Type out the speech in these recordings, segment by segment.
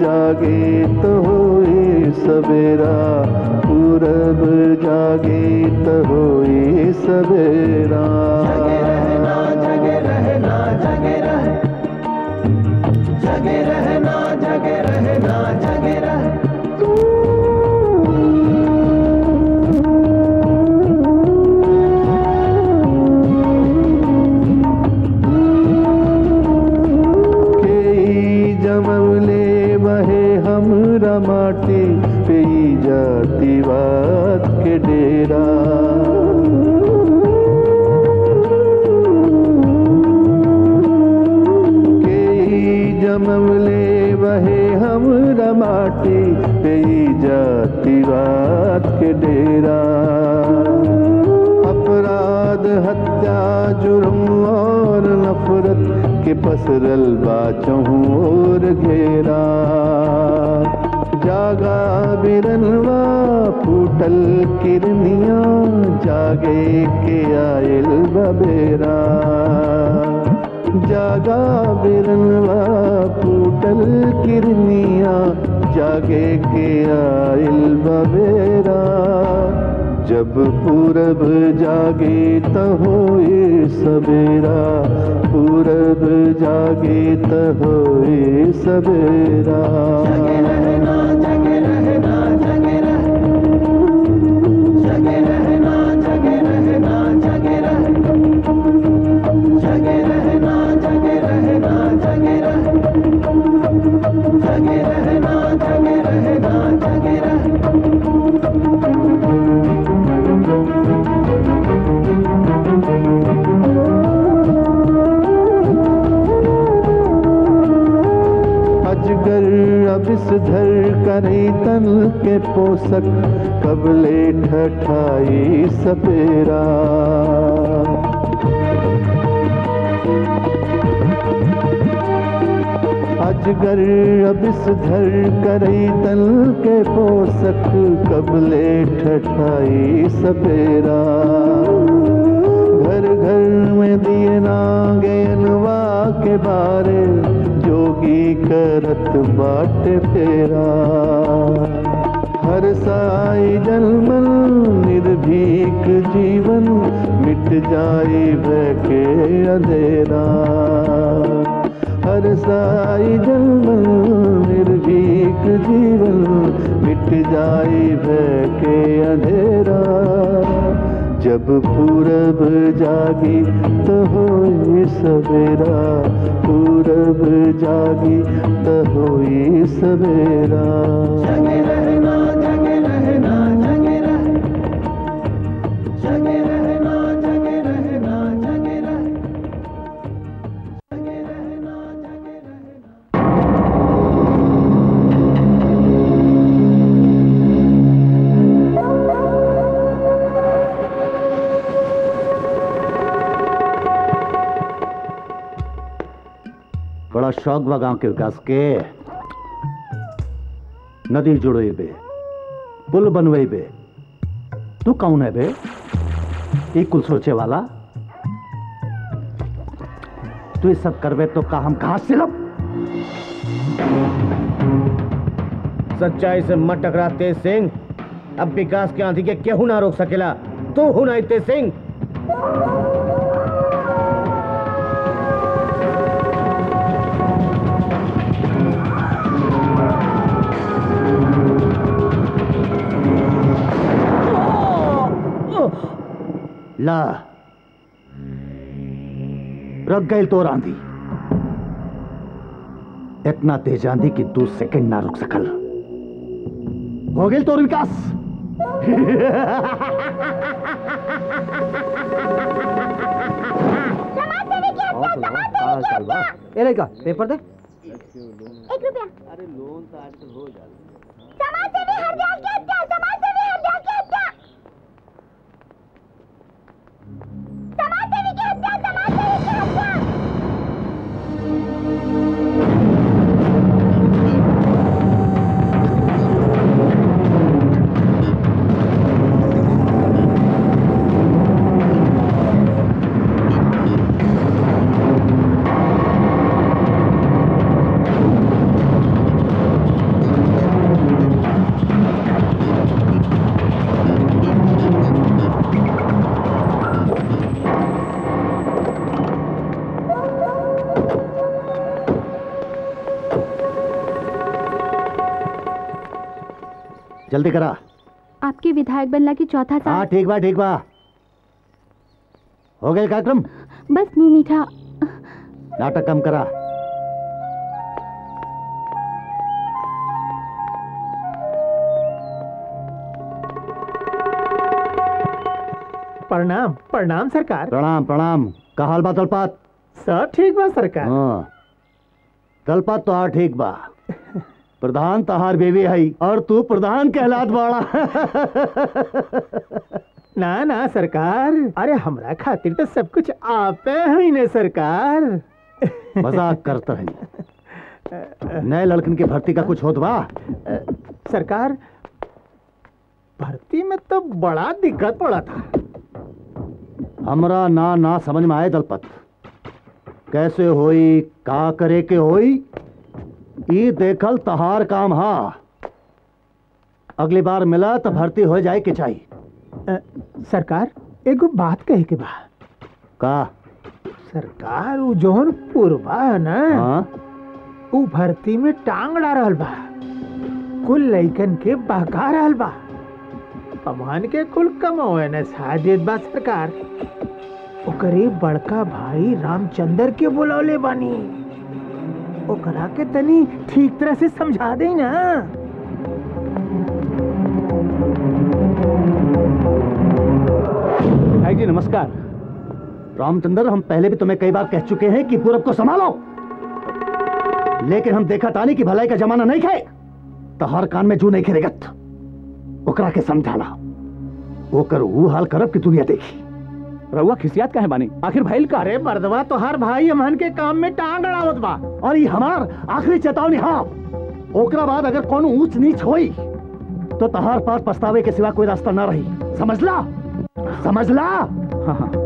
जागे तो होए सवेरा पूरब जागे तो होए सवेरा जगे रहना जगे रहना जगे रह जगे रहना जगे रहना जगे रह केई जमवले बहे हमरा माटी पे ई जातिवाद के डेरा केई जमवले बहे हमरा माटी पे ई जातिवाद के डेरा अपराध हत्या जुर्म और नफरत के पसरल बाचहूँ और घेरा जागा बिरनवा फूटल किरनिया जागे के आयल बबेरा जागा बिरनवा फूटल किरनिया जागे के आयल बबेरा जब पूरब जागे त होए सवेरा पूरब जागे त होए सवेरा जगे रहना जगे रहना जगे रह जगे रहना जगे रहना जगे रह जगे रहना जगे रहना जगे रह जगे रहना जगे रहना जगे रह अजगर अबिसधर करे तन के पोषक कबले ठठाई सपेरा अजगर अबिसधर करे तन के पोषक कबले ठठाई सपेरा घर घर में दिए नागेनवा के बारे जोगी करत बाट फेरा हर साई जन्मन निर्भीक जीवन मिट जाए भय के अंधेरा हर साई जन्मन निर्भीक जीवन मिट जाए भय के अंधेरा जब पूरब जागी तो होए सवेरा पूरब जागी तो होए सवेरा जगे रहना जगे रहना जगे रह जगे रहना जगे रहना जगे रह जगे रहना जगे रहना बड़ा शौक बा गांव के विकास के नदी जुड़ेबे पुल बनवेबे तू कौन है बे ई कुल सोचे वाला तू ये सब करबे तो का हम कहां से लब सच्चाई से मत टकरा तेज सिंह अब विकास के आंधी के केहू ना रोक सकेला तू हूं नहीं तेज सिंह ला रख गई तो आंधी इतना तेज आंधी कि दो सेकंड ना रुक सकल हो गई तोर विकास ए लड़का पेपर दे एक रुपया अरे लोन तो आजकल हो जाता समाज सेवी हरजाल की हत्या समाज सेवी हरजाल की हत्या समाज सेवी की हत्या समाज सेवी की हत्या जब जल्दी करा आपके विधायक बनला की चौथा हाँ साल ठीक बा ठीक बा हो गए कार्यक्रम बस मुंह मीठा नाटक कम करा प्रणाम प्रणाम सरकार प्रणाम प्रणाम का हाल बा दलपात सब ठीक बा सरकार हाँ दलपात तो हाँ ठीक बा प्रधान तहार बेबी है और तू प्रधान कहलात बाड़ा ना ना सरकार अरे हमरा खातिर तो सब कुछ आपे है ने सरकार मजाक करता है नए लड़कन की भर्ती का कुछ होत बा सरकार भर्ती में तो बड़ा दिक्कत पड़ा था हमरा ना ना समझ में आए दलपत कैसे होई का करे के होई ई देखल तहार काम हा अगली बार मिला तो भर्ती हो जाए के चाहिए अ, सरकार एगो बात कहे के बा का सरकार उ जोन पूर्वा है ना हाँ उ भर्ती में टांग अड़ा रहल बा कुल लइकन के बहका रहल बा हमन के कुल कमावे ने साजिद बा सरकार ओकरे बड़का भाई रामचंद्र के बुलौले बानी ओकरा के तनी ठीक तरह से समझा दे ना भाई जी नमस्कार रामचंद्र हम पहले भी तुम्हें कई बार कह चुके हैं कि पूरब को संभालो लेकिन हम देखा तानी कि भलाई का जमाना नहीं खाए तो हर कान में जू नहीं खेरेगत ओकरा के समझाना ओकर वो हाल करब कि दुनिया देखी रउआ खिसियात काहे बानी आखिर भइल का अरे मर्दवा तोहार भाई हमन के काम में टांग अड़ावत बा और ये हमार आखिरी चेतावनी हाँ ओकरा बाद अगर कोनो ऊंच नीच होई तो तहार पास पछतावे के सिवा कोई रास्ता ना रही समझला समझला हाँ हाँ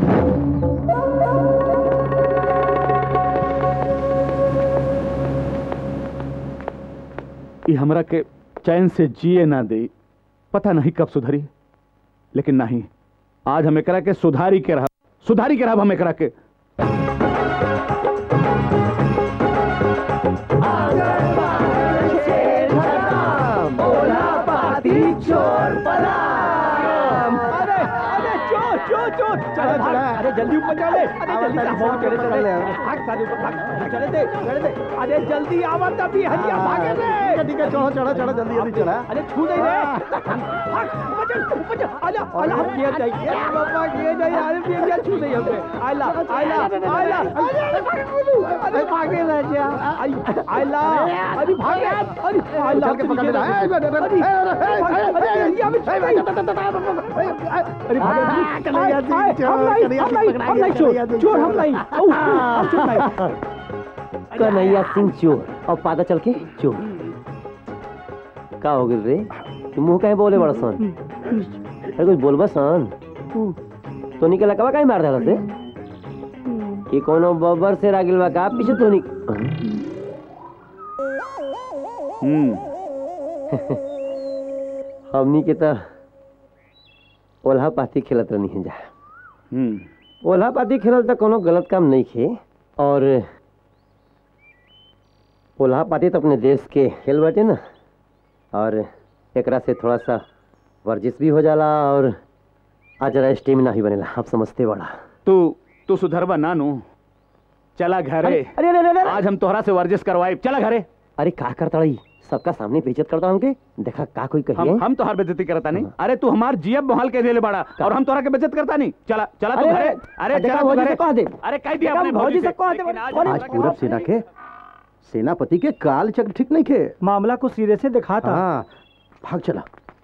ई हमरा के चैन से जिए ना दे पता नहीं कब सुधरी लेकिन नहीं आज हम एकरा के सुधारी के रहा सुधारी के रहा हम एकरा के अरे जल्दी ऊपर चले अरे जल्दी चले चले भाग सारे ऊपर भाग चले दे चले दे अरे जल्दी आवत अभी हजिया भागे रे ठीक है चढ़ो चढ़ो चढ़ो जल्दी जल्दी चला अरे छू दे रे भाग ऊपर चल ऊपर चल आला आला हम किया जाइए बाबा किया जाइए अरे भी क्या छू दे हमने आला आला आला अरे भागे रे जा आला अरे भाग अरे आला के पकड़ ले अरे अरे ये भी अरे भाग कन्हैया सिंह चोर कन्हैया सिंह चोर चोर हम नहीं हम चोर नहीं कन्हैया सिंह चोर और पादा चल के चोर का हो गइल रे तू मुंह काहे बोले बड़ा सन अरे कुछ बोलबा सन तो निकला कबा काहे मार देला से कि कोनो बब्बर से रागिल बा का पीछे तो निक हम्म हमनी के त ओल्हा पाती खेलत रहनी है जा हम्म ओल्हा पाती खेलल त कोनो गलत काम नहीं खे और ओल्हा पाती तो अपने देश के खेल बाटे ना और एकरा से थोड़ा सा वर्जिश भी हो जाला और आज जरा स्टेमिना ही बनेला आप समझते बड़ा तू तू सुधरबा नानू चला घरे अरे अरे अरे आज हम तोहरा से वर्जिश करवाए चला घरे अरे का करता रही सबका सामने बेइज्जत करता हमके देखा का कोई कहिए हम हम तोहार बेइज्जती करता नहीं अरे तू हमार जियब बहाल के देले बड़ा और हम तोहरा के बेइज्जत करता नहीं चला चला तू अरे, घरे अरे, अरे देखा चला तू भौजी घरे से कह दे। अरे कह दिया देखा अपने भौजी भौजी से कह दे, लेकिन आज अरे, हमरा आज के पूरब बात सेना नहीं। के सेनापति के काल चक्र ठीक नहीं खे मामला को सिरे से दिखा था हाँ भाग चला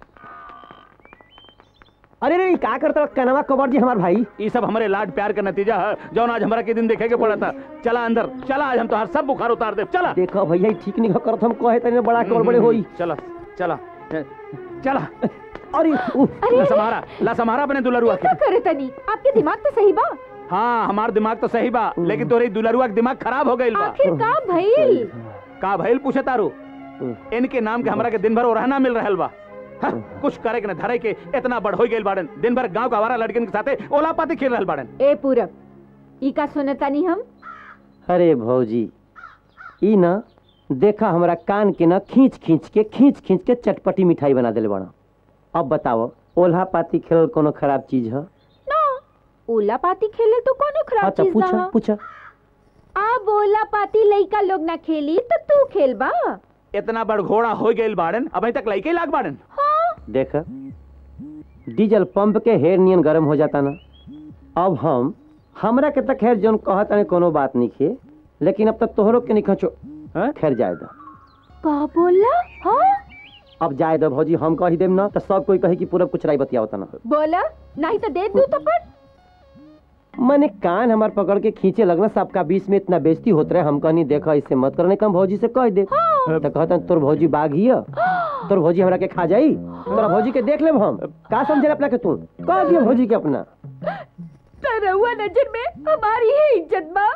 अरे रे का करता कनवा कबर जी हमार भाई ये सब हमारे लाड प्यार का नतीजा है जौन आज हमारा के दिन देखे के पड़ा था चला अंदर चला आज हम तोहार सब बुखार उतार दे चला देखो भैया ई ठीक नहीं करत हम कहे तने बड़ा कबर बड़े होई चला चला चला अरे उ, ला समारा ला समारा अपने दुलरुआ के करे तनी आपके दिमाग तो सही बा हाँ हमार दिमाग तो सही बा लेकिन तोरे दुलरुआ के दिमाग खराब हो गइल बा आखिर का भइल का भइल पूछे तारू इनके नाम के हमरा के दिन भर रहना मिल रहल बा हाँ, कुछ करे के न धरे के इतना बड़ हो गइल बाड़न दिन भर गांव का आवारा लड़कन के साथे ओला पाती खेल रहल बाड़न ए पूरब ई का सुनतानी हम अरे भौजी ई ना देखा हमरा कान के ना खींच खींच के खींच खींच के चटपटी मिठाई बना देले बड़ा अब बताओ ओल्हा पाती खेलल कोनो खराब चीज है ना ओला पाती खेले तो कौन खराब अच्छा चीज पूछा ना पूछा अब ओला पाती लइका लोग ना खेली तो तू खेलबा इतना बड़ घोड़ा हो गइल बाड़न अभी तक लइके लाग बाड़न हाँ देख डीजल पंप के हेर नियन गरम हो जाता ना अब हम हमरा के तक खैर जौन कहत ताने कोनो बात नहीं खे लेकिन अब तक तोहरो के नहीं खचो हैं? खैर जाए दो का बोला हाँ अब जाए दो भौजी हम कही देम ना तो सब कोई कहे कि पूरा कुछ राई बतिया होता ना बोला नहीं तो दे दू तो पर मैंने कान हमार पकड़ के खींचे लगना सबका बीच में इतना बेइज्जती होत रहे हम कहनी देखा इससे मत करने कम भौजी से कह दे तो कहता तोर भौजी बाघ ही है। तोर भौजी हमरा के खा जाई तोरा भौजी के देख लेब हम का समझे अपना के तू कह दियो भौजी के अपना तरहुआ नजर में हमारी ही इज्जत बा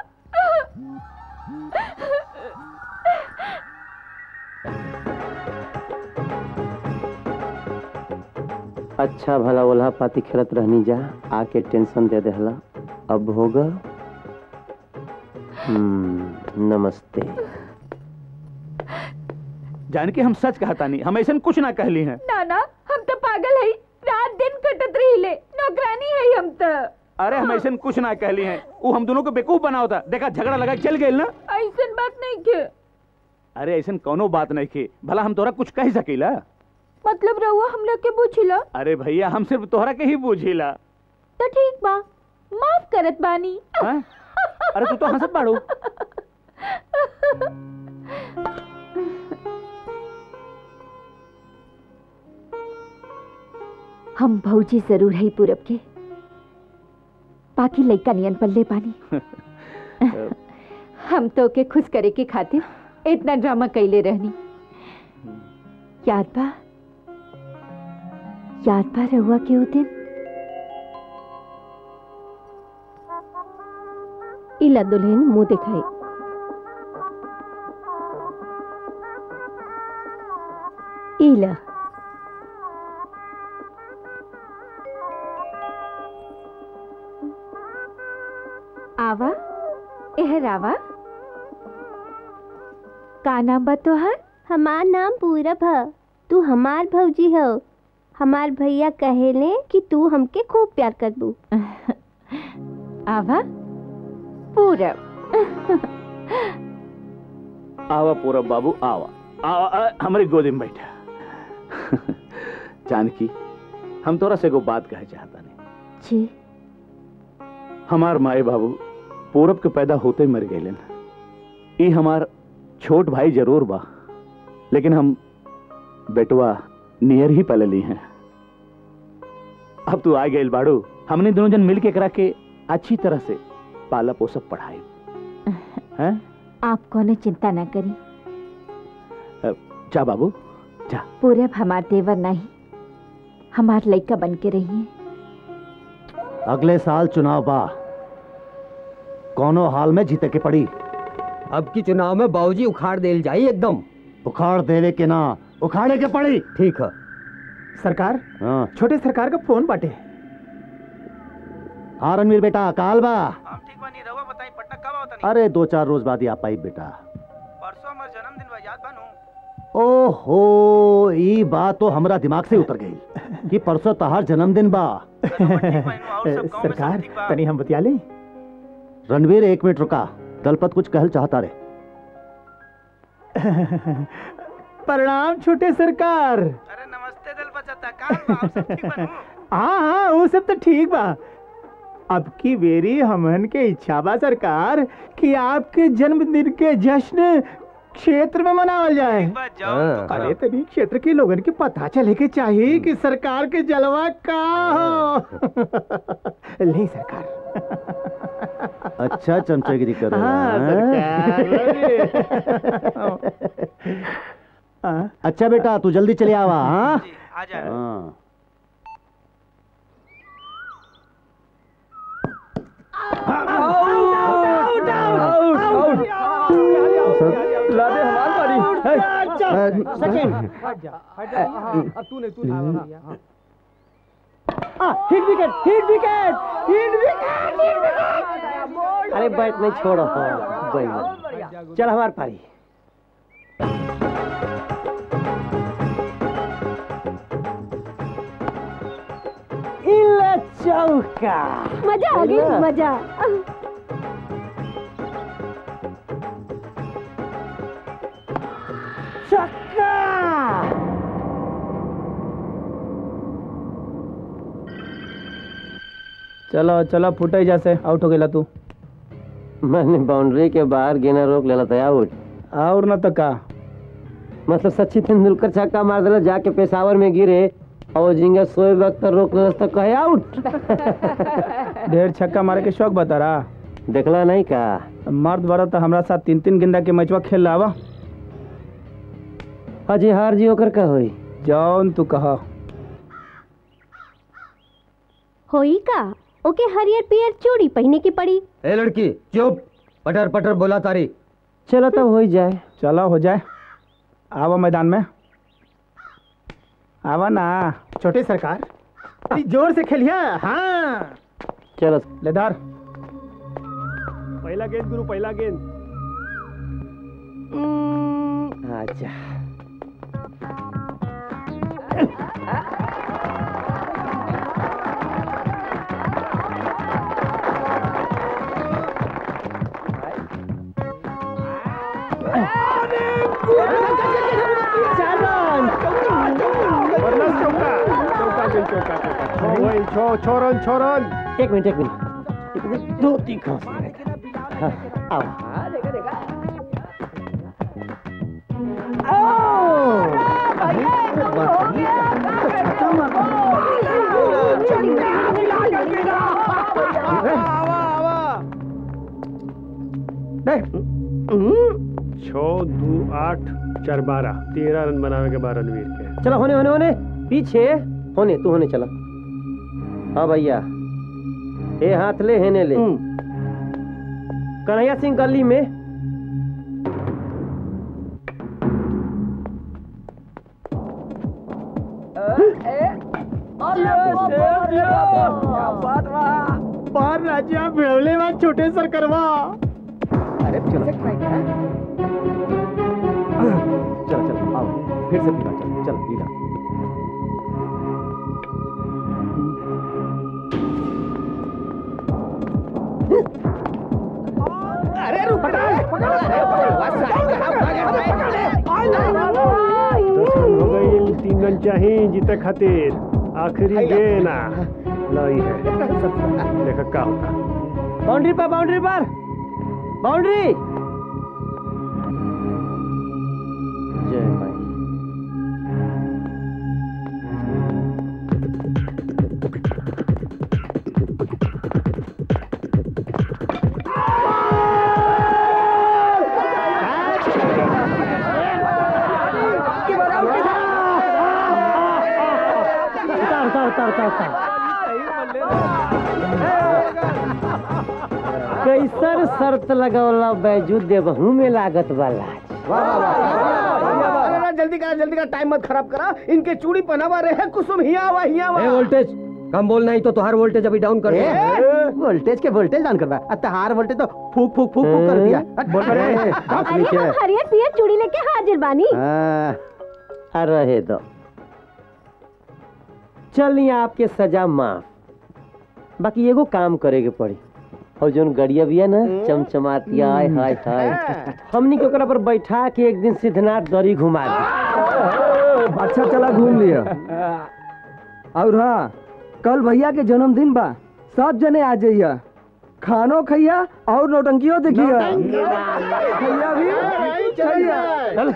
अच्छा भला ओल्हा पाती खेलत रहनी जा आके टेंशन दे देहला अब होगा हम्म, नमस्ते जान के हम सच कहता नहीं हम ऐसा कुछ ना कहली हैं ना ना हम तो पागल है रात दिन कटत रही ले नौकरानी है हम तो अरे हम ऐसा कुछ ना कहली हैं वो हम दोनों को बेवकूफ बना होता देखा झगड़ा लगा के चल गए ना ऐसन बात नहीं के अरे ऐसा कोनो बात नहीं की भला हम तोरा कुछ कह सकीला मतलब रहुआ हमरा के पूछिला अरे भैया हम सिर्फ तोहरा के ही पूछिला तो ठीक बा माफ करत बानी हैं? अरे तू तो हंसत बाड़ू हम भौजी जरूर है पूरब के बाकी लइका नियन पल्ले पानी हम तो के खुश करे के खातिर इतना ड्रामा कैले रहनी याद बा याद बा रहुआ के उ दिन इला दुल्हन मुंह दिखाई इला आवा एहर आवा का नाम बा तोहर हमार नाम पूरब है तू हमार भौजी हो हमार भैया कहेले कि तू हमके खूब प्यार करबू आवा पूरब आवा पूरा बाबू आवा आवा आ, हमारी गोदी में बैठा जानकी हम तोरा से एगो बात कहे चाहता नहीं जी हमार माए बाबू पूरब के पैदा होते ही मर गए ई हमार छोट भाई जरूर बा लेकिन हम बेटवा नियर ही पले ली हैं अब तू आ गए बाड़ू हमने दोनों जन मिल के करा के अच्छी तरह से पाला पोसब पढ़ाई हैं आप कोनो चिंता ना करी जा बाबू जा पूरब हमार देवर नहीं हमार लइका बन के रही अगले साल चुनाव बा कोनो हाल में जीते के पड़ी अब की चुनाव में बाबूजी उखाड़ देल जाई एकदम उखाड़ देवे के ना उखाड़े के पड़ी ठीक है सरकार हाँ छोटे सरकार का फोन बाटे हाँ रणवीर बेटा काल बा हम ठीक बानी रहुआ बताई पटना कब आवता अरे दो चार रोज बाद ही आ पाई बेटा परसों हमार जन्मदिन बा याद बानू ओहो ई बात तो हमरा दिमाग से उतर गई कि परसों तहार जन्मदिन बा सरकार तनी हम बतिया ले रणवीर एक मिनट रुका दलपत कुछ कहल चाहता रे प्रणाम छोटे सरकार अरे नमस्ते दल बचता काल बा आप सब ठीक बानू हाँ हाँ वो सब तो ठीक बा अब की बेरी हमन के इच्छा बा सरकार कि आपके जन्मदिन के जश्न क्षेत्र में मनावल जाए एक बार जाओ तो अरे तभी क्षेत्र के लोगन के पता चले के चाहिए कि सरकार के जलवा का हो नहीं सरकार अच्छा चमचेगिरी करो हाँ हाँ? सरकार हाँ, अच्छा बेटा तू जल्दी चले आवा हाँ जी आ जाए हाँ लादे हमार बारी अब तूने तूने hit wicket hit wicket hit wicket अरे बैट नहीं छोड़ो हाँ, बैठ चल हमार पारी चौका मजा आ गई ना? मजा चक्का चलो चलो फुटे जैसे आउट हो गेला तू मैंने बाउंड्री के बाहर गेना रोक लेला था आउट और न तो का मतलब सचिन तेंदुलकर छक्का मार दिला जाके पेशावर में गिरे और जिंगा शोएब अख्तर रोक लेला तो कहे आउट ढेर छक्का मारे के शौक बता रहा देखला नहीं का मर्द बड़ा तो हमरा साथ तीन तीन गेंदा के मैचवा खेल लावा अजी हार जी ओकर का होई जौन तू कहा होई का ओके हरियर पियर चूड़ी पहने की पड़ी ए लड़की चुप पटर पटर बोला तारी चलो तब हो ही जाए चलो हो जाए आवा मैदान में आवा ना छोटे सरकार अरे जोर से खेलिया हाँ चलो लेदार पहला गेंद गुरु पहला गेंद अच्छा बदमाश चौका चौका गेंद चौका चौका छो वही छो छो रन छो रन एक मिनट एक मिनट एक मिनट दो तीन खांस हाँ, आओ छो दो आठ चार बारह तेरह रन बनावे के बाद रणवीर के चलो होने होने होने पीछे होने तू होने चला हाँ भैया ए हाथ ले हेने ले कन्हैया सिंह गली में बाहर राजा भेवले बात छोटे सर करवा अरे चलो चलो चलो आओ फिर से पीला चलो चलो पीला दस रन हो गई तीन रन चाहिए जीते खातिर आखिरी गेंद लाई है देखा का होता बाउंड्री पर बाउंड्री पर बाउंड्री जय माई उतार उतार उतार उतार उतार कैसर शर्त लगौला बैजू देवहू में लागत वाला अरे जल्दी करा जल्दी करा टाइम मत खराब करा इनके चूड़ी पहनावा रहे हैं कुसुम हिया हुआ हिया हुआ वोल्टेज कम बोल नहीं तो तुहार वोल्टेज अभी डाउन कर दे वोल्टेज के वोल्टेज डाउन करवा अतहार वोल्टेज तो फूक फूक फूक फूक कर दिया अरे हम हरियर पियर चूड़ी लेके हाजिर बानी आ रहे दो चलिए आपके सजा माफ बाकी एगो काम करे के पड़ी और जोन गड़िया बिया ना चमचमाती आय हाय हाय हमनी के ओकरा पर बैठा के एक दिन सिद्धनाथ दरी घुमा दी अच्छा चला घूम लिया और हाँ कल भैया के जन्मदिन बा सब जने आ जाइया खानो खैया और नौटंकियों देखिया खैया भी खैया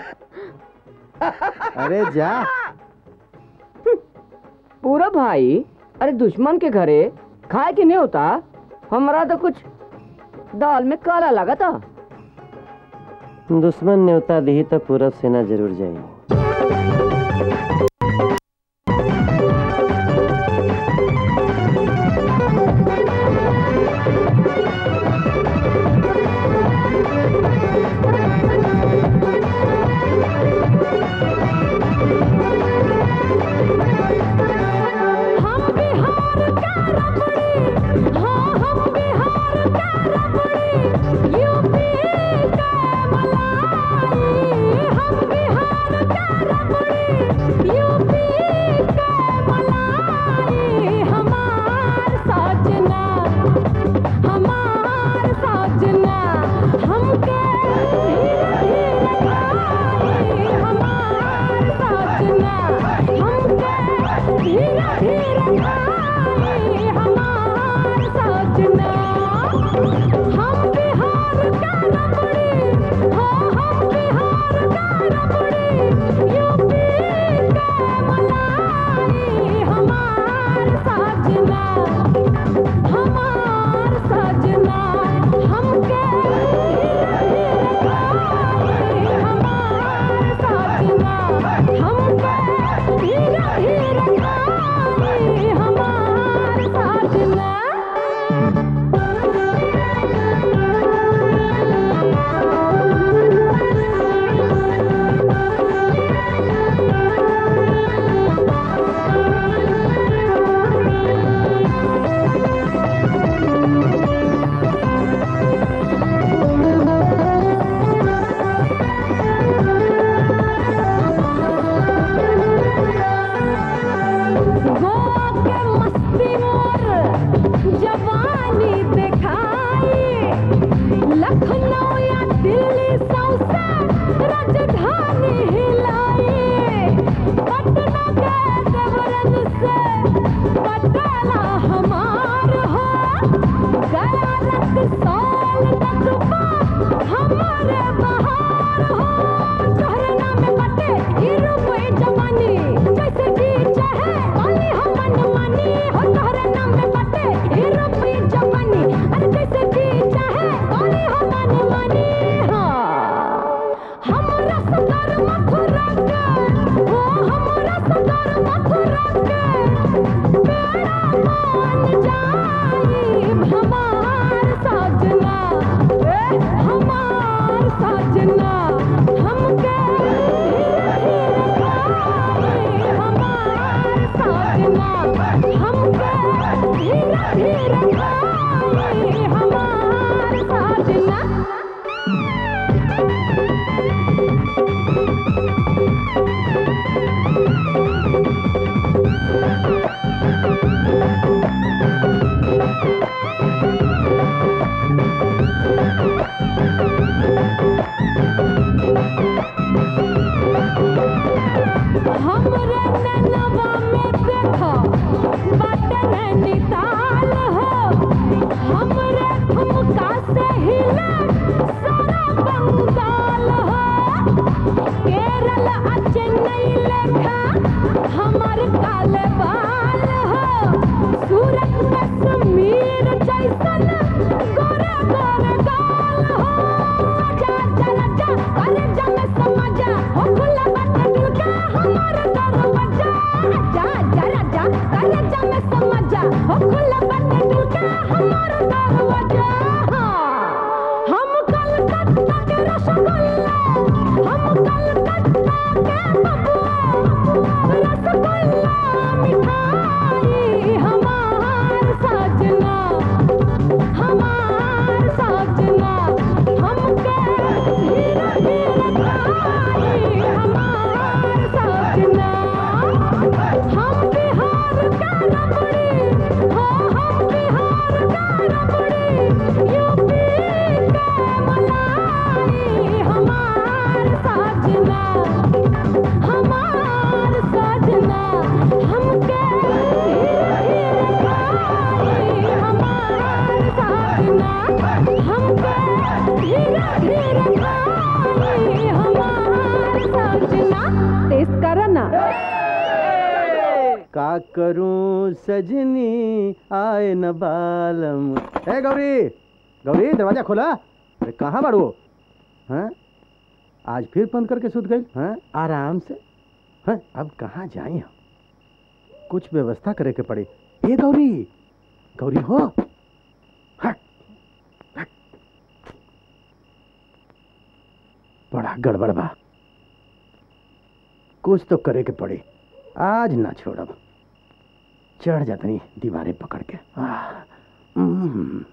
अरे जा पूरा भाई अरे दुश्मन के घरे खाए के नहीं होता हमारा तो कुछ दाल में काला लगा था दुश्मन न्योता दी तो पूरा सेना जरूर जाएगी हम बिहार का रबड़ी हाँ हम बिहार का रबड़ी यूपी का मलाई हम बिहार का रबड़ी धीरे खाई हमार साजना हमरे नैनवा में देखो बाटे नैनीताल हो हमरे ठुमका से हिले सारा बंगाल हो केरल आ चेन्नई लेखा हमार काले बाल हो सूरत कश्मीर जैसन गोरे गोरे गाल हो जा जा जा अरे जम समझा हो खुला बाटे दिल का हमार दरवाजा जा जा राजा अरे जम समझा हो खुला बाटे दिल का हमार दरवाजा हम कलकत्ता के रसगुल्ला हम कलकत्ता के बबुआ रसगुल्ला मिठाई हमार सजना हमार सजना हमके धीरे धीरे खाई हमार सजना हम बिहार का रबड़ी हो हम बिहार का रबड़ी यूपी के मलाई हमार सजना हमार सजना हमके धीरे धीरे खाई हमार सजना हमके धीरे धीरे खाई हमार सजना टेस्ट करो ना का करूं सजनी आए न बालम ए गौरी गौरी दरवाजा खोला अरे कहाँ बाड़ू हैं आज फिर बंद करके सुत गई हैं आराम से हैं अब कहाँ जाए हम कुछ व्यवस्था करे के पड़ी ए गौरी गौरी हो हट, हट। बड़ा गड़बड़ बा कुछ तो करे के पड़ी आज ना छोड़ब चढ़ जातनी दीवारे पकड़ के आह, हम्म।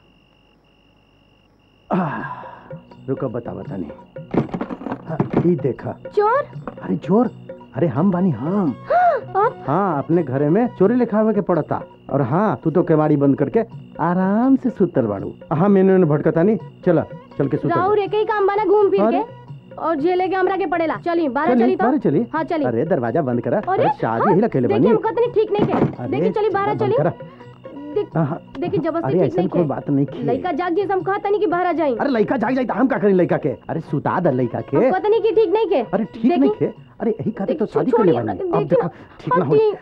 आह, रुको बता बता नहीं ई देखा चोर अरे चोर अरे हम बानी हम अब हाँ अपने घरे में चोरी लिखावे के पड़ता और हाँ तू तो केवाड़ी बंद करके आराम से सुतल बाड़ू हाँ मैंने उन्हें भटकता नहीं चला चल के सुतल राहुल एक ही काम बना घूम फिर अरे। के और जेले के हमरा के पड़ेला चली बारह चली चली तो बारह चली हाँ चली अरे दरवाजा बंद करा अरे अरे शादी हाँ, ही अकेले देखिए बनी हम कतनी ठीक नहीं के अरे, देखिए चली बारह बंद चली करा। देख हाँ, हाँ। देखिए जबरदस्ती अरे ठीक ऐसा नहीं कोई के बात नहीं की लड़का जाग जैसे हम कहता नहीं कि बाहर जाई अरे लड़का जाग जाए तो हम का करें लड़का के अरे सुता दे लड़का के हम कहता नहीं कि ठीक नहीं के अरे ठीक नहीं खे अरे यही खातिर तो शादी कर ले छोड़िए, बनी अब देखिए देखो ठीक ना हो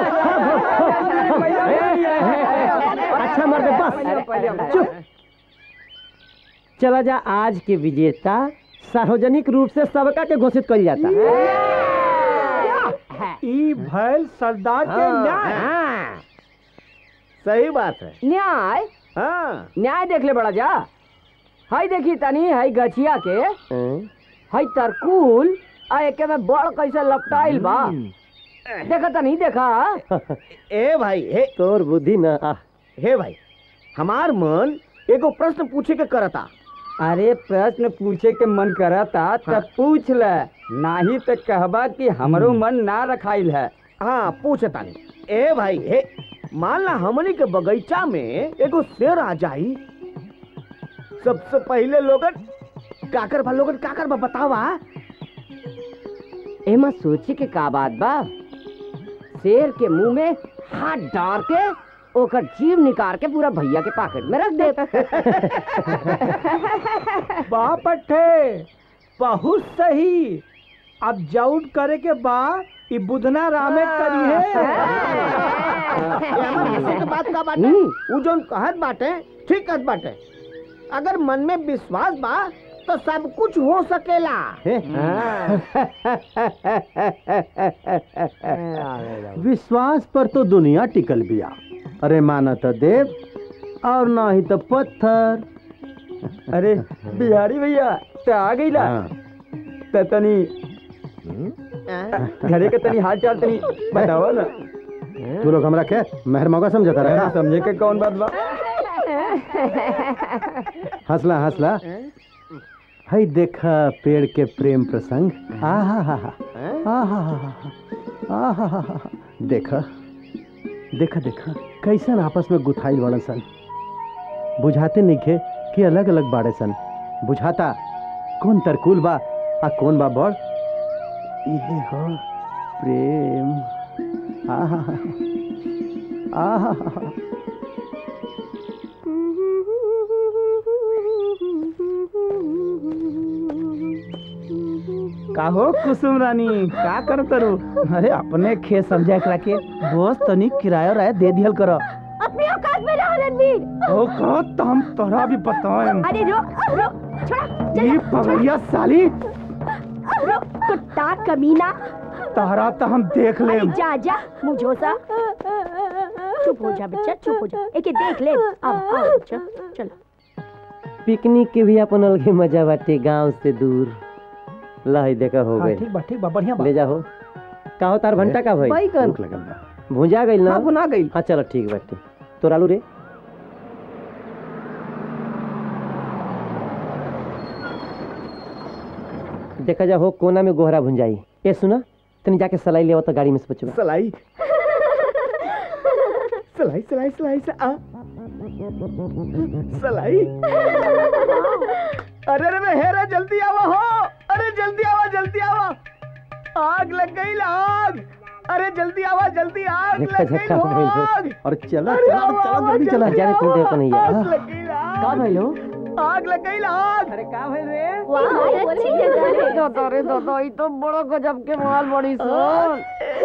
अच्छा मर्द बस चुप चला जा आज के विजेता सार्वजनिक रूप से सबका के घोषित कर जाता ई भैल सरदार के न्याय सही बात है न्याय हाँ न्याय देख ले बड़ा जा हाय देखी तनी हाय गछिया के हाय तरकुल आ एके में बड़ कैसे लपटाइल बा देखा तनी देखा ए भाई हे तोर बुद्धि ना आ हे भाई हमार मन एगो प्रश्न पूछे के करता अरे प्रश्न पूछे के मन करता तब पूछ ले नाही तो कहबा कि हमरो मन ना रखाइल है हाँ पूछता नहीं ए भाई हे मान ला हमनी के बगीचा में एगो शेर आ जाई सबसे पहले लोगन काकर बा लोगन काकर बा बतावा एमा सोचे के का बात बा शेर के मुंह में हाथ डाल के ओकर जीव निकाल के पूरा भैया के पॉकेट में रख दे बाप अट्ठे बहुत सही अब जाउट करे के बा ई बुधना रामे करी है ए, हमर हंसे के बात का बाटे उ जोन कहत बाटे ठीक कहत बाटे अगर मन में विश्वास बा तो सब कुछ हो सकेला विश्वास पर तो दुनिया टिकल बिया अरे माना तो देव और ना ही तो पत्थर अरे बिहारी भैया तो आ गई ला त तनी घरे के तनी हाल चाल तनी बताओ ना तू लोग हमरा के मेहर मौका समझता रहे समझे के कौन बात बा हंसला हंसला हई देखा पेड़ के प्रेम प्रसंग आहा हा हा आहा हा हा आहा हा हा देखा देखा देखा कैसन आपस में गुथाइल बड़न सन बुझाते नइखे कि अलग अलग बाड़े सन बुझाता कौन तरकुल बा आ कौन बा बड़ इहे हो प्रेम आहा हा हा आहा हा हा का हो कुसुम रानी का कर तरू अरे अपने खेत समझा के रखे बस तनी किराया राय दे दिहल कर अपनी औकात में रहो रणवीर ओ का तो हम तोरा भी बताएं अरे रुक रुक छोड़ा ये पगड़िया साली रुक कुत्ता कमीना तहरा तो हम देख ले अरे जा जा मुझोसा चुप हो जा बच्चा चुप हो जा एके देख ले अब आओ बच्चा चलो पिकनिक के भी अपन अलगे मजा बाटे गांव से दूर लही देखा हो हाँ, गए ठीक बा ठीक बा बढ़िया बा ले जाओ का हो तार भंटा का भाई बैगन। भूख लगल बा भुंजा गइल ना हाँ, भुना गइल। हाँ चलो ठीक बाटे तोर आलू रे देखा जा हो कोना में गोहरा भुंजाई ए सुना तनी जाके सलाई लेवा तो गाड़ी में से बचवा सलाई सलाई सलाई सलाई से आ सलाई अरे अरे मैं हेरा जल्दी आवा हो अरे जल्दी आवा जल्दी आवा आग लग गई आग अरे जल्दी आवा जल्दी आग देखा लग गई झटका हो, हो गइल आग और चला अरे चला आवा, चला आवा, जल्दी चला जाने तुम देखो नहीं आग यार लग गई आग का भइलो आग लग गई आग अरे का भइल रे वाह अच्छी जगह है दादा रे दादा ई तो बड़ा गजब के माल बड़ी सन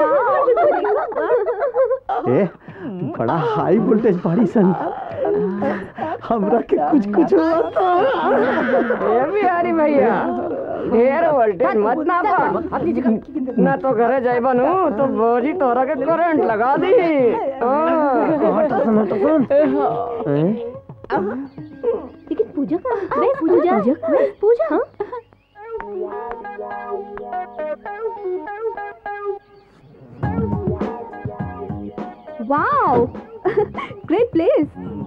ए बड़ा हाई वोल्टेज बाड़ी सन हमरा के कुछ कुछ होता ए बिहारी भैया ढेर वोल्टेज मत ना पा ना तो घरे जाइबा नु तो बोझी तोरा के करंट लगा दी लेकिन पूजा का मैं पूजा मैं पूजा हाँ वाओ ग्रेट प्लेस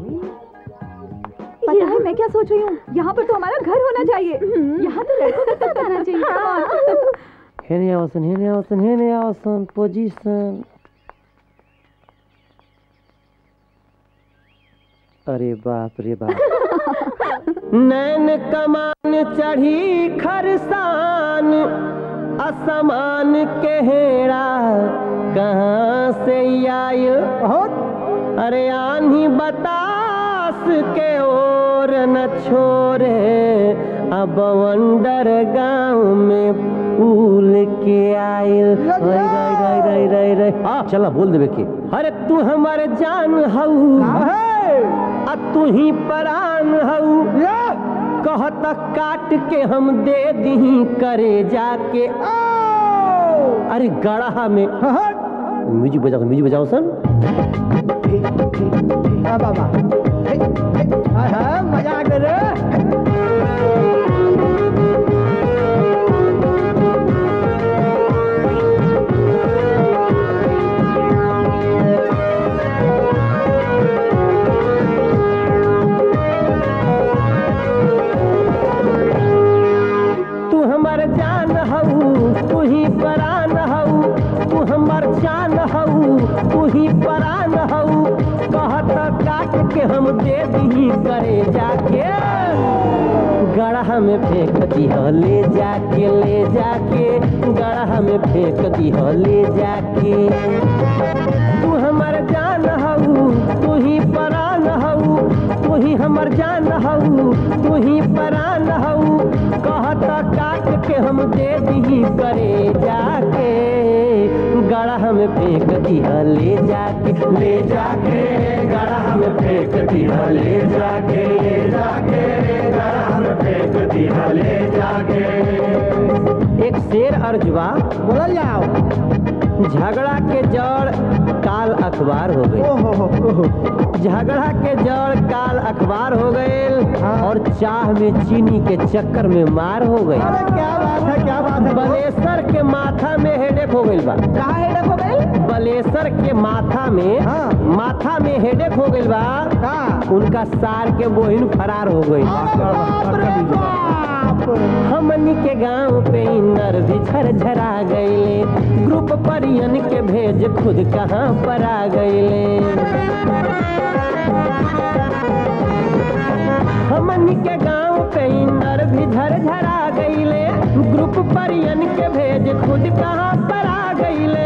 पता है मैं क्या सोच रही हूँ यहाँ पर तो हमारा घर होना चाहिए यहाँ तो लड़कों का सब आना चाहिए Come on. हेने आवसन हेने आवसन हेने आवसन पोजीशन अरे बाप रे बाप नैन कमान चढ़ी खरसान असमान के हेड़ा कहाँ से आयल अरे आन्ही बतास के ओर न छोरे अब वंडर गांव में फूल के आयल रई रई रई रई रई रई आ चला बोल देवे के अरे तू हमारे जान हऊ आ तू ही परान हऊ कहत काट के हम दे दी करे जाके अरे गढ़ा में म्यूजिक बजाओ म्यूजिक बजाओ सन बाबा मजा आ गया तू हमर जान हऊ तू ही परान हऊ तू हमर जान हऊ तू ही परान हऊ कहत काट के हम दे दी करे जाके गढ़ा में फेंक दिह ले जाके ले जाके गढ़ा में फेंक दिह ले जाके तू हमर जान हऊ तू ही परान हऊ तू ही हमर जान हऊ तू ही परान हऊ कहत काट के हम दे दी करे जाके गढ़ा में फेंक दिह ले जाके ले जाके गढ़ा में फेंक दिह ले जाके ले जाके गढ़ा में फेंक दिह ले जाके एक शेर अर्जुआ बोलल जाओ झगड़ा के जड़ काल अखबार हो गई झगड़ा के जड़ काल अखबार हो गए और चाह में चीनी के चक्कर में मार हो गई क्या बात है क्या बात है बलेसर के माथा में हेडेक हो गई बा कहाँ हेडक हो गई बलेसर के माथा में माथा में हेडेक हो गइल बा उनका सार के बोहिन फरार हो गई हमनी के गांव पे इनर भी झरझरा गईले ग्रुप परियन के भेज खुद कहाँ पर आ गईले हमनी के गांव पे इनर भी झरझरा गईले ग्रुप परियन के भेज खुद कहाँ पर आ गईले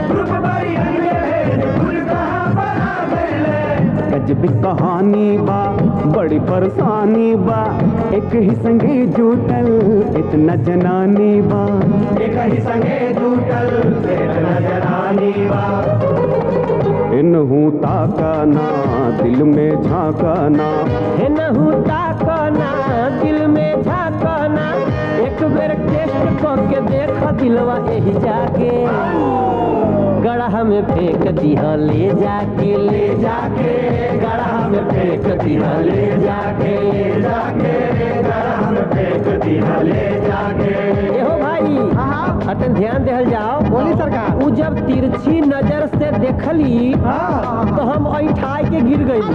गजब कहानी बा बड़ी परेशानी बा एक ही संगे जुटल इतना जनानी बा एक ही संगे जुटल इतना जनानी बा इनहू ताकाना दिल में झांकाना हे नहू ताकना दिल में झाकना एक बेर टेस्ट करके देख दिलवा यही जाके गढ़ा में फेंक दिया ले जाके ले जाके गढ़ा में फेंक दिया ले जाके ले जाके गढ़ा में फेंक दिया ले जाके एहो भाई अतन ध्यान देहल जाओ बोली सरकार उ जब तिरछी नजर से देखली तो हम ऐठाई के गिर गई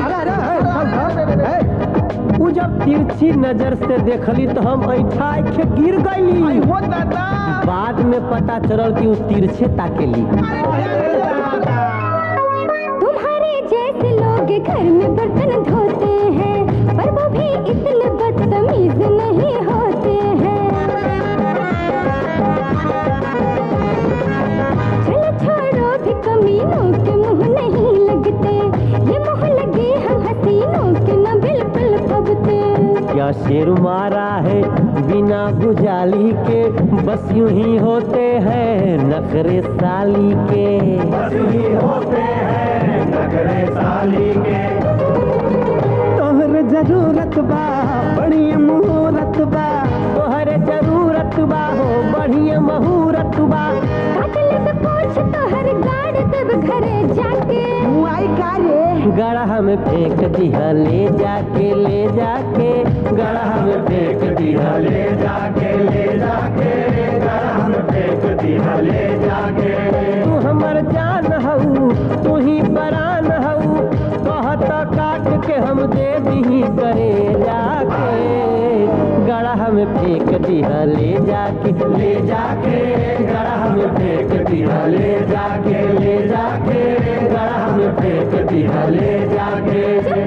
उ जब तिरछी नजर से देखली तो हम ऐठाई के गिर गईली बाद में पता चलल कि उ तिरछे ताकेली तुम्हारे जैसे लोग घर में बर्तन धोते हैं पर वो भी इतने बदतमीज नहीं होते हैं चलो छोड़ो भी कमीनों के मुंह नहीं लगते ये मुंह लगे हम हसीनों के न बिल्कुल फबते क्या शेर मारा है बिना गुजाली के बस यूं ही होते हैं नखरे साली के बस यूं ही होते हैं नखरे साली के तोहर जरूरत बा बड़ी मुहूर्त बा तोहरे जरूरत बा हो बढ़िया मुहूर्त बा काटले से पूछ तो हर गाड़ तब घरे जाके आई का रे गढ़ा में फेंक दिया ले जाके ले जाके गढ़ा में फेंक दिया ले जाके ले जाके गढ़ा में फेंक दिया ले जाके तू हमर जान हऊ तू ही परान हऊ कहत काट के हम दे दी करे जाके गढ़ा में फेंक दिया ले जाके ले जाके गढ़ा में फेंक दिया ले जाके ले जाके गढ़ा में फेंक दिया ले जाके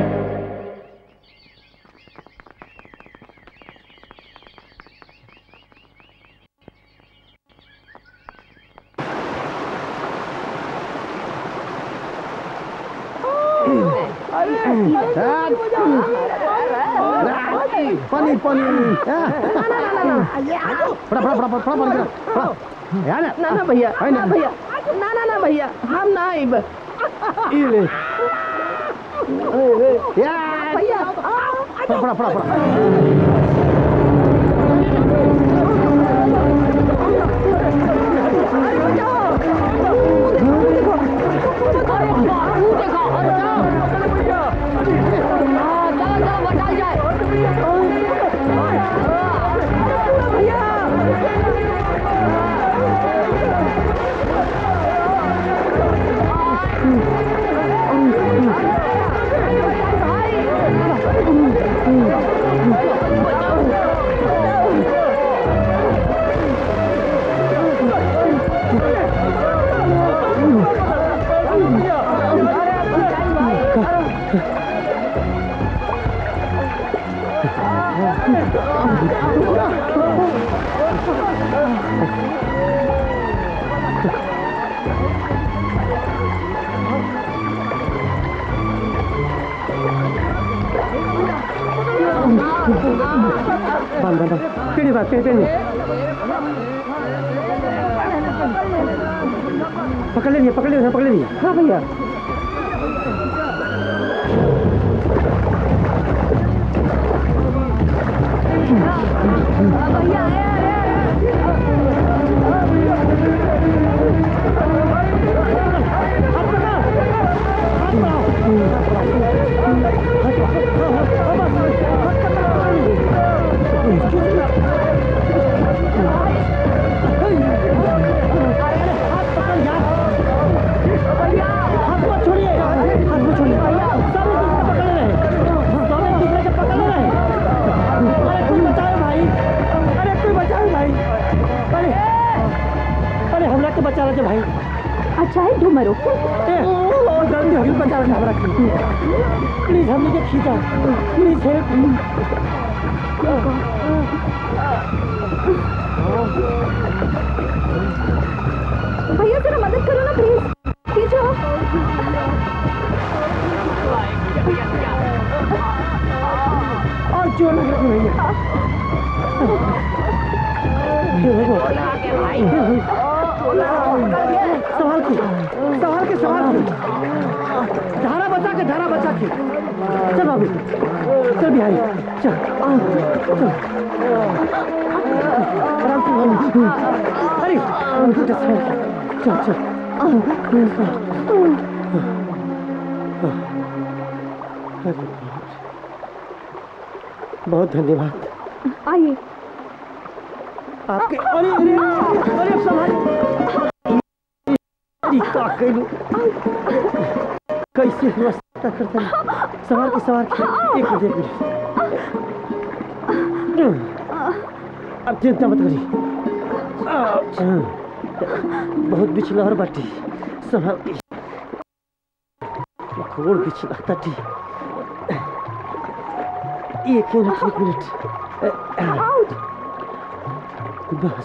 पानी पानी फड़ा फड़ा फड़ा फड़ा फड़ा फड़ा फड़ा यार ना ना भैया ना भैया ना ना ना भैया हम ना आइब इले भैया फड़ा फड़ा फड़ा फड़ा बंद बंद केड़ी बात केड़ी केड़ी पकड़ लीजिए पकड़ लीजिए पकड़ लीजिए हाँ भैया चला जा भाई अच्छा है तुम मरो गलती होगी बचा रखा हमरा के प्लीज हमने के खींचा प्लीज हेल्प भैया जरा मदद करो ना प्लीज खींचो और जोर लगा के भैया सवाल के सवाल के सवाल के धारा बचा के धारा बचा के चल बाबू चल बिहारी चल आ, चल आराम से अरे उल्टा साइड चल चल बहुत धन्यवाद आइए आपके अरे अरे अरे अब संभाल ई का कइलू कैसे व्यवस्था करता है सवार के सवार के एक मिनट एक मिनट अब चिंता मत करी बहुत बिछलहर बाटी संभाल के घोड़ बिछला ताटी एक मिनट एक मिनट बस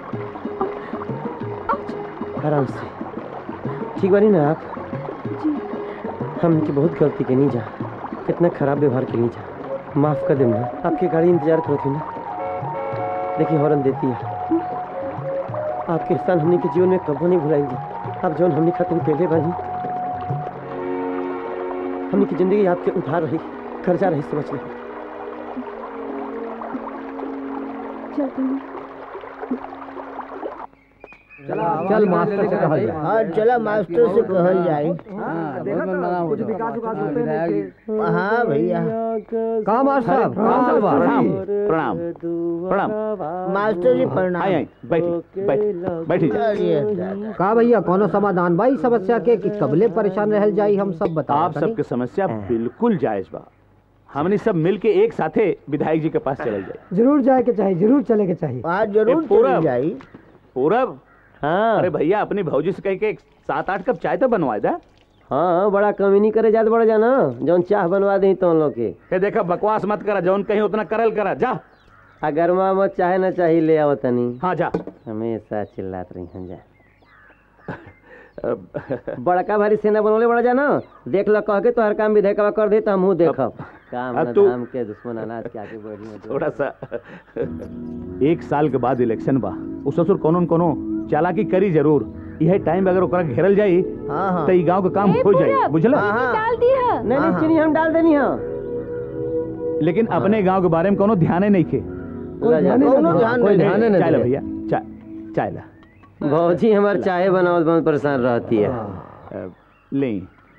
आराम से ठीक बानी ना आप हमने बहुत गलती के नहीं जा कितना खराब व्यवहार के नहीं जा माफ कर देना आपकी गाड़ी इंतजार करो थी ना देखिए हॉर्न देती है आपके एहसान हमने के जीवन में कबो नहीं भुलाएंगे आप जौन हमने खातिर पहले बनी हमने की जिंदगी आपके उधार रही कर्जा रही समझ ले चलते हैं चल मास्टर से कहल जाए हाँ चला मास्टर से कहल जाए कुछ विकास विकास होते हैं हाँ भैया का मास्टर साहब काम चल बा प्रणाम प्रणाम प्रणाम मास्टर जी प्रणाम आई आई बैठी बैठी बैठी जा चलिए दादा। का भैया कोनो समाधान भाई समस्या के कि कबले परेशान रहल जाई हम सब बताओ आप सबके समस्या बिल्कुल जायज बा हमने सब मिल के एक साथे विधायक जी के पास चले जाए जरूर जाए के चाहिए जरूर चले के चाहिए आज जरूर ए, पूरब। चली जाई पूरब हाँ अरे भैया अपनी भौजी से कह के एक सात आठ कप चाय तो बनवाए दा हाँ बड़ा कमी नहीं करे जात बड़ा जाना जौन चाह बनवा दी तो लोग के हे देखा बकवास मत करा जौन कहीं उतना करल करा जा अगर माँ मत चाहे ना चाहिए ले आओ तनी हाँ जा हमेशा चिल्लात रही हैं जा बड़का भारी सेना बनोले बड़ा जाना देख लो कह के तो हर काम विधेयक कर दे तो हमहू देखब काम अब न तू- धाम के दुश्मन अनाज के आगे बढ़ी में थोड़ा सा एक साल के बाद इलेक्शन बा उ ससुर कोनो न कोनो चालाकी करी जरूर यह टाइम अगर ओकरा घेरल जाई हाँ हाँ तो ई गांव के काम ए, हो जाई पूरब, बुझला हाँ, हाँ। डाल दी है नहीं नहीं हाँ, चीनी हम डाल देनी है लेकिन अपने गांव के बारे में कोनो ध्यान नहीं खे ला जा। कौनो ध्यान कोई नहीं ध्यान नहीं चाय ला दे। भैया चाय चाय ला भौजी हमार चाय बनावत बहुत परेशान रहती है अ, ले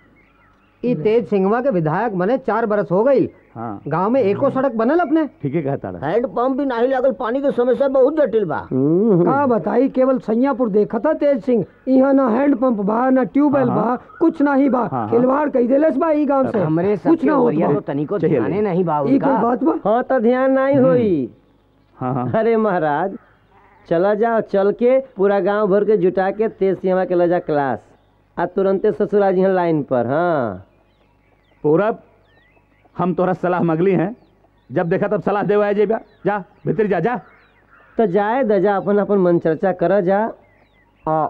ई तेज सिंहवा के विधायक बने चार बरस हो गई हाँ गांव में एको सड़क बनल अपने ठीक है कहता रहा हैंड पंप भी नहीं लागल पानी की समस्या बहुत जटिल बा का बताई केवल सैयापुर देखा था तेज सिंह यहाँ ना हैंड पंप बा ना ट्यूबवेल हाँ, बा कुछ ना ही बा हाँ, हाँ। खिलवाड़ कही देलस बा ई गांव से हमरे कुछ सबके ना होत ओरिया बा तो तनिको चाहिए ध्याने ले। नहीं बा ई कोई उनका बात बा हाँ तो ध्यान नहीं होई हाँ हाँ अरे महाराज चला जाओ चल के पूरा गांव भर के जुटा के तेज सिंहवा के ले जा क्लास आ तुरंते ससुरा जी हैं लाइन पर हाँ पूरब हम तोरा सलाह मगली हैं जब देखा तब सलाह देवा जेबा जा भीतर जा जा तो जाए दजा अपन अपन मन चर्चा कर जा आ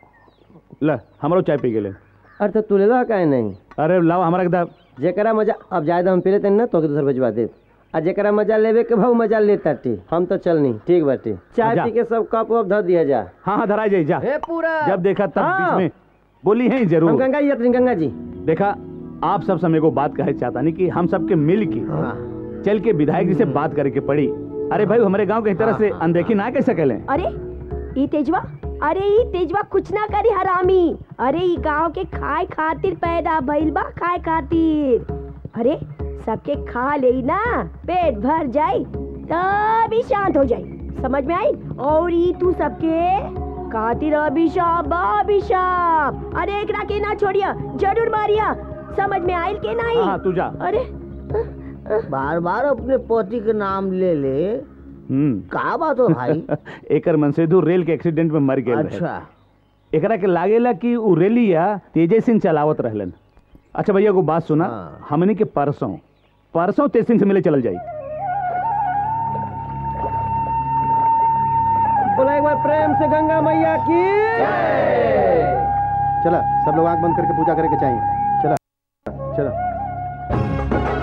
ल हमरो चाय पी गेले अरे तो तू ले लो काहे नहीं अरे लाओ हमरा के दा जेकरा मजा अब जाए हम पी लेते ना तो के दूसर भेजवा दे आ जेकरा मजा लेवे के भाव मजा लेता टी हम तो चलनी ठीक बाटी चाय जा। पी के सब कप वप धर दिया जा हाँ हाँ धरा जाई जा हे पूरा जब देखा तब हाँ। बीच में बोली है हम जरूर गंगा जी अपनी गंगा जी देखा आप सब समय को बात कहे चाहता नहीं कि हम सबके मिल के चल के विधायक जी से बात करे के पड़ी अरे भाई हमारे गांव के इस तरह से अनदेखी ना कैसे करें अरे ई तेजवा अरे ई तेजवा कुछ ना करी हरामी अरे ई गांव के खाए खातिर पैदा भइल बा खाए खातिर अरे सबके खा ले ना पेट भर जाई तब ही शांत हो जाई समझ में आई और ई तू सबके खातिर अभिशाप बा अभिशाप अरे एकरा के ना छोड़िया जरूर मारिया समझ में आइल के नहीं हाँ तू जा अरे बार बार अपने पति के नाम ले ले हम्म का बात हो भाई एकर मनसेधु रेल के एक्सीडेंट में मर गए अच्छा एकरा के लागेला कि उ रेलिया तेजे सिंह चलावत रहलन अच्छा भैया को बात सुना हमने के परसों परसों तेज सिंह से मिले चल जाई बोला एक बार प्रेम से गंगा मैया की चला सब लोग आंख बंद करके पूजा करे के चाहिए चला चला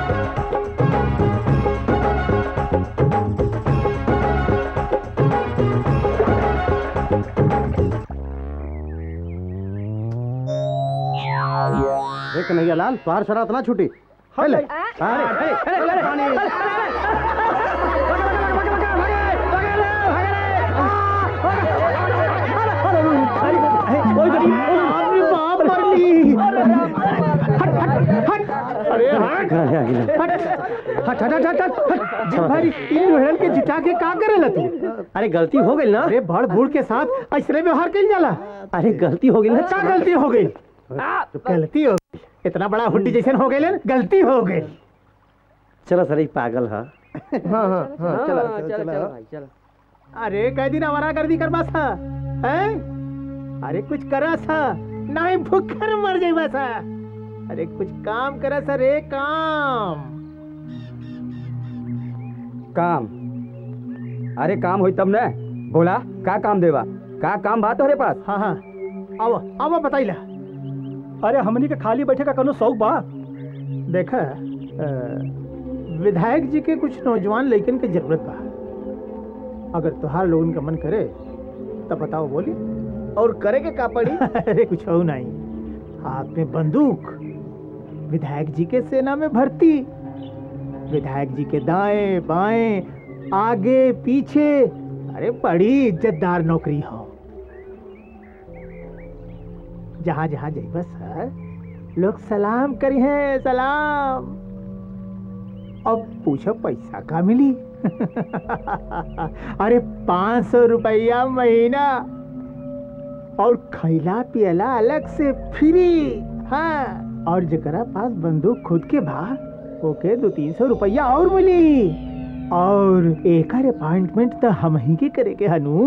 एक कन्हैया लाल तुहार शरात ना छूटी ले अरे हट हट हट हट हट भाई इन लोहन के जिटा के का करेला तू अरे गलती हो गई ना अरे बड़ बूढ़ के साथ ऐसने व्यवहार कइल जाला अरे गलती हो गई ना का गलती हो गई गलती हो गई इतना बड़ा हुड्डी जैसन हो गई गलती हो गई चलो सर एक पागल है हाँ हाँ हाँ चला चला चलो अरे कई दिन आवारा गर्दी करबा सा हैं अरे कुछ करा सा नहीं भूखर मर जाइबा सा अरे कुछ काम करा सा रे काम काम अरे काम होई तब न बोला का काम देवा का काम बात तोहरे पास हाँ हाँ आओ आओ बताइला अरे हमनी के खाली बैठे का कोनो शौक बा देखा अ, विधायक जी के कुछ नौजवान लड़कन के जरूरत बा अगर तुहार लोगन का मन करे तब बताओ बोली और करे के का पड़ी अरे कुछ हो नहीं हाथ में बंदूक विधायक जी के सेना में भर्ती विधायक जी के दाएं बाएं आगे पीछे अरे बड़ी इज्जतदार नौकरी हो जहां जहां जाइबा सर लोग सलाम करी हैं सलाम अब पूछो पैसा का मिली अरे पाँच सौ रुपया महीना और खैला पियला अलग से फ्री हाँ और जकरा पास बंदूक खुद के बा ओके दो तीन सौ रुपया और मिली और एक अपॉइंटमेंट तो हम ही के करे के हनु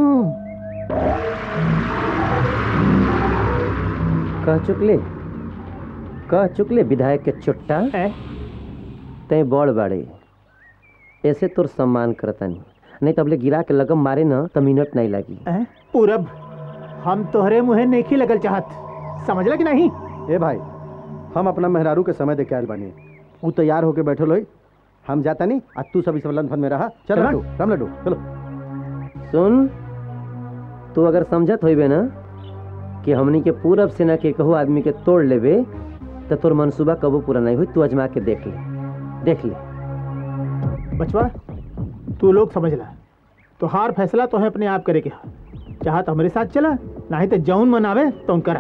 कह चुकले कह चुकले विधायक के चुट्टा तय बड़ बाड़े ऐसे तोर सम्मान करतानी नहीं तबले गिरा के लगम मारे न तो मिनट नहीं लगी हैं? पूरब हम तोहरे मुहे नहीं लगल चाहत समझला कि नहीं ए भाई हम अपना मेहरारू के समय दे के आयल बानी ऊ तैयार होके बैठल होई हम जाता नहीं आज तू सब इस लंदन में रहा चल चला। लड्डू राम लड्डू चलो सुन तू अगर समझत होइबे ना कि हमनी के पूरब सेना के कहू आदमी के तोड़ लेबे तो तोर मनसूबा कबो पूरा नहीं हुई तू अजमा के देख ले देख ले बचवा तू लोग समझ ला तो हार फैसला तो है अपने आप करे के हा। चाह तो हमारे साथ चला नहीं तो जौन मन आवे तो करा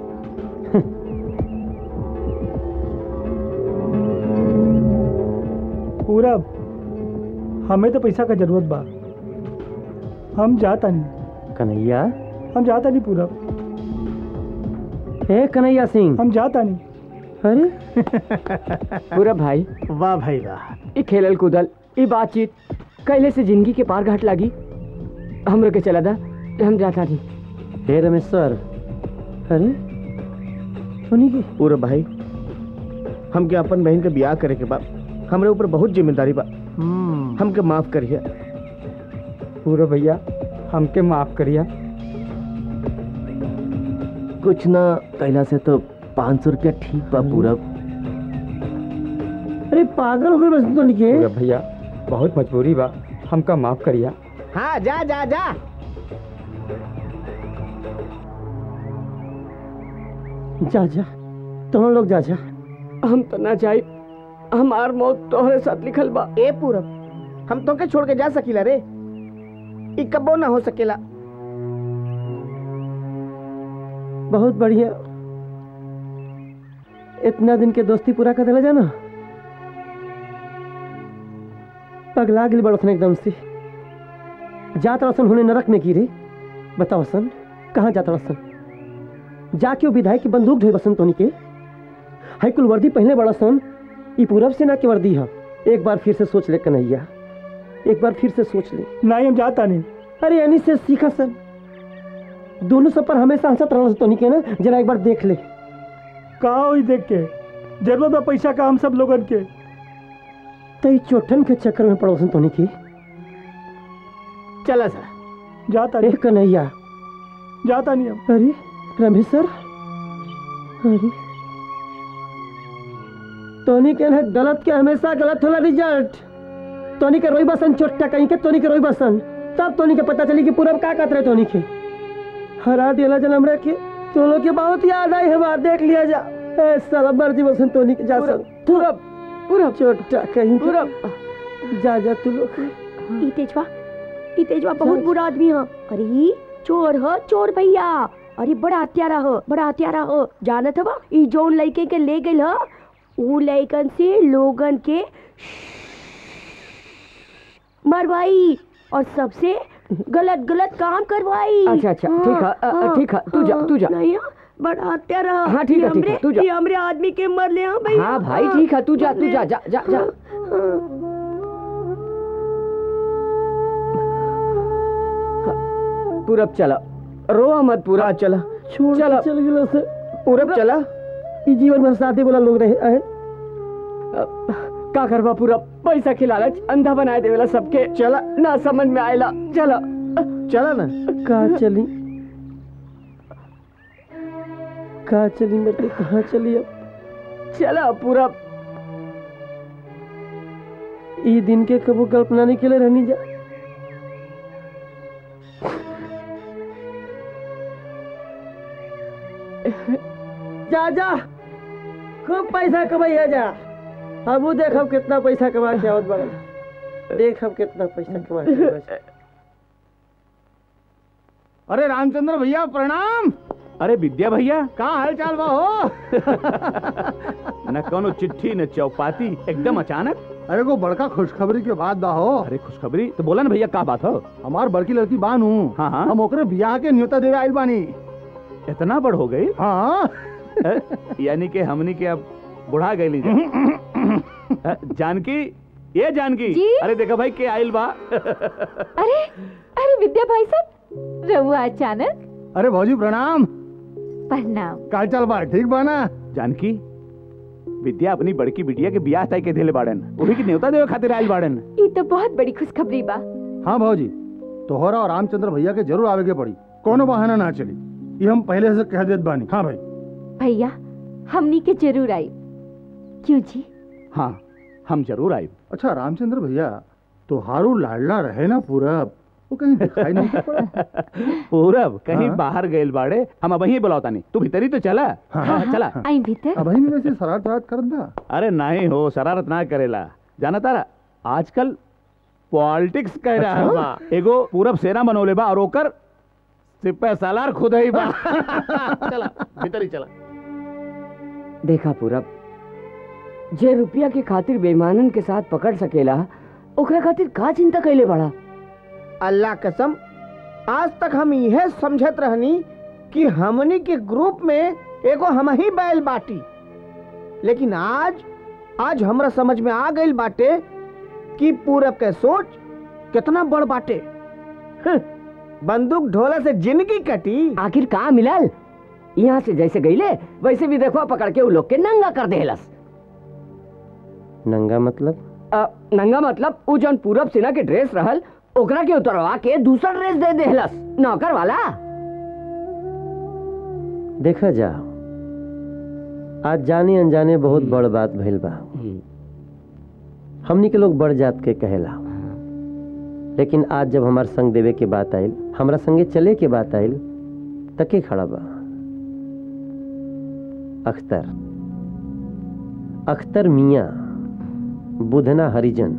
पूरब हमें तो पैसा का जरूरत बा हम जाता नहीं कन्हैया हम जाता नहीं पूरब हे कन्हैया सिंह हम जाता नहीं अरे पूरा भाई वाह भाई वाह ई खेलल कूदल ई बातचीत कैले से जिंदगी के पार घाट लागी हमरो के चला दा हम जाता नहीं हे रमेश्वर अरे सुनी की पूरा भाई हमके अपन बहन के ब्याह करे के बा हमरे ऊपर बहुत जिम्मेदारी बा हमके माफ करिए पूरा भैया हमके माफ करिया कुछ ना कैला से तो पाँच सौ रुपया ठीक बा पूरब अरे पागल हो गए बस तो निके पूरा भैया बहुत मजबूरी बा हमका माफ करिया हाँ जा जा जा जा जा तुम लोग जा जा हम तो ना जाए हमार मौत तोहरे साथ लिखल बा ए पूरब हम तो के छोड़ के जा सकीला रे ई कबो ना हो सकेला बहुत बढ़िया इतना दिन के दोस्ती पूरा कर देला जाना पगला गिल बड़सन एकदम से जात रसन होने नरक में की रे बताओ सन कहाँ जात रसन जाके वो विधायक की बंदूक ढोई बसन तोनी के हाई कुल वर्दी पहले बड़ा सन ई पूरब सेना की वर्दी है एक बार फिर से सोच ले कन्हैया एक बार फिर से सोच ले नहीं हम जाता नहीं अरे यानी से सीखा सन दोनों सब पर हमेशा हंसत रहना तो नहीं के ना जरा एक बार देख ले का होई देख के जरूरत है पैसा का हम सब लोगन के तई चोटन के चक्कर में पड़ोसन तो नहीं की चला सर जाता ए कन्हैया जाता नहीं हम अरे रमेश सर अरे तोनी के ना गलत के हमेशा गलत होला रिजल्ट तोनी के रोई बसन चोट्टा कहीं के तोनी के रोई बसन तब तोनी के पता चली कि पूरब का कहत रहे तोनी के हरा दिला जन्म रे के तो लोग के बहुत याद आई हमार देख लिया जा ए साला मर्जी बसन तोनी के जा सन पूरब पूरब चोट्टा कहीं पूरब जा जा तू लोग ई तेजवा ई तेजवा बहुत बुरा आदमी है अरे ई चोर ह चोर भैया अरे बड़ा हत्यारा हो बड़ा हत्यारा हो जानत हवा ई जोन लड़के के ले गइल ह ऊ लड़कन से लोगन के मरवाई और सबसे गलत गलत काम करवाई अच्छा, अच्छा, ठीक है, अ, अ, ठीक है, तू जा, तू जा। नहीं हाँ, बड़ा हत्यारा ह। हाँ, ठीक ये है, ठीक है, हमरे- तू जा। ये हमरे आदमी के मर ले हाँ भैया हाँ भाई ठीक है तू जा तू जा जा जा जा पूरब चला रो मत पूरा चला छोड़ चला। चल गिलो से पूरब चला ई जीवन में शादी वाला लोग रहे आए का करवा पूरा पैसा के लालच अंधा बनाए देवेला सबके चला ना समझ में आएला चला चला ना का चली का चली मेरे कहाँ चली अब चला पूरा ई दिन के कबू कल्पना नहीं के लिए रहनी जा जा जा खूब पैसा कमाइया जा अब वो देख हम कितना पैसा कमा के आवत बड़ा देख हम कितना पैसा कमा के आवत बा। अरे रामचंद्र भैया प्रणाम अरे विद्या भैया का हाल चाल बा हो न कोनो चिट्ठी न चौपाती एकदम अचानक अरे को बड़का खुशखबरी के बाद बा हो अरे खुशखबरी तो बोला ना भैया का बात हो हमार बड़की लड़की बानू हाँ हाँ हम ओकरे बियाह के न्योता देवे आइल बानी इतना बड़ हो गई हाँ यानी कि हमनी के अब बुढ़ा गई जानकी ये जानकी जी? अरे देखा भाई के आइल बा अरे अरे विद्या भाई साहब रहुआ अचानक अरे भौजी प्रणाम प्रणाम का चाल बा ठीक बा ना जानकी विद्या अपनी बड़की बिटिया के बियाह तय के देले बाड़न वही की न्योता देवे खातिर आइल बाड़न ये तो बहुत बड़ी खुशखबरी बा हाँ भौजी तोहरा और रामचंद्र भैया के जरूर आवे के पड़ी कोनो बहाना ना चली ये हम पहले से कह देत बानी हाँ भाई भैया हमनी के जरूर आई क्यों जी हाँ हम जरूर आए अच्छा रामचंद्र भैया तोहारू लाडला रहे ना पूरा वो कहीं दिखाई नहीं पड़ा पूरब कहीं हाँ? बाहर गइल बाड़े हम अब वहीं बुलावता नहीं तू भीतरी तो चला हाँ, हाँ, हाँ, चला आई भीतर अब में वैसे शरारत वरारत करत बा अरे नहीं हो शरारत ना करेला जाना तारा आजकल पॉलिटिक्स कह रहा है अच्छा? बा। एगो पूरब सेना बनोले बा और ओकर सिपह सालार खुद ही बा चला भीतर ही चला देखा पूरब जे रुपया के खातिर बेईमानन के साथ पकड़ सकेला ओकरा खातिर का चिंता कैले बड़ा अल्लाह कसम आज तक हम यह समझत रहनी कि हमनी के ग्रुप में एगो हम ही बैल बाटी लेकिन आज आज हमरा समझ में आ गई बाटे कि पूरब के सोच कितना बड़ बाटे हं, बंदूक ढोला से जिंदगी कटी आखिर का मिलल यहाँ से जैसे गईले वैसे भी देखो पकड़ के उ लोग के नंगा कर देहलस नंगा मतलब अ, नंगा मतलब उ जौन पूरब सेना के ड्रेस रहल ओकरा के उतरवा के दूसरा ड्रेस दे देहलस नौकर वाला देखा जा आज जाने अनजाने बहुत बड़ बात भइल बा हमनी के लोग बड़ जात के कहेला लेकिन आज जब हमार संग देवे के बात आइल हमरा संगे चले के बात आइल तके खड़ा बा अख्तर अख्तर मियाँ बुधना हरिजन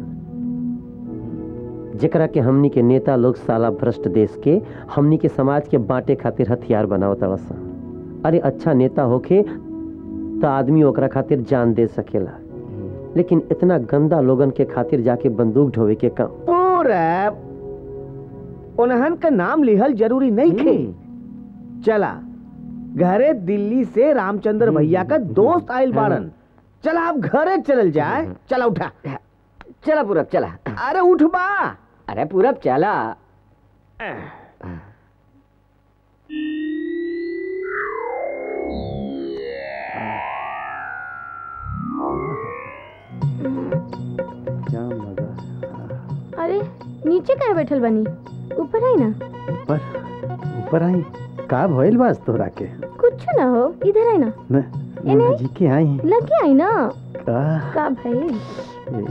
जेकरा के हमनी के नेता लोग साला भ्रष्ट देश के हमनी के समाज के बांटे खातिर हथियार बनावत सन अरे अच्छा नेता होखे तो आदमी ओकरा खातिर जान दे सकेला लेकिन इतना गंदा लोगन के खातिर जाके बंदूक ढोवे के काम पूरब उन्हन का नाम लिहल जरूरी नहीं थे चला घरे दिल्ली से रामचंद्र भैया का दोस्त आइल बाड़न चला अब घरे चलल जाए चला उठा चला पूरब चला अरे उठ बा अरे पूरब चला क्या मजा अरे नीचे काहे बैठल बनी ऊपर आई ना ऊपर ऊपर आई का भइल बास तोरा के कुछ ना हो इधर आई ना न एने? जी के आई लगे आई ना का का भाई ए,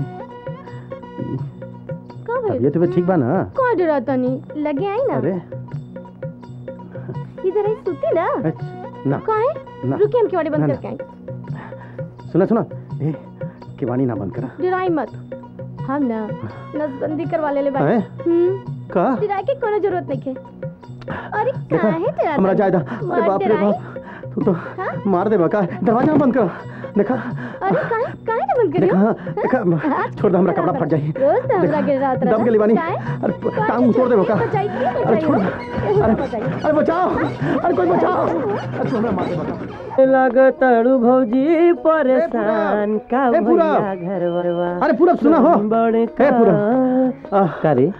का भाई तबीयत भी ठीक बा ना कौन डराता नहीं लगे आई ना अरे इधर आई सुती ना ना काहे ना। रुकिए हम केवाड़ी ना, बंद ना। करके आई सुना सुना ए किवानी ना बंद करा डराई मत हम ना नसबंदी करवा ले ले भाई हैं? हम्म का डराई के कोनो जरूरत नहीं है अरे देखा काहे डराता हमरा जायदा अरे मत बाप रे डराई। बाप तू तो मार दे बका दरवाजा बंद कर देखा अरे काहे काहे ना बंद करियो देखा देखा छोड़ दे हमरा कपड़ा फट जाई रोज तो हमरा के रात दब के लिवानी काहे? अरे टांग तोड़ दे बका बचाई के अरे छोड़ बचाई अरे अरे बचाओ अरे कोई बचाओ अरे तू हमरा मार दे बका लगतड़ू भौजी परेशान का ए, पूरा। भैया घर बरवा अरे पूरा सुना हो बड़े ए पूरा का रे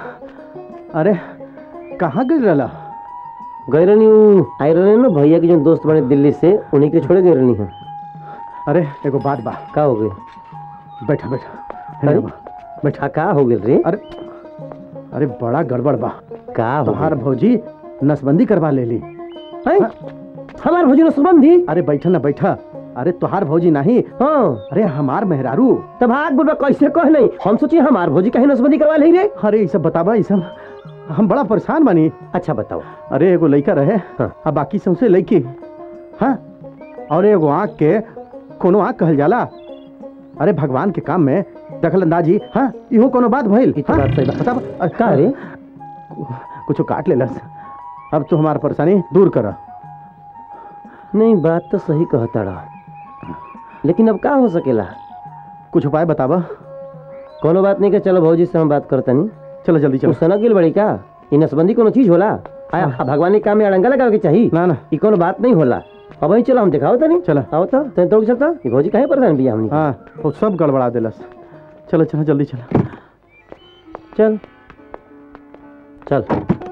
अरे कहाँ गिर रहा गए रहनी हूँ आई रहनी ना भैया के जो दोस्त बने दिल्ली से उन्हीं के छोड़े गए रहनी है अरे एगो बात बा का हो गई बैठा बैठा अरे? बैठा का हो गई रे अरे अरे बड़ा गड़बड़ बा का हो तोहार भौजी नसबंदी करवा ले ली हमार भौजी नसबंदी अरे बैठा ना बैठा अरे तोहार भौजी नहीं हाँ अरे हमार मेहरारू तब भाग बुढ़वा कैसे कह नहीं हम सोचिए हमार भौजी कहीं नसबंदी करवा ले रे अरे ये सब बताबा ये सब हम बड़ा परेशान बानी अच्छा बताओ अरे एगो लड़का रहे हाँ। आ बाकी सबसे लड़की हाँ और एगो आँख के कोनो आँख कहल जाला अरे भगवान के काम में दखल अंदाजी हाँ इहो कोनो बात भइल ई तो बात सही बा। बताबा अरे का रे कुछो काट लेलस अब तो हमार परेशानी दूर कर नहीं बात तो सही कहता रहा लेकिन अब का हो सकेला कुछ उपाय बताबा कोनो बात नहीं के चलो भौजी से हम बात करता नहीं चलो जल्दी तू चलो सनक गिल बड़ी का ई नसबंदी कोनो चीज होला आया आ भगवान के काम में अड़ंगा लगावे के चाहिए ना ना ई कोनो बात नहीं होला अब वही चलो हम दिखाओ तनी चलो आओ तो तने तो चलता ई भौजी काहे परेशान बिया हमनी हाँ वो सब गड़बड़ा देलस चलो चलो जल्दी चलो चल चल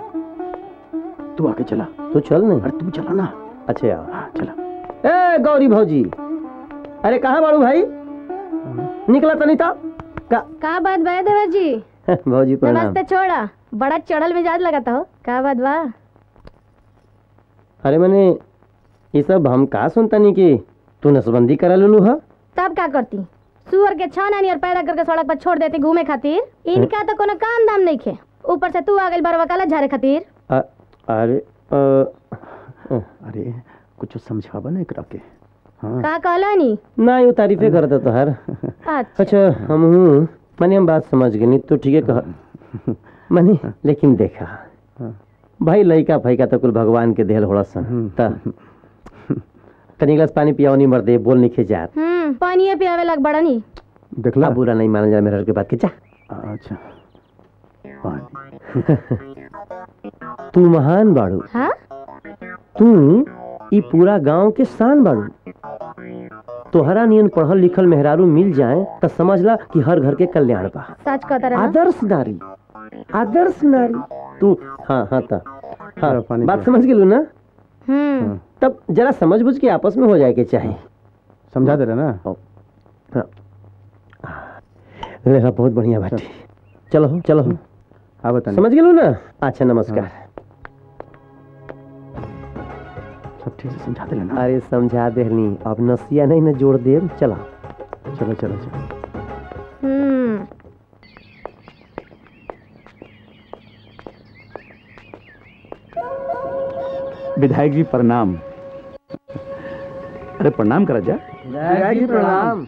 तू आगे चला तू चल नहीं अरे तू चला ना अच्छा यार हाँ चला ए गौरी भौजी अरे कहाँ बाड़ू भाई निकला तनी था का का बात बा देवर जी भौजी प्रणाम नमस्ते छोड़ा बड़ा चढ़ल मिजाज लगाता हो का बात बा अरे मैंने ये सब हम का सुनता नहीं कि तू नसबंदी करा लू हा तब का करती सुअर के छान आनी और पैदा करके सड़क पर छोड़ देती घूमे खातिर इनका तो कोनो काम दाम नहीं खे ऊपर से तू आ गई बरवा काला झारे खातिर अ- अरे अ, अ, अरे कुछ समझावा ना एकरा के हाँ का कहला नी ना यू तारीफे करता तो हर अच्छा अच्छा हम हूँ मैंने हम बात समझ गई नहीं तो ठीक है कहा मनी लेकिन देखा भाई लइका फैका तो कुल भगवान के देहल होड़ा सन त तनी गिलास पानी पियाओ नहीं मर दे बोल नहीं खिंचात हम्म पानी पियावे लग बड़ा नी देखला अब बुरा नहीं माना जा मेरे के बात के जा अच्छा पानी तू महान बाड़ू हाँ तू ई पूरा गांव के शान बाड़ू तोहरा नियन पढ़ल लिखल मेहरारू मिल जाए त समझ ला कि हर घर के कल्याण बा सच कहता रहा आदर्श नारी आदर्श नारी तू हाँ हाँ ता हाँ चलो, पानी बात पियो। समझ गेलू ना हम्म तब जरा समझ बुझ के आपस में हो जाए के चाहिए समझा दे रहे ना हाँ रेखा बहुत बढ़िया बात चलो हो चलो हो हाँ बता समझ गेलू ना अच्छा नमस्कार सब ठीक से समझा दे ना अरे समझा देहनी अब नसिया नहीं ना जोड़ दे चला चलो चलो चलो हम्म विधायक जी प्रणाम अरे प्रणाम करा जा प्रणाम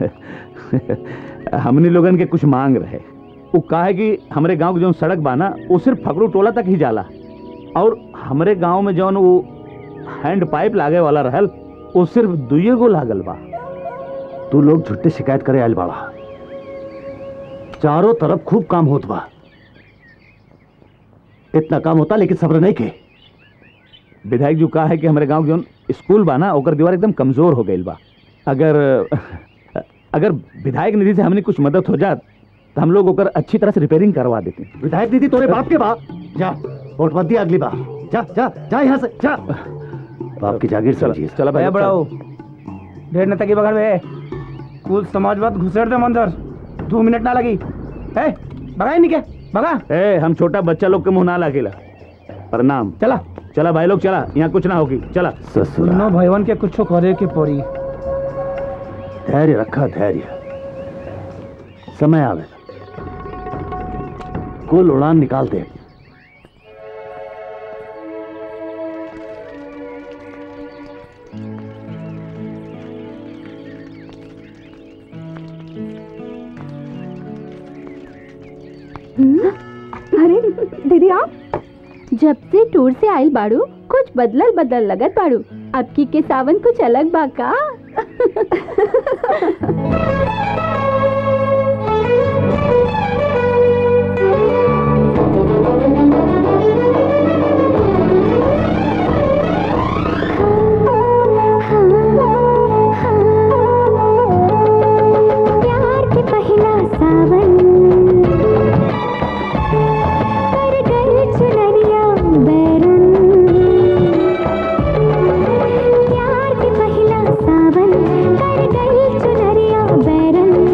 हमनी लोगन के कुछ मांग रहे वो का है कि हमरे गांव के जौन सड़क बा ना वो सिर्फ फकरू टोला तक ही जाला और हमरे गांव में जौन वो हैंड पाइप लागे वाला रहल वो सिर्फ दुइये गो लागल बा तू लोग झुट्टे शिकायत करे आयल बाबा चारों तरफ खूब काम होत बा इतना काम होता लेकिन सब्र नहीं के विधायक जी का है कि हमारे गांव के जौन स्कूल बा ना ओकर दीवार एकदम कमजोर हो गई बा अगर अगर विधायक निधि से हमने कुछ मदद हो जात तो हम लोग ओकर अच्छी तरह से रिपेयरिंग करवा देते विधायक दीदी तोरे बाप के बा जा वोट मत दिया अगली बार जा जा जा यहाँ से जा बाप की जागीर समझिए चला भैया बढ़ाओ ढेर न तकी बगड़ में कुल समाजवाद घुसेड़ दे मंदर दो मिनट ना लगी है भगाई नहीं क्या भगा ए हम छोटा बच्चा लोग के मुंह ना लागेला प्रणाम चला चला भाई लोग चला यहाँ कुछ ना होगी चला सुनो भैवन के कुछ करे के पड़ी धैर्य रखा धैर्य समय आवे कुल उड़ान निकाल दे हम्म, अरे दीदी आप जब से टूर से आयल बाड़ू कुछ बदलल बदल लगत बाड़ू अब की के सावन कुछ अलग बा का प्यार के पहला सावन कर गए चुनरिया बैरन प्यार के पहला सावन कर गए चुनरिया बैरन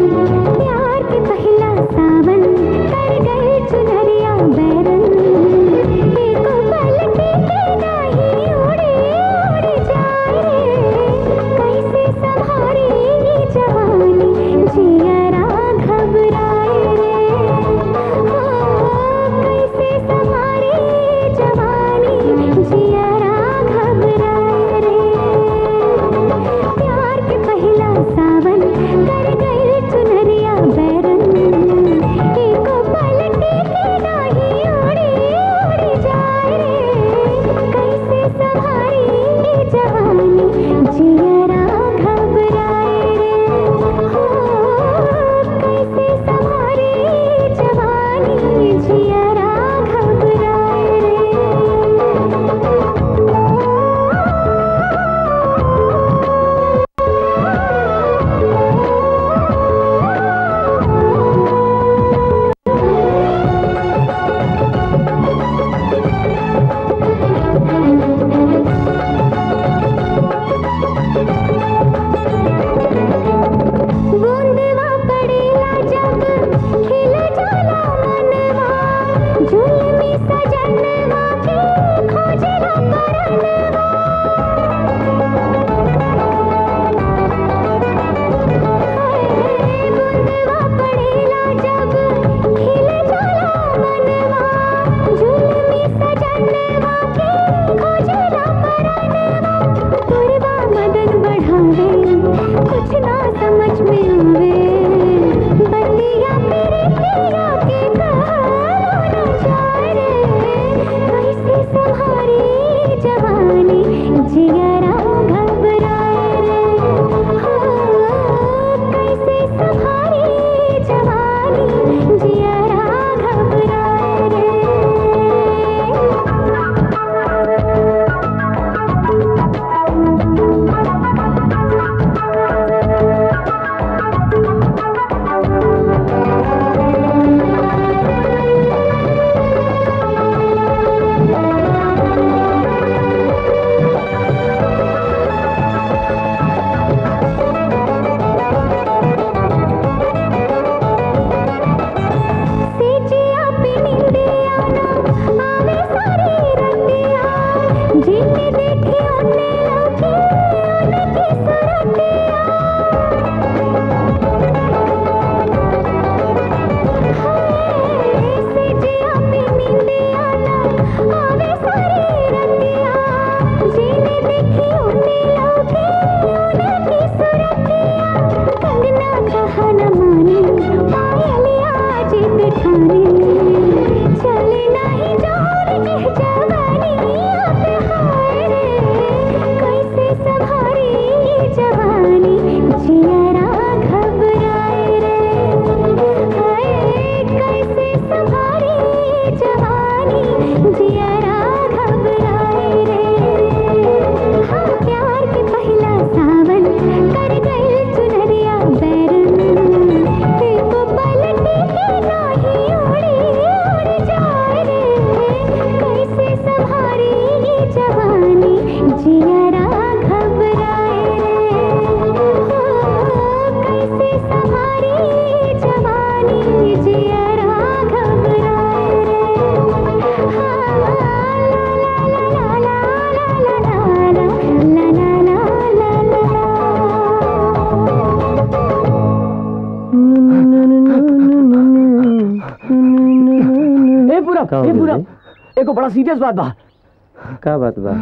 का हो ए गइल पूरा रे? एको बड़ा सीरियस बात बा का बात बा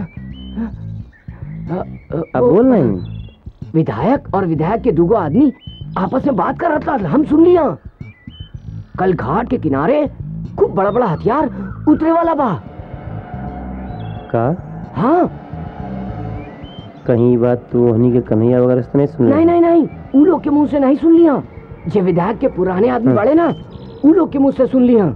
अब अब बोल नहीं विधायक और विधायक के दूगो आदमी आपस में बात कर रहा था हम सुन लिया कल घाट के किनारे खूब बड़ा बड़ा हथियार उतरे वाला बा का हाँ कहीं ई बात तू हनी के कन्हैया वगैरह से तो नहीं सुन नहीं नहीं नहीं उ लोग के मुंह से नहीं सुन लिया जे विधायक के पुराने आदमी हाँ। बड़े ना उ लोग के मुंह से सुन लिया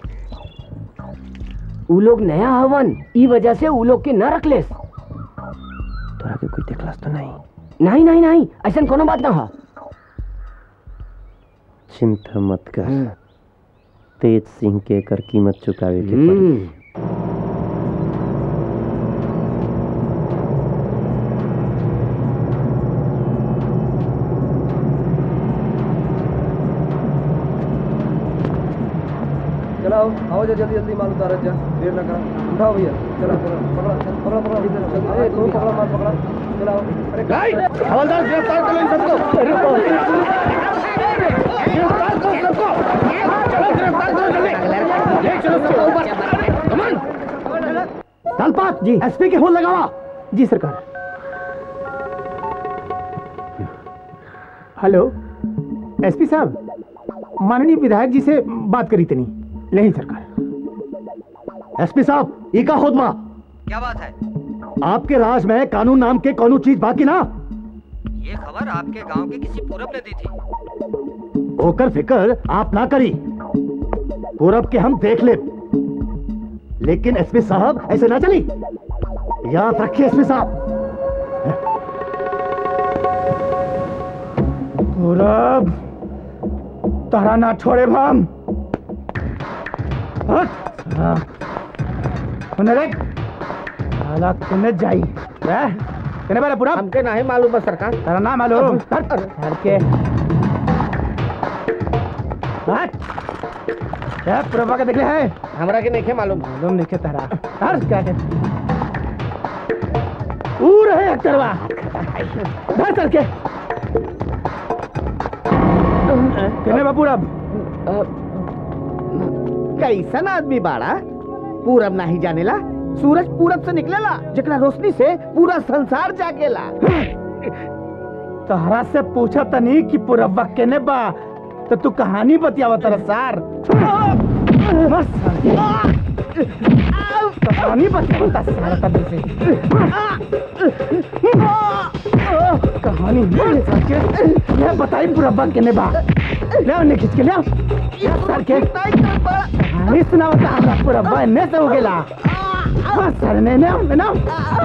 उ लोग नया हवन ई वजह से उ लोग के न रख लेस तोरा के कोई देखलस तो नहीं नहीं नहीं नहीं ऐसा कोनो बात ना है चिंता मत कर तेज सिंह के कर कीमत चुकावे के पड़ी चलाओ आओ जा जल्दी जल्दी माल उतारो जा देर ना करो उठाओ भैया चलो चलो पकड़ा पकड़ा पकड़ा इधर चल ए तू पकड़ा माल पकड़ा चलाओ अरे हवलदार गिरफ्तार कर लो इन सबको गिरफ्तार करो सबको चलो गिरफ्तार करो जल्दी ले चलो सबको ऊपर कमान दलपात जी एसपी के फोन लगावा जी सरकार हेलो एसपी साहब माननीय विधायक जी से बात करी तनी नहीं सरकार एसपी साहब ई का होदमा क्या बात है आपके राज में कानून नाम के कोनो चीज बाकी ना ये खबर आपके गांव के किसी पूरब ने दी थी होकर फिक्र आप ना करी पूरब के हम देख ले लेकिन एसपी साहब ऐसे ना चली याद रखिए एसपी साहब पूरब तारा ना छोड़े हम हट हाँ। सुने रे साला तूने जाई रे कने बारे पूरब हमके नहीं मालूम है सरकार तारा ना मालूम हट हट के हट क्या पूरबा के देखले है हमरा के नहीं मालूम मालूम नहीं के तारा हट क्या के ऊ रहे अक्तरवा धर चल के कने बा पूरब कैसन आदमी बाड़ा पूरब नहीं जानेला सूरज पूरब से निकलेला जकरा रोशनी से पूरा संसार जागेला तहरा से पूछा तनी कि पूरबा केने बा तो तू कहानी बतियावा तेरा सार मस्त सार। कहानी बतियावा तेरा सार तब से कहानी मस्त सार के ये बताई पूरबा केने बा ले उन्हें खींच के ले आओ। ले सार के कहानी सुनावता हमरा पूरबा इन्ने से हो गेला बस सर ने ने ने ना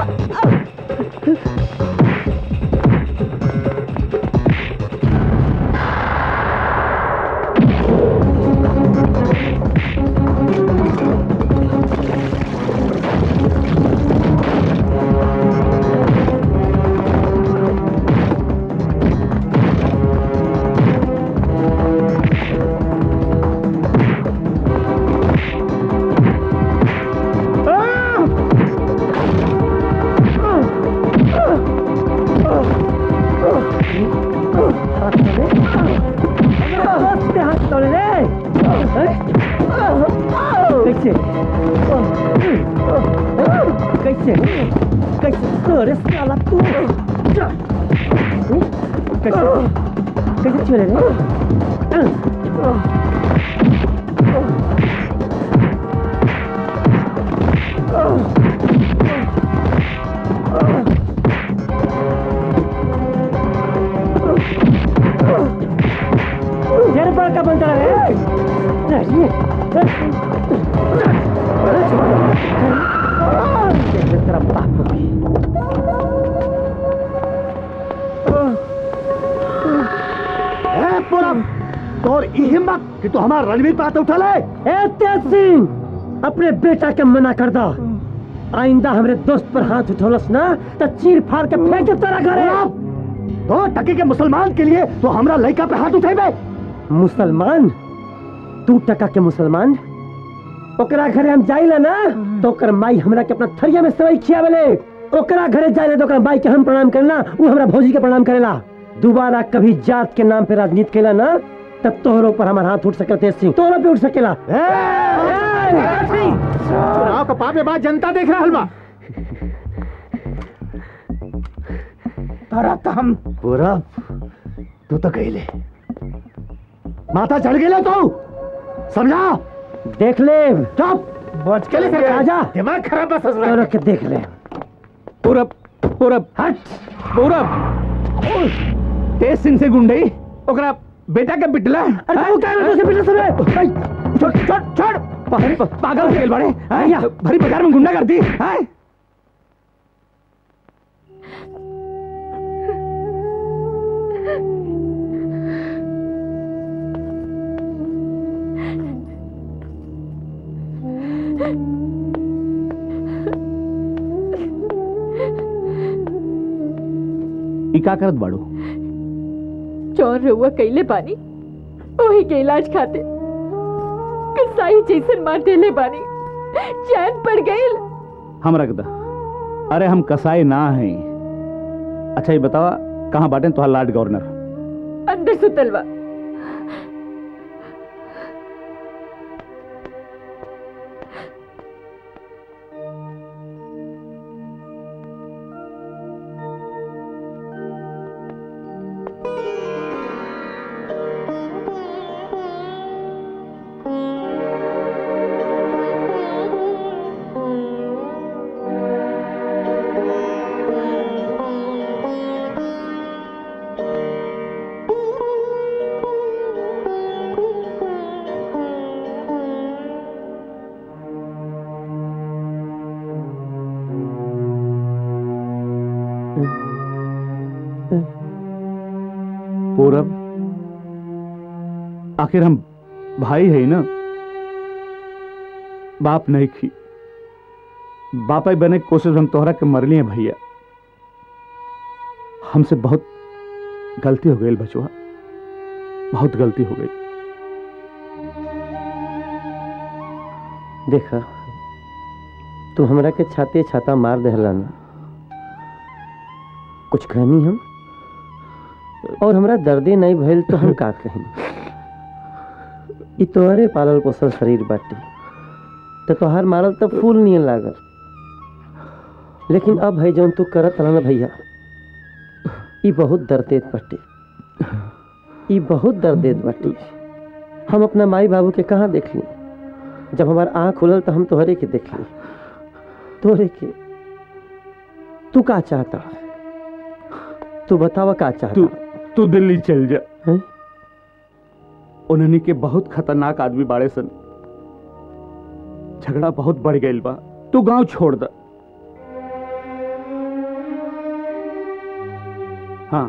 हाथ तोड़े रे कैसे कैसे कैसे तोड़े साला तू कैसे कैसे छोड़े रे यार बड़ा का बनता है तेरा बाप ए पूरब तोर ई हिम्मत कि तू हमारा रणवीर पे हाथ उठा ले ए तेज सिंह अपने बेटा के मना कर दो आइंदा हमरे दोस्त पर हाथ उठौलस ना तो चीर फाड़ के फेंक दे तेरा घरे तो टके के मुसलमान के लिए तो हमरा लड़का पे हाथ उठेबे मुसलमान तू टका के मुसलमान ओकरा घरे हम जाइला ना तो ओकर माई हमरा के अपना थरिया में सेवई खियावेले ओकरा घरे जाइला तो ओकरा माई के हम प्रणाम करना वो हमरा भौजी के प्रणाम करेला दोबारा कभी जात के नाम पे राजनीति केला ना तब तोहरों पर हमारा हाथ उठ सके तेज सिंह तोहरों पे उठ सकेला चुनाव का पाप में बात जनता देख रहा हलवा तारा तो हम पूरा तू तो कहले माथा चढ़ गेले तू समझा देख ले चुप बच के ले आजा दिमाग खराब बस तोहरों के देख ले पूरब पूरब हट पूरब तेज सिंह से गुंडई ओकरा बेटा के पिटला अरे तू क्या बेटा से पिटला सुबह छोड़ छोड़ छोड़ पा- पागल हो गेल बड़े हैं? भरी बाजार में गुंडा करती है ई का करत बाड़ू चौर रहुआ कैले बानी वही के इलाज खाते कसाई जैसन मार देले बानी चैन पड़ गईल हम रख दा अरे हम कसाई ना हैं अच्छा ये बतावा कहाँ बाटे तुहार लार्ड गवर्नर अंदर सुतलवा पूरब आखिर हम भाई है ना बाप नहीं खी बापा बने की कोशिश हम तोहरा के मरली है भैया हमसे बहुत गलती हो गई बचुआ बहुत गलती हो गई देखा तू हमरा के छाते छाता मार देहला ना कुछ कहनी हम और हमरा दर्दे नहीं भइल तो हम का कहीं ई तोहरे पालल पोसल शरीर बाटे तो तोहार मारल तो फूल नहीं लागल लेकिन अब है जौन तू करत रहा ना भैया ई बहुत दर्द देत बाटे ई बहुत दर्द देत बाटे हम अपना माई बाबू के कहाँ देख ली जब हमार आँख खुलल तो हम तोहरे के देख ली तोहरे के तू का चाहता तू बतावा का चाहता तू तू दिल्ली चल जा उन्हनी के बहुत खतरनाक आदमी बाड़े सन झगड़ा बहुत बढ़ गईल बा तू गांव छोड़ द हाँ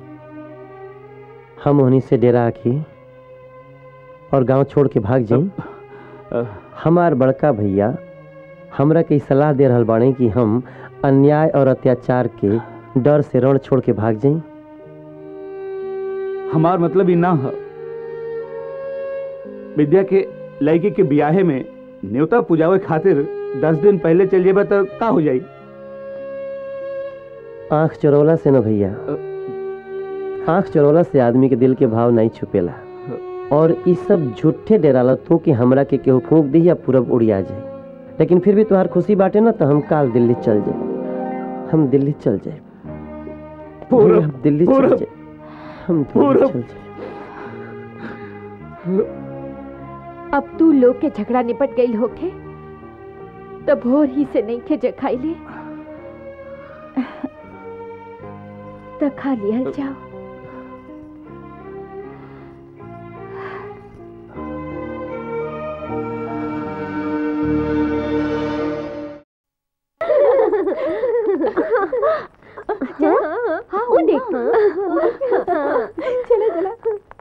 हम उन्हीं से डेरा के और गांव छोड़ के भाग जाई हमार बड़का भैया हमरा के ई सलाह दे रहल बाड़े कि हम अन्याय और अत्याचार के डर से रण छोड़ के भाग जाई हमार मतलब ही ना है विद्या के लड़की के ब्याहे में न्योता पुजावे खातिर दस दिन पहले चल जेबा तो का हो जाई आंख चोरवला से न भैया आंख चोरवला से आदमी के दिल के भाव नहीं छुपेला और ई सब झूठे डेराला तू कि हमरा के केहू फूंक दी या पूरब उड़िया जाए लेकिन फिर भी तुम्हार खुशी बाटे ना तो हम काल दिल्ली चल जाए हम दिल्ली चल जाए पूरब, हम दिल्ली चल पूरब, जाए हम दिल्ली पूरब। चल जाए अब तू लोग के झगड़ा निपट गई होके तो भोर ही से नहीं के जखाई ले तो खा लिया जाओ हाँ वो देख चला चला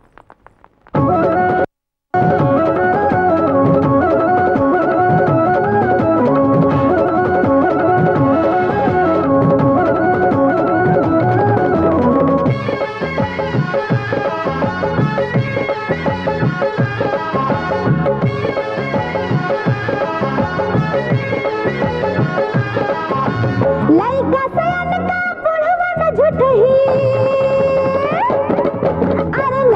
लइका सयन का बुढ़वा न झुठही अरे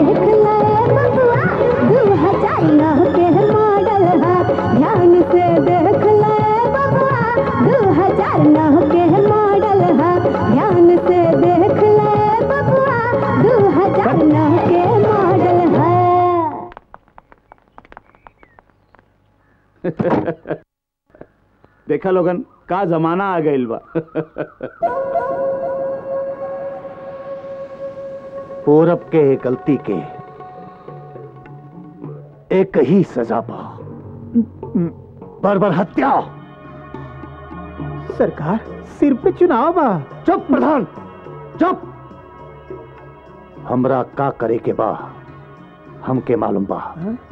देख ले बबुआ दो हजार नौ के मॉडल है ध्यान से देख ले बबुआ दो हजार नौ के मॉडल है ध्यान से देख ले बबुआ दो हजार नौ के मॉडल है देखा लोगन का जमाना आ गइल बा पूरब के गलती के एक ही सजा पा बर्बर हत्या सरकार सिर पे चुनाव बा चुप प्रधान चुप हमरा का करे के बा हमके मालूम बा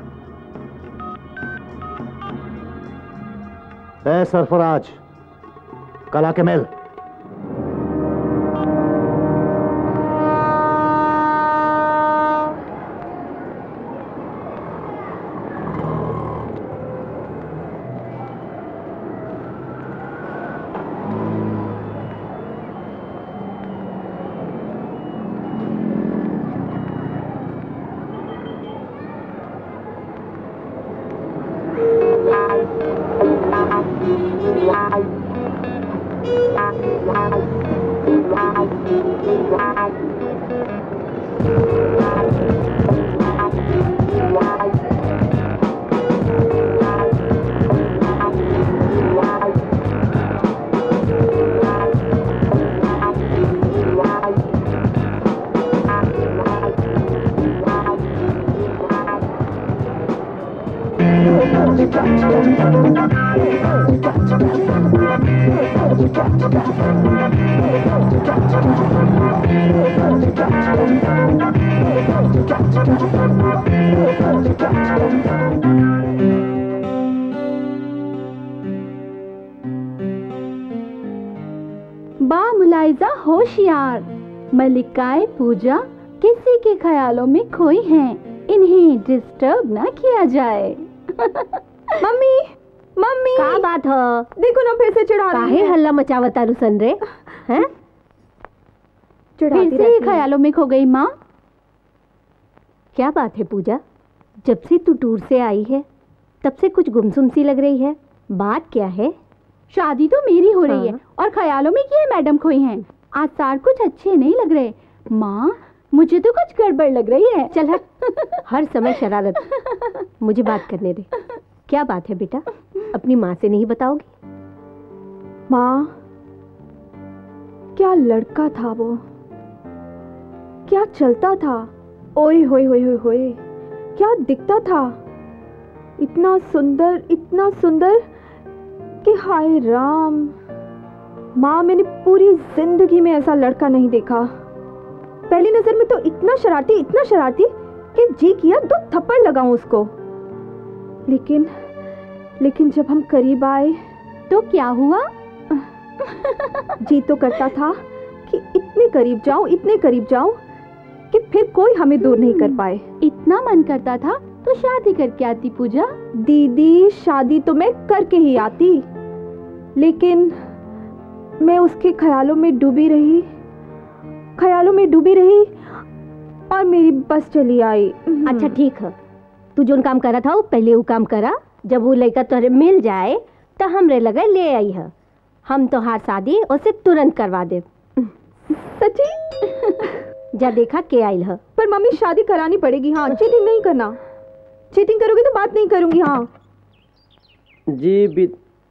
ए सरफराज कला के मेल बा मुलायजा होशियार मलिकाए पूजा किसी के ख्यालों में खोई हैं इन्हें डिस्टर्ब ना किया जाए मम्मी मम्मी का बात ह देखो ना फिर से चिढ़ा रही काहे है। हल्ला मचावता रुसन रे हैं फिर से ही ख्यालों में खो गई माँ क्या बात है पूजा जब से तू टूर से आई है तब से कुछ गुमसुम सी लग रही है बात क्या है शादी तो मेरी हो रही है हाँ। और ख्यालों में किए मैडम खोई हैं आसार कुछ अच्छे नहीं लग रहे माँ मुझे तो कुछ गड़बड़ लग रही है चल हट हर समय शरारत मुझे बात करने दे क्या बात है बेटा अपनी माँ से नहीं बताओगी माँ क्या लड़का था वो क्या चलता था ओए होए होए होए होए क्या दिखता था इतना सुंदर इतना सुंदर कि हाय राम माँ मैंने पूरी जिंदगी में ऐसा लड़का नहीं देखा पहली नजर में तो इतना शरारती इतना शरारती कि जी किया दो थप्पड़ लगाऊं उसको लेकिन लेकिन जब हम करीब आए तो क्या हुआ जी तो करता था कि इतने करीब जाऊं इतने करीब जाऊं कि फिर कोई हमें दूर नहीं कर पाए इतना मन करता था तो शादी करके आती पूजा दीदी शादी तो मैं करके ही आती लेकिन मैं उसके ख्यालों में डूबी रही ख्यालों में डूबी रही और मेरी बस चली आई अच्छा ठीक है तू जोन काम करा था वो पहले वो काम करा जब वो लड़का तोहरे मिल जाए तो हमरे लगे ले आई है हम तो हार शादी उसे तुरंत करवा दे सच्ची जा देखा के आयल है पर मम्मी शादी करानी पड़ेगी हाँ चीटिंग नहीं करना चीटिंग करोगे तो बात नहीं करूंगी हाँ G B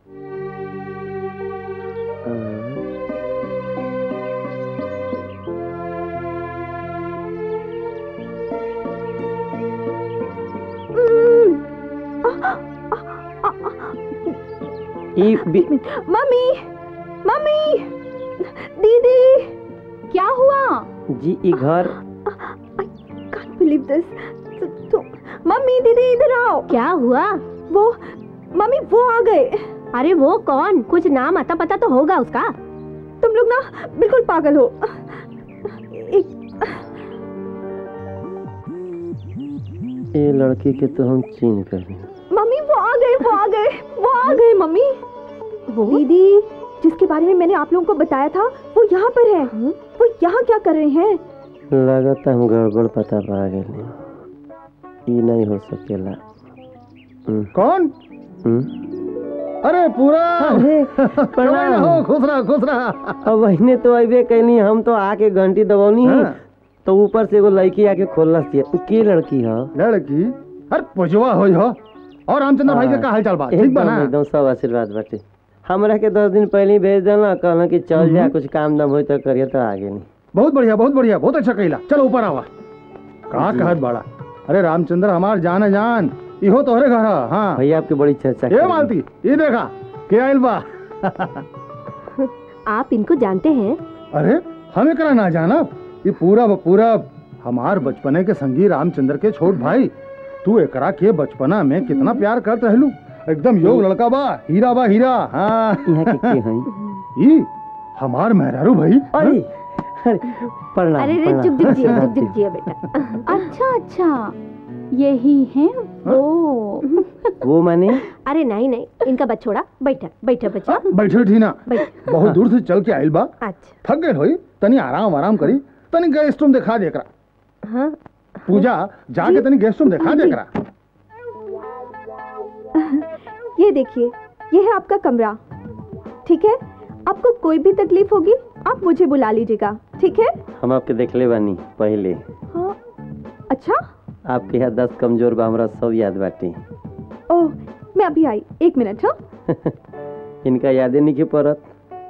E B mummy mummy दीदी क्या हुआ जी ई घर can't believe this. तो, तो, मम्मी दीदी इधर आओ क्या हुआ वो मम्मी वो आ गए अरे वो कौन कुछ नाम आता पता तो होगा उसका तुम लोग ना बिल्कुल पागल हो एक ये लड़की के तो हम चीन कर रहे हैं मम्मी वो आ गए वो आ गए वो आ गए मम्मी वो दीदी जिसके बारे में मैंने आप लोगों को बताया था वो यहाँ पर है वो यहाँ क्या कर रहे हैं लगत हम गड़बड़ पता पा गए ई नहीं हो सकेला हम्म, कौन हम्म। अरे पूरा अरे, प्रणाम हो खुश रहा खुश रहा अब वहीने तो अबे कैली हम तो आके घंटी दबौनी हाँ। तो ऊपर से एगो लड़की आके खोलना दिया उ के लड़की है लड़की अरे पुजवा होई हो और रामचंद्र भाई के का हाल चाल बा ठीक बा एकदम ना एकदम सब आशीर्वाद बाटे हमरा के दस दिन पहले ही भेज देना कहना कि चल जा कुछ काम दाम होई तो करिए तो आगे नहीं बहुत बढ़िया बहुत बढ़िया बहुत अच्छा कहिला चलो ऊपर आवा का कहत बाड़ा अरे रामचंद्र हमार जान है जान इहो तोहरे घर है हाँ भैया आपकी बड़ी चर्चा ये मालती ये देखा के आइल बा आप इनको जानते हैं अरे हम एकरा ना जानब ये पूरा ब पूरा हमार बचपने के संगी रामचंद्र के छोट भाई तू एकरा के बचपना में कितना प्यार करत रहलू एकदम योग लड़का बा हीरा बा हीरा हाँ यहाँ के के हैं ई हमार मेहरारू भाई अरे अरे प्रणाम अरे रे प्रणाम। चुप चुप जिया चुप चुप जिया बेटा अच्छा अच्छा यही है वो वो माने अरे नहीं नहीं इनका बछोड़ा बैठा बैठा बच्चा बैठे थी ना बैठ बहुत दूर से चल के आइल बा अच्छा थक गए होई तनी आराम आराम करी तनी गेस्ट रूम दिखा दे एकरा हाँ पूजा जाके तनी गेस्ट रूम दिखा दे एकरा ये देखिए ये है आपका कमरा ठीक है आपको कोई भी तकलीफ होगी आप मुझे बुला लीजिएगा ठीक है हम आपके देखले बानी पहले हाँ अच्छा आपके यहाँ दस कमजोर बा हमरा सब याद बाटे ओह मैं अभी आई एक मिनट हाँ इनका यादे नहीं के पड़त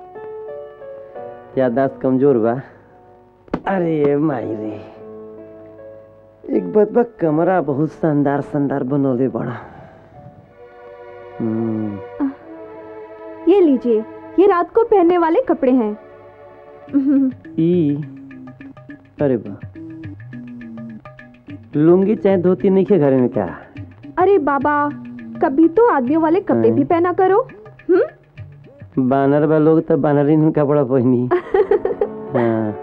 यादाश्त कमजोर बा अरे माई रे एक बात बा कमरा बहुत शानदार शानदार बनौले बड़ा हम्म, ये लीजिए ये रात को पहनने वाले कपड़े हैं ई अरे बा लुंगी चाहे धोती नहीं के घर में क्या अरे बाबा कभी तो आदमियों वाले कपड़े हैं? भी पहना करो हम्म बानर बा लोग तो बानरीन कपड़ा पहनी हाँ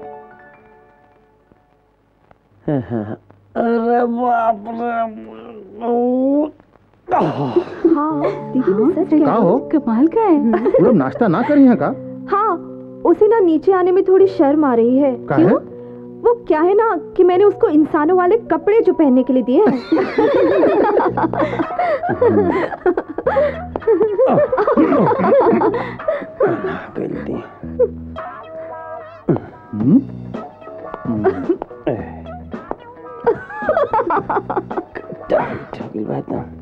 हाँ, हाँ। अरे बाप रे हाँ दीदी मैं सच कह का रही हो हूँ। कमाल का है पूरा नाश्ता ना करी है का हाँ उसे ना नीचे आने में थोड़ी शर्म आ रही है का है? वो क्या है ना कि मैंने उसको इंसानों वाले कपड़े जो पहनने के लिए दिए हैं गलती हम्म? ठगिल बात ना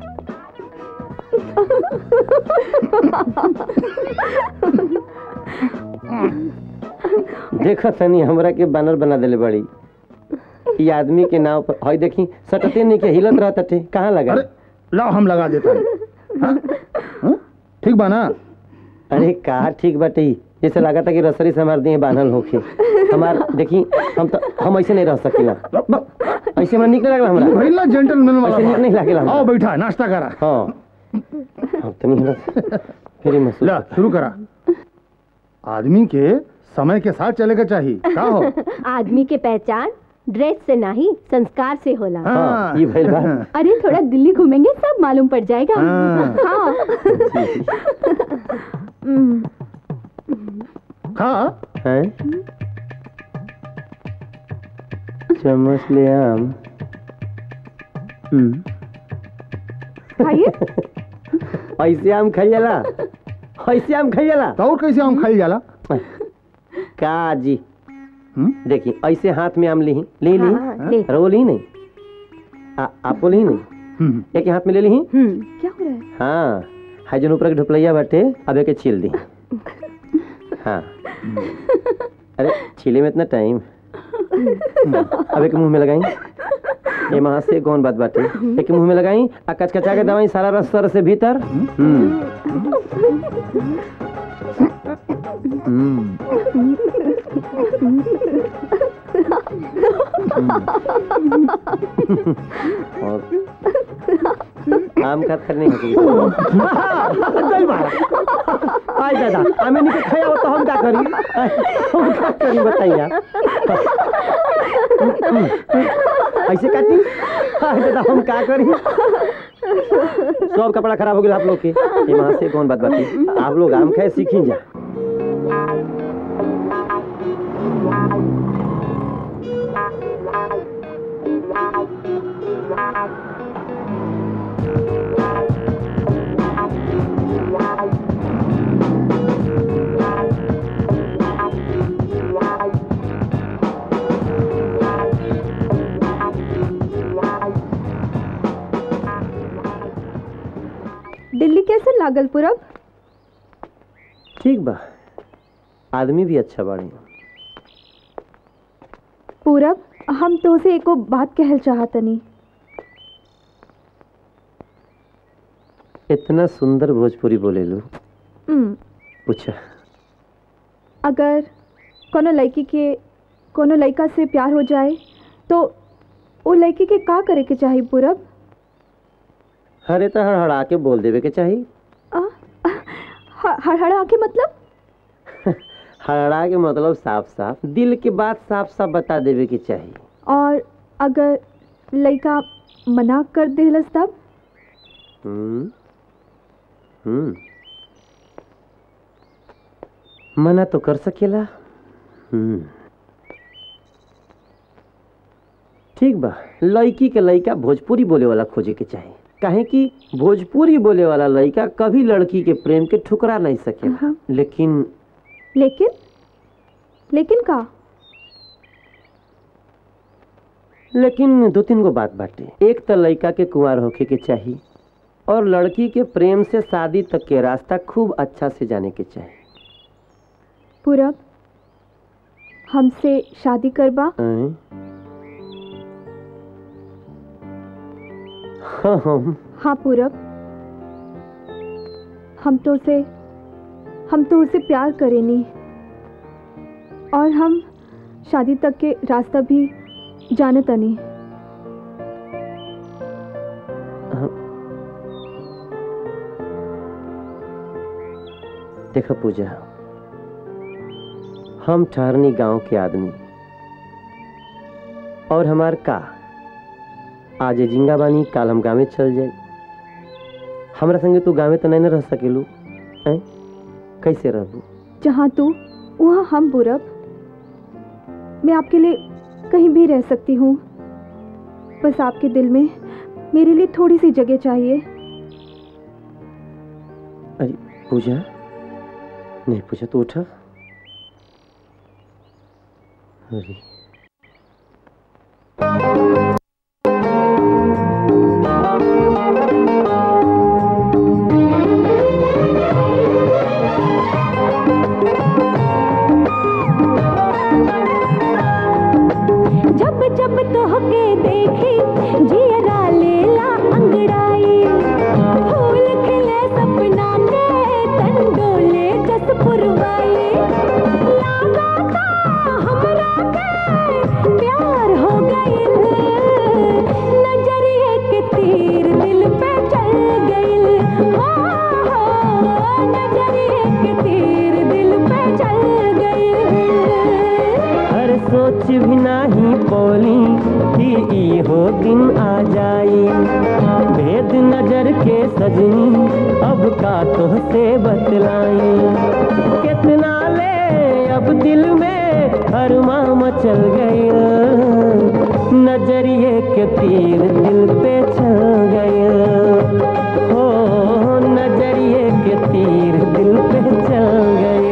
देखो तनी हमरा के बानर बना देले बड़ी ई आदमी के नाव पर हई देखी सटते नहीं के हिलत रहत टे कहाँ लगा अरे लाओ हम लगा देता हैं हाँ? हाँ? ठीक बा ना अरे का ठीक बाटे ई। जैसे लगा था कि रसरी से हमार दिए बांधल होके हमार देखी हम तो हम ऐसे नहीं रह सकीला ऐसे हमरा निक नहीं लगला हमरा भइल ना जेंटलमैन वाला ऐसे निक नहीं लागेला हमरा। आओ बैठा नाश्ता करा हाँ अब तनी हमरा फिर महसूस ला शुरू करा आदमी के समय के साथ चले के चाहिए का हो आदमी के पहचान ड्रेस से नहीं संस्कार से होला हाँ ये भइल बा अरे थोड़ा दिल्ली घूमेंगे सब मालूम पड़ जाएगा हाँ। हाँ हम्म, खा हैं चम्मच ले आम हम्म खाइए ऐसे आम खाई जाला ऐसे आम खाई जाला तो और कैसे आम खाई जाला का जी हम्म? देखिए ऐसे हाथ में आम ली ले ली हाँ, हाँ, ले। अरे वो ली नहीं आ, आपको ली नहीं हम्म। एक हाथ में ले ली हम्म क्या हो रहा है हाँ हाई जन ऊपर के ढुपलैया बाटे अब एक छील दी हाँ अरे छीले में इतना टाइम अब एक मुंह में लगाई ये महा से कौन बात बाटे एक मुंह में लगाई आ कचकचा के दवाई सारा रस सर से भीतर हम्म हम्म और आम का थर नहीं होती दल मारा आई दादा हमें नहीं खाया हो तो हम क्या करी हम क्या करी बताइए ऐसे काटी आई दादा हम क्या करी सब कपड़ा खराब हो गया आप लोग के ये वहां से कौन बात बाती आप लोग आम खाए सीखी जा लागल पूरब ठीक बा आदमी भी अच्छा बाड़े पूरब हम तो से एको बात कहल चाहतनी इतना सुंदर भोजपुरी बोलेलू हम्म, पूछा अगर कोनो लड़की के कोनो लड़का से प्यार हो जाए तो वो लड़की के का करे के चाहिए पूरब हरे तो हड़हड़ा के बोल देवे के चाहिए हड़हड़ा के मतलब हड़हड़ा के मतलब साफ साफ दिल के बात साफ साफ बता देवे के चाहिए और अगर लड़का मना कर देहलस तब हम्म हम्म मना तो कर सकेला हम्म ठीक बा लड़की के लड़का भोजपुरी बोले वाला खोजे के चाही काहे कि भोजपुरी बोले वाला लड़का कभी लड़की के प्रेम के ठुकरा नहीं सकेला लेकिन लेकिन लेकिन का लेकिन दो तीन गो बात बाटे एक तो लड़का के कुंवार होखे के चाही और लड़की के प्रेम से शादी तक के रास्ता खूब अच्छा से जाने के चाही पूरब हमसे शादी करबा हैं? हाँ हम हाँ पूरब हम तो उसे हम तो उसे प्यार करेनी और हम शादी तक के रास्ता भी जाने तनी देखो पूजा हम ठहरनी गांव के आदमी और हमार का आज ये जिंगा बानी काल हम गाँव चल जाए हमरा संगे तू गाँव तो नहीं न रह सकेलू हैं कैसे रहबू जहाँ तू वहाँ हम पूरब मैं आपके लिए कहीं भी रह सकती हूँ बस आपके दिल में मेरे लिए थोड़ी सी जगह चाहिए अरे पूजा नहीं पूजा तू उठा अरे जब जब तोहके देखी जियरा लेला अंगड़ाई फूल खिले सपना के तन डोले जस पुरवाई लागा का हमरा के प्यार हो गइल नजरिए के तीर दिल पे चल गइल हो हो नजरिए के तीर दिल पे चल गइल हर सोच भी नाही बोली कि इहो दिन आ जाई भेद नजर के सजनी अब का तो से बतलाई कितना ले अब दिल में हर माम चल गई नजरिए के तीर दिल पे चल गए हो नजरिए के तीर दिल पे चल गए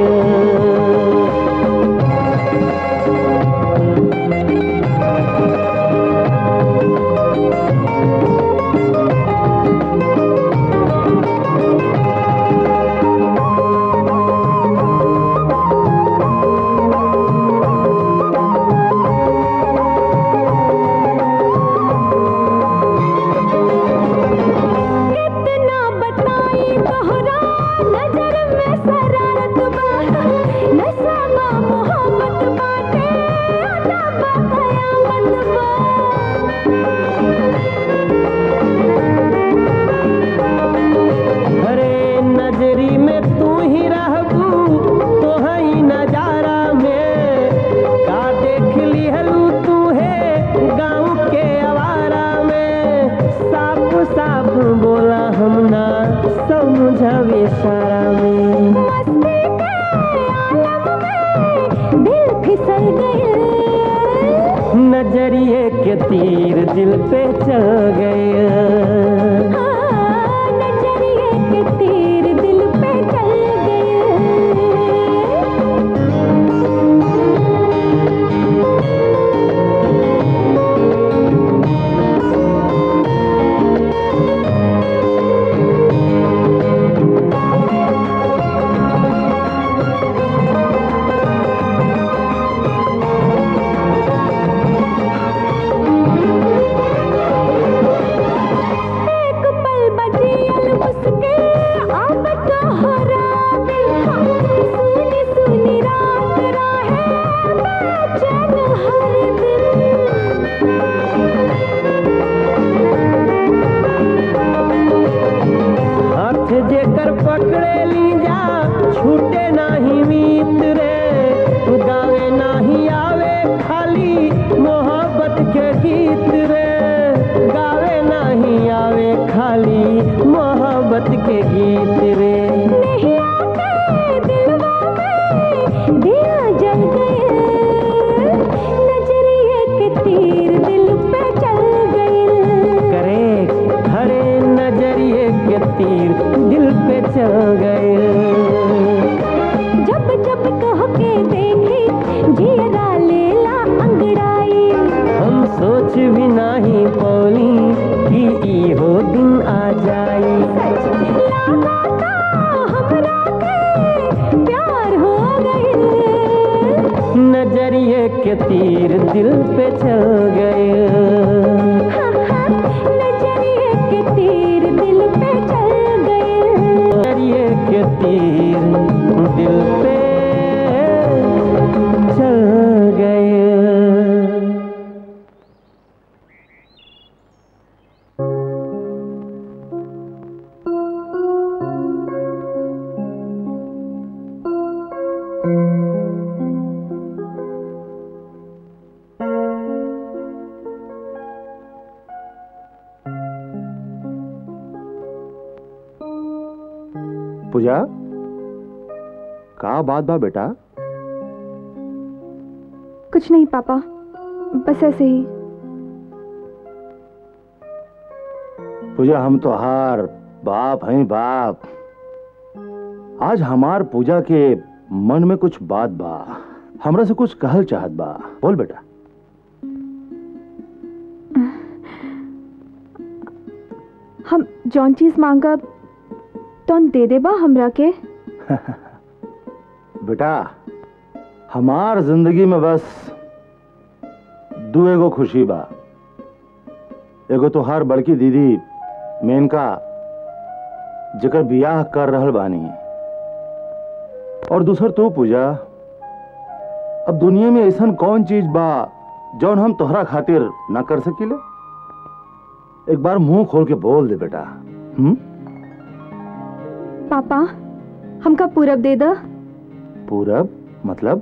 कितना बताई तोहरा नजर में शरारत बा नशा बा मोहब्बत बाटे अदा बा कयामत बा अरे नजरी में तू ही रहबू तो ही नजारा में का देख लिहलू तू है गाँव के आवारा में साफ साफ बोला हम ना समझावे सारा में दिल फिसल गए नजरिए के तीर दिल पे चल गए नजरिए के तीर दिल पे चल गए प्रीत के गीत रे नहीं आते दिलवा में दिया जल गए नजरिए के तीर दिल पे चल गए करे हरे नजरिए के तीर दिल पे चल गए जब जब कह के देखी जियरा लेला अंगड़ाई हम सोच भी नहीं बोली कि ई हो दिन आ जाई प्यार हो गए नजरिए के तीर दिल पे चल गए नजरिए के तीर दिल पे चल गए नजरिए के तीर दिल पे चल गए पूजा का बात बा बेटा कुछ नहीं पापा बस ऐसे ही पूजा हम तो हार बाप हैं बाप आज हमार पूजा के मन में कुछ बात बा हमरा से कुछ कहल चाहत बा बोल बेटा हम जौन चीज मांगब तौन दे देबा हमरा के बेटा हमार जिंदगी में बस दू एगो खुशी बा एगो तोहार बड़की दीदी मेनका जेकर बियाह कर रहल बानी और दूसर तू पूजा अब दुनिया में ऐसा कौन चीज बा जौन हम तोहरा खातिर ना कर सकीले एक बार मुंह खोल के बोल दे बेटा हम्म पापा हमका पूरब दे द पूरब मतलब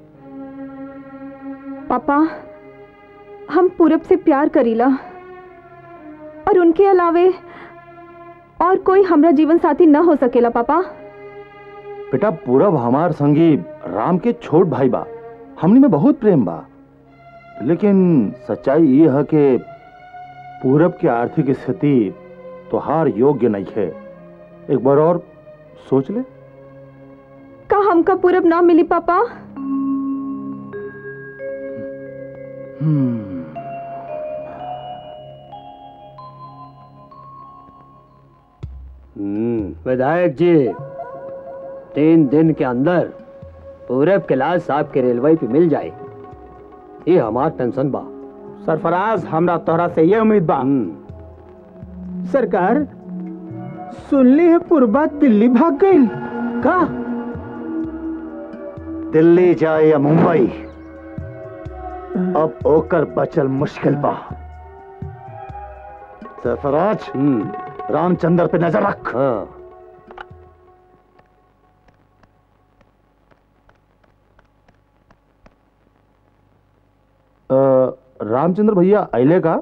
पापा हम पूरब से प्यार करीला और उनके अलावे और कोई हमरा जीवन साथी न हो सकेला पापा बेटा पूरब हमार संगी राम के छोट भाई बा हमनी में बहुत प्रेम बा लेकिन सच्चाई ये है कि पूरब की आर्थिक स्थिति तोहार योग्य नहीं है एक बार और सोच ले का हमका पूरब ना मिली पापा विधायक जी तीन दिन के अंदर पूरब के लाल साहब के रेलवे पे मिल जाए ये हमार टेंशन बा सरफराज हमरा तोहरा से ये उम्मीद बा सरकार सुनली है पूर्वा दिल्ली भाग गई का दिल्ली जाए या मुंबई अब ओकर बचल मुश्किल बा सरफराज रामचंद्र पे नजर रख अ, रामचंद्र भैया अले का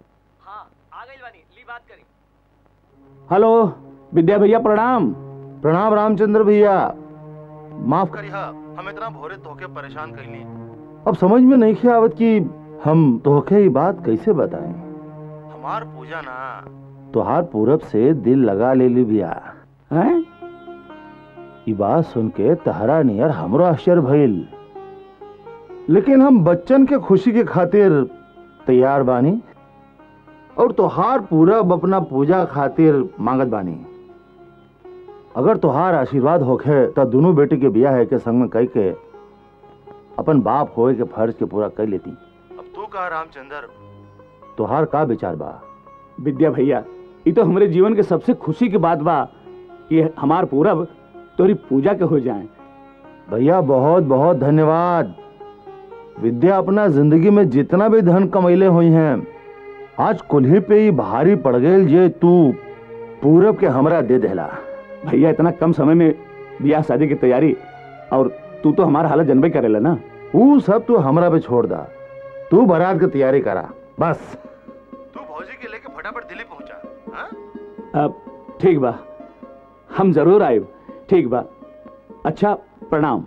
हेलो विद्या भैया प्रणाम प्रणाम रामचंद्र भैया माफ करिए हम इतना भोरे तोहके परेशान कैली अब समझ में नहीं खे आवत कि हम तोहके ये बात कैसे बताएं हमार पूजा ना तोहार पूरब से दिल लगा ले ली भैया हैं ये बात सुन के तहरा नियर हमरो आश्चर्य भइल लेकिन हम बच्चन के खुशी के खातिर तैयार बानी और तोहार पूरब अपना पूजा खातिर मांगत बानी अगर तोहार आशीर्वाद होखे तो दोनों बेटी के बियाह है के संग में कह के अपन बाप होए के फर्ज के पूरा कर लेती अब तू कहा रामचंद्र तोहार का विचार बा विद्या भैया ये तो हमारे जीवन के सबसे खुशी की बात बा कि हमार पूरब तोरी पूजा के हो जाए भैया बहुत बहुत धन्यवाद विद्या अपना जिंदगी में जितना भी धन कमैले हुई हैं आज कुल्ही पे ही भारी पड़ गए जे तू पूरब के हमरा दे देला भैया इतना कम समय में ब्याह शादी की तैयारी और तू तो हमारा हालत जनबे करेला ना वो सब तू हमरा पे छोड़ दा तू बारात की तैयारी करा बस तू भौजी के लेके फटाफट दिल्ली पहुंचा अब ठीक बा हम जरूर आए ठीक बा अच्छा प्रणाम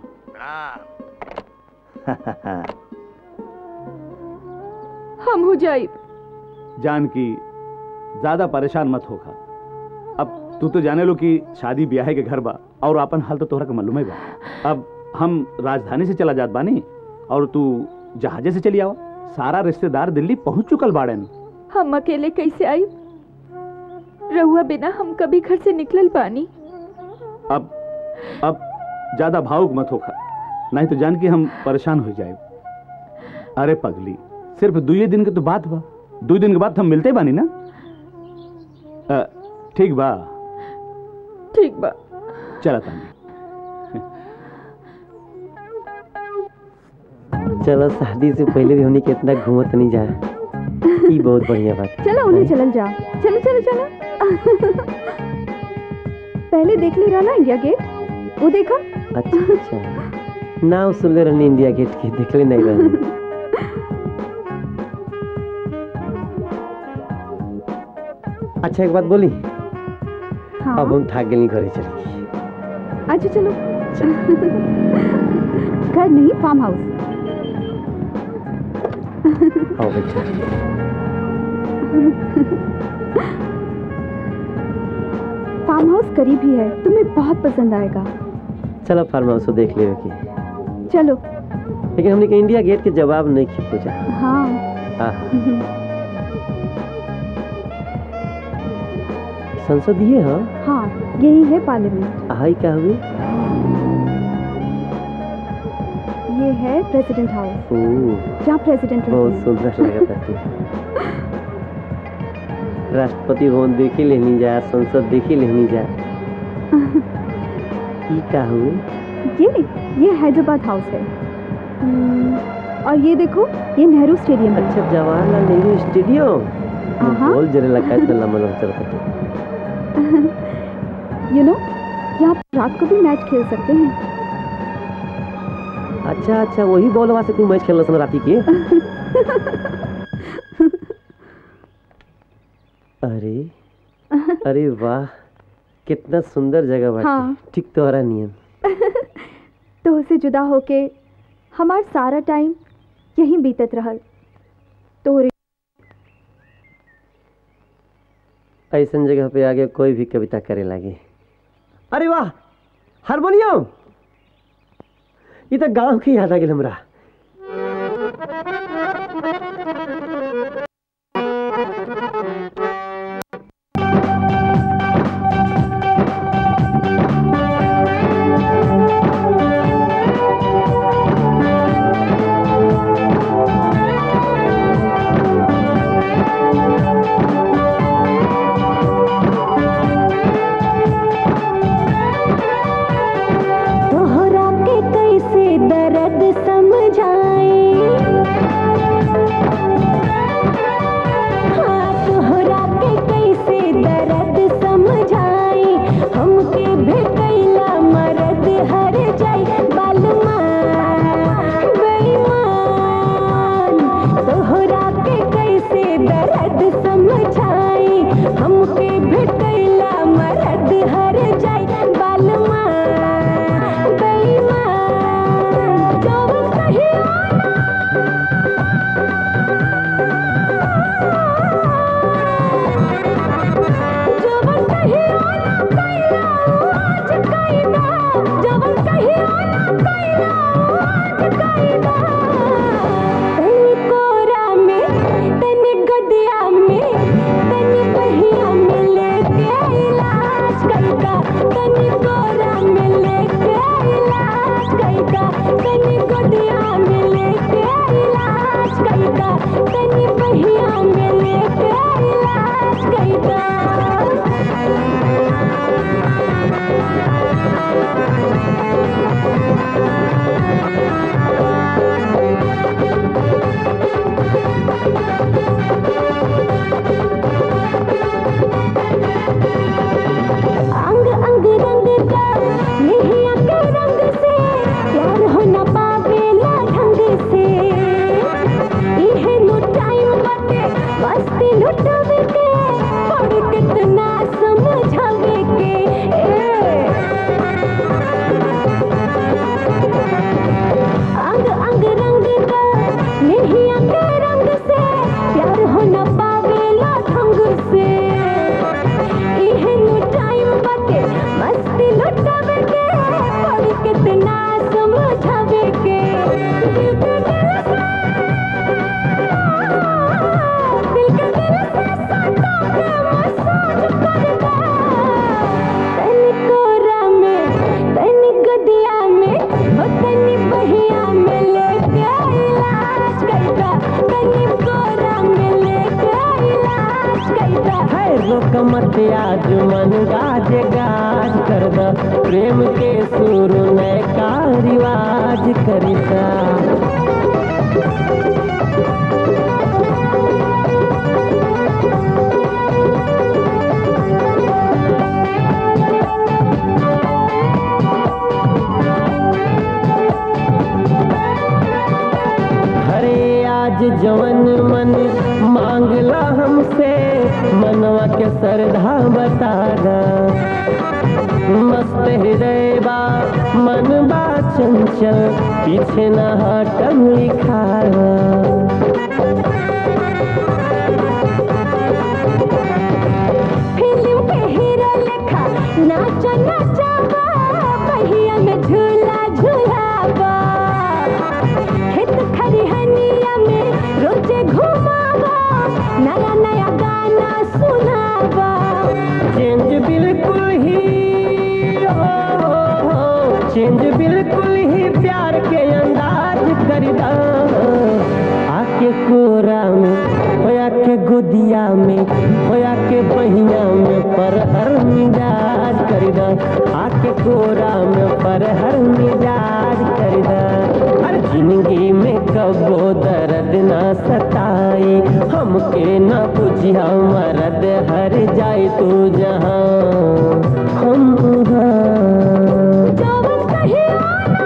हम हो जाए जानकी ज्यादा परेशान मत होखा अब तू तो जाने लो कि शादी ब्याह के घर बा और अपन हाल तो तोहरा के मालूम है बा अब हम राजधानी से चला जात बानी और तू जहाजे से चली आओ सारा रिश्तेदार दिल्ली पहुंच चुकल बाड़न हम अकेले कैसे आई रहुआ बिना हम कभी घर से निकलल पानी अब अब ज्यादा भावुक मत होखा नहीं तो जान के हम परेशान हो जाए अरे पगली सिर्फ दुए दिन के तो बात बा दो दिन के बाद हम मिलते बानी ना अ, ठीक बा ठीक बा चला तानी चलो शादी से पहले भी हमने कितना घूमत नहीं जाए ई बहुत बढ़िया बात चलो उन्हें चलल जा चलो चलो चलो पहले देख ले रहा ना इंडिया गेट वो देखा अच्छा अच्छा नाम सुन ले रहनी इंडिया गेट के देखले नहीं रहनी अच्छा एक बात बोली हाँ अब हम थक गए घरे चले अच्छा चलो घर नहीं फार्म हाउस आओ बेटा फार्म हाउस करीब ही है तुम्हें बहुत पसंद आएगा चलो फार्म हाउस देख ले की चलो लेकिन हमने कहा इंडिया गेट के जवाब नहीं की पूछा हाँ हाँ संसद ये हाँ हाँ यही है पार्लियामेंट हाई क्या हुई ये है प्रेसिडेंट हाउस ओह जहाँ प्रेसिडेंट बहुत रहते सुंदर लगा था राष्ट्रपति भवन देखी लेनी जा संसद देखी लेनी जा ई का हुई हैं ये ये हैदराबाद हाउस है हम्म, और ये देखो ये नेहरू स्टेडियम है अच्छा जवाहरलाल नेहरू स्टेडियम हाँ। बोल जरे लगा इतना लंबा लंबा चल रहा यू नो यहाँ पर रात को भी मैच खेल सकते हैं अच्छा अच्छा वही बॉल वहां से कोई मैच खेल रहा राती के अरे अरे वाह कितना सुंदर जगह बाटे हाँ। ठीक तोहरा नियम तो उसे जुदा होके हमार सारा टाइम यहीं बीतत रहल तोहरे ऐसन जगह पे आगे कोई भी कविता करे लगे अरे वाह हारमोनियम ये तो गांव की याद आ गई हमरा तोहरा के कैसे दर्द समझाए हाँ तोहरा के कैसे दर्द समझाए हमके भेटैला मरद हर जाई बालमा बेईमान तोहरा के कैसे दर्द समझाए हमके भेटैला मरद हर जाई बालमा बेईमान जब कहियो जब कहियो ना कैला आज कैला जब कहियो ना कैला आज कैला तनी कोरा में तनी गदिया में तनी बहिया में लेके इलाज कैका तनी कोरा में लेके इलाज कैका तनी गदिया में लेके इलाज कैका तनी बहिया में लेके इलाज कैका अंग अंग रंग का नेहिया के रंग से प्यार हो न पावेला ढंग से इहे नो टाइम बाटे मस्ती लुटावे के और कितना समझावे के ए कैदा है रोक मत आज मन गाज गाज कर द प्रेम के शुरू नए का रिवाज करता हरे आज जवन मन मांगला हमसे मनवा के श्रद्धा बता दा मस्त हृदय बा मन बा चंचल पीछे न हटम लिखा फिल्म के हीरो लेखा नाचा नाचा बा पहिया में झूला झूलाबा खेत खरिहनिया में रोजे घुमाबा नया नया गाना सुनाबा चेंज बिल्कुल ही हो, हो, हो, चेंज बिल्कुल ही प्यार के अंदाज कर दा आके कोरा में होया के गोदिया में होया के बहिया में पर हर मिजाज कर दा आके कोरा में पर हर मिजाज कर दा हर जिंदगी में कबो दर्द ना सताई हमके ना बुझिया मरद हर जाए तू जहाँ हम वहाँ जवन कहियो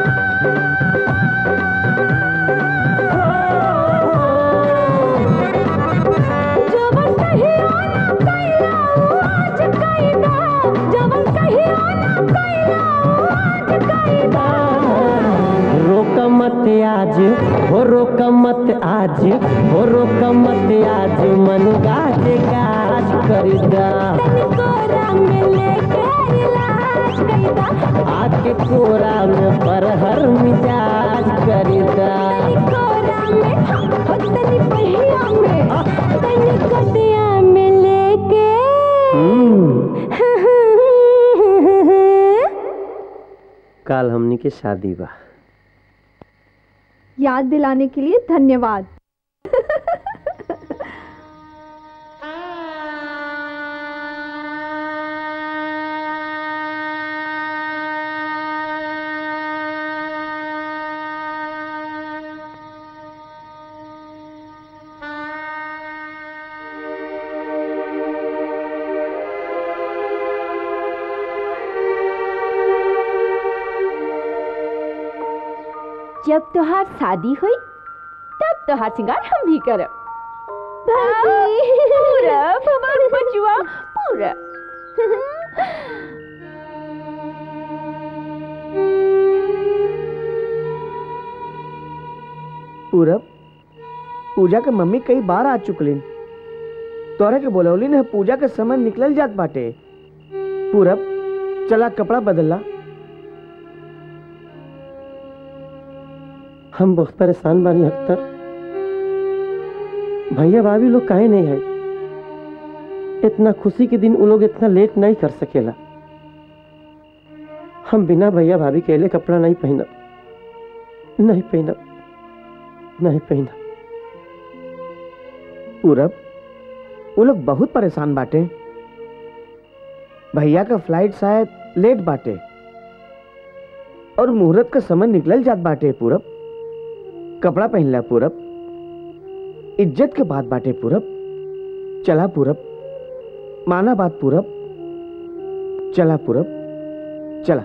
जवन कहियो ना कैला आज कैदा जवन कहियो ना कैला आज कैदा रोक मत आज हो रोक मत आज हो रोक मत आज मन गाज गाज कर दा कोरा में लेके इलाज कैदा आके कोरा में पर हर मिजाज कर दा कोरा में हो तनी पहिया में तनी कटिया में लेके काल हमनी के शादी बा याद दिलाने के लिए धन्यवाद जब तोहार शादी हुई तब तोहार सिंगार हम भी करब पूरब हमार बचुआ पूरब पूरब पूजा के मम्मी कई बार आ चुकलिन तोरा के बोलौलिन है पूजा के समय निकलल जात बाटे पूरब चला कपड़ा बदलला हम बहुत परेशान बानी अख्तर भैया भाभी लोग काहे नहीं है इतना खुशी के दिन वो लोग इतना लेट नहीं कर सकेला हम बिना भैया भाभी के लिए कपड़ा नहीं पहनब नहीं पहनब नहीं पहनब पूरब वो लोग बहुत परेशान बाटे भैया का फ्लाइट शायद लेट बाटे और मुहूर्त का समय निकलल जात बाटे पूरब कपड़ा पहनला पूरब इज्जत के बात बाटे पूरब चला पूरब माना बात पूरब चला पूरब चला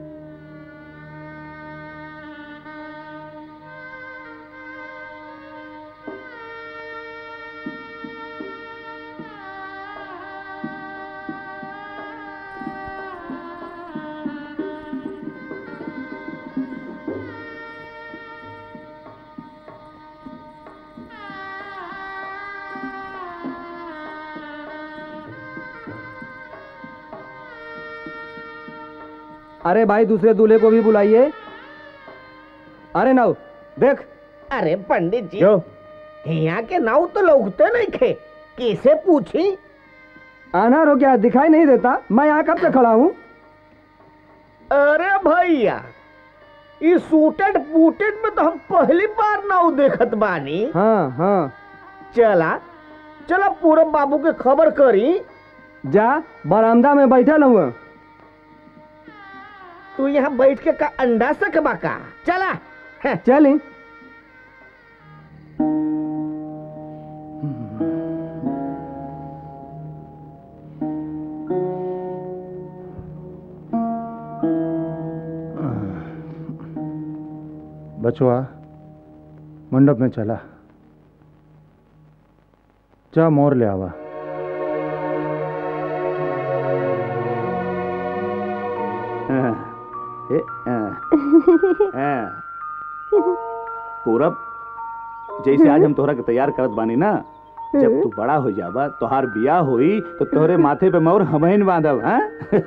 अरे भाई दूसरे दूल्हे को भी बुलाइए अरे नाउ देख अरे पंडित जी यहाँ के नाव तो लोगते नहीं थे किसे पूछी आना रो क्या दिखाई नहीं देता मैं यहाँ कब से खड़ा हूँ अरे भैया इस सूटेड बूटेड में तो हम पहली बार नाव देखत बानी हाँ हाँ चला चलो पूरब बाबू के खबर करी जा बरामदा में बैठल हुआ तू यहाँ बैठ के का अंडा सकबा का चला चली बचवा मंडप में चला जा मोर ले आवा ए, आ, आ। पूरब जैसे आज हम तोहरा के तैयार करत बानी ना जब तू बड़ा हो जाबा तोहार बियाह होई तो तोहरे माथे पे मोर हमहिन बांधब हाँ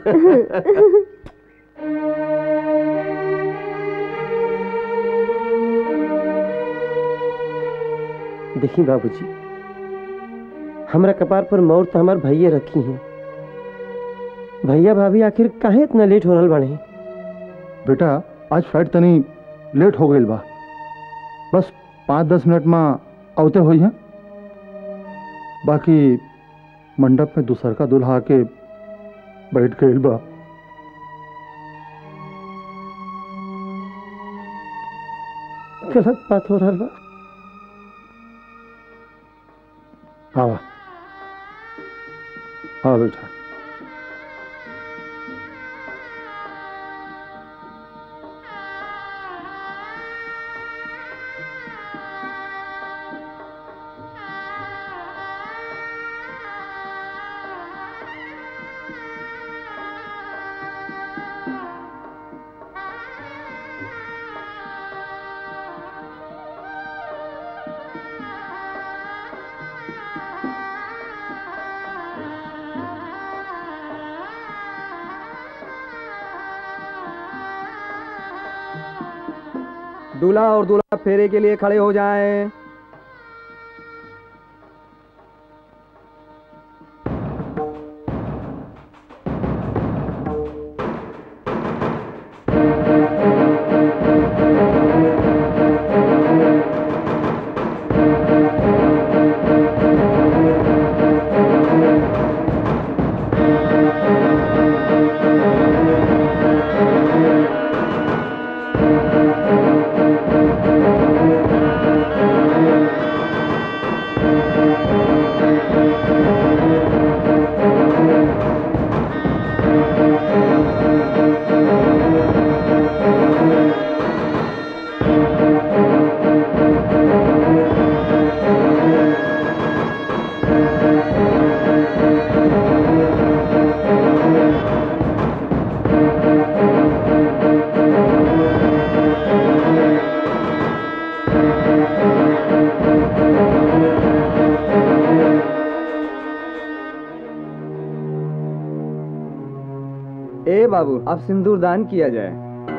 देखी बाबूजी हमरा कपार पर मोर तो हमार भैया रखी हैं भैया भाभी आखिर काहे इतना लेट हो रहल बाड़े बेटा आज फ्लाइट तनी लेट हो गई बा बस पाँच दस मिनट में आवते हुई हैं बाकी मंडप में दूसर का दूल्हा आके बैठ गई बा गलत बात हो रहल बा आवा हाँ बेटा दूल्हा और दूल्हा फेरे के लिए खड़े हो जाएं। ए बाबू अब सिंदूर दान किया जाए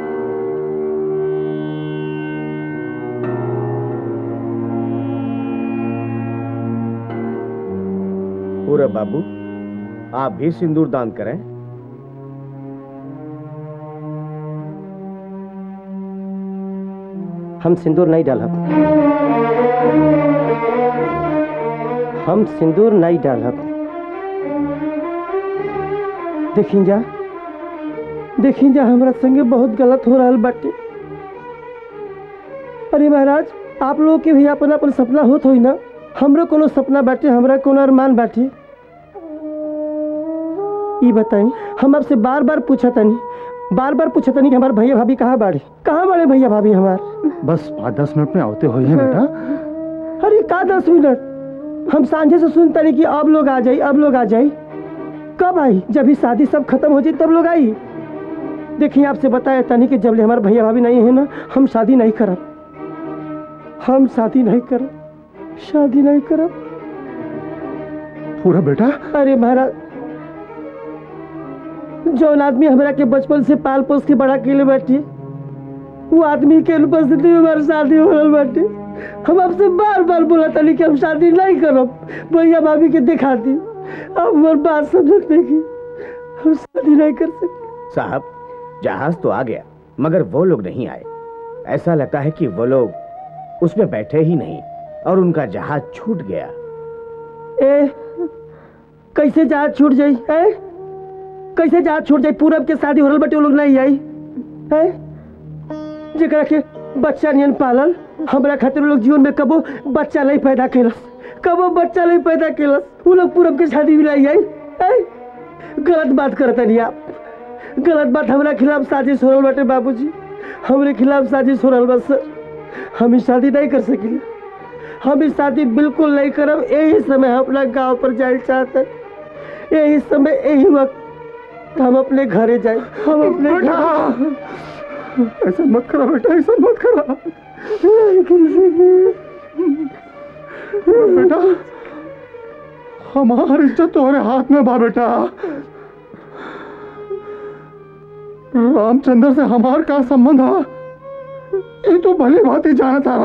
पूरब बाबू आप भी सिंदूर दान करें हम सिंदूर नहीं डालब हम सिंदूर नहीं डालब देखी जा देखी जा हमरा संगे बहुत गलत हो रहा बाटे अरे महाराज आप लोगों के भी अपन अपन सपना होत होई ना हमरो कोनो सपना बाटे हमरा कोनो अरमान बाटे ई बताई हम आपसे बार बार पूछा तनी बार बार पूछा तनी कि हमारे भैया भाभी कहाँ बाड़े कहाँ बाड़े भैया भाभी हमार बस पाँच दस मिनट में आवते हुई हैं बेटा अरे का दस मिनट हम सांझे से सुनता नहीं कि अब लोग आ जाई अब लोग आ जाई कब आई जब ही शादी सब खत्म हो जाए तब लोग आई देखिए आपसे बताया तनी कि जब ले हमारे भैया भाभी नहीं है ना हम शादी नहीं करब हम शादी नहीं करब शादी नहीं करब पूरा बेटा अरे महाराज जौन आदमी हमरा के बचपन से पाल पोस के बड़ा के लिए बैठी वो आदमी के उपस्थिति में हमारी शादी हो रहा बाटे हम आपसे बार बार बोला तनी कि हम शादी नहीं करब भैया भाभी के दिखा दी अब हमार बात समझत नहीं की हम शादी नहीं कर सकते साहब जहाज तो आ गया मगर वो लोग नहीं आए ऐसा लगता है कि वो लोग उसमें बैठे ही नहीं और उनका जहाज छूट गया ए कैसे जहाज छूट जाई है कैसे जहाज छूट जाई पूरब के शादी हो रहल बटे वो लोग नहीं आई है जेकरा के बच्चा नियन पालल हमरा खातिर वो लोग जीवन में कबो बच्चा नहीं पैदा कैलस कबो बच्चा नहीं पैदा कैलस वो लोग पूरब के शादी में नहीं आई है गलत बात करता नहीं आप गलत बात हमरा खिलाफ साजिश हो रहल बाटे बाबूजी हमरे खिलाफ साजिश हो रहल बा सर हम ई शादी नहीं कर सकिले हम इस शादी बिल्कुल नहीं करब यही समय हम अपना गांव पर जाए चाहते यही समय यही वक्त हम अपने घरे जाए हम अपने घर ऐसा मत करा बेटा ऐसा मत करा बेटा हमारी इज्जत तुम्हारे हाथ में बा बेटा रामचंद्र से हमार का संबंध है ये तो भली बात ही जाना था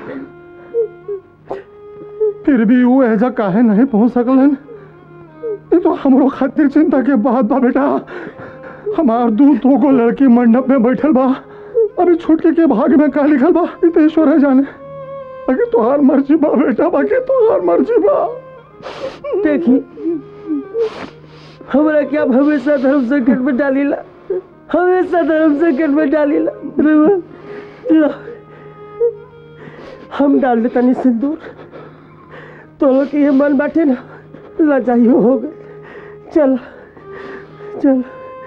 फिर भी वो ऐसा काहे नहीं पहुंच सकलन ये तो हमरो खातिर चिंता के बात बा बेटा हमार दू दो को लड़की मंडप में बैठल बा अभी छुटके के भाग में का लिखल बा ई तो ईश्वर है जाने बाकी तोहार मर्जी बा बेटा बाकी तोहार मर्जी बा देखी हमरा क्या हमेशा धर्म संकट में डालीला हमेशा धर्म संकट में डालीला रुआ, लो। हम डाल देता नहीं सिंदूर तो लोग के ये मन बाटे ना लजाइयो हो गए चल चल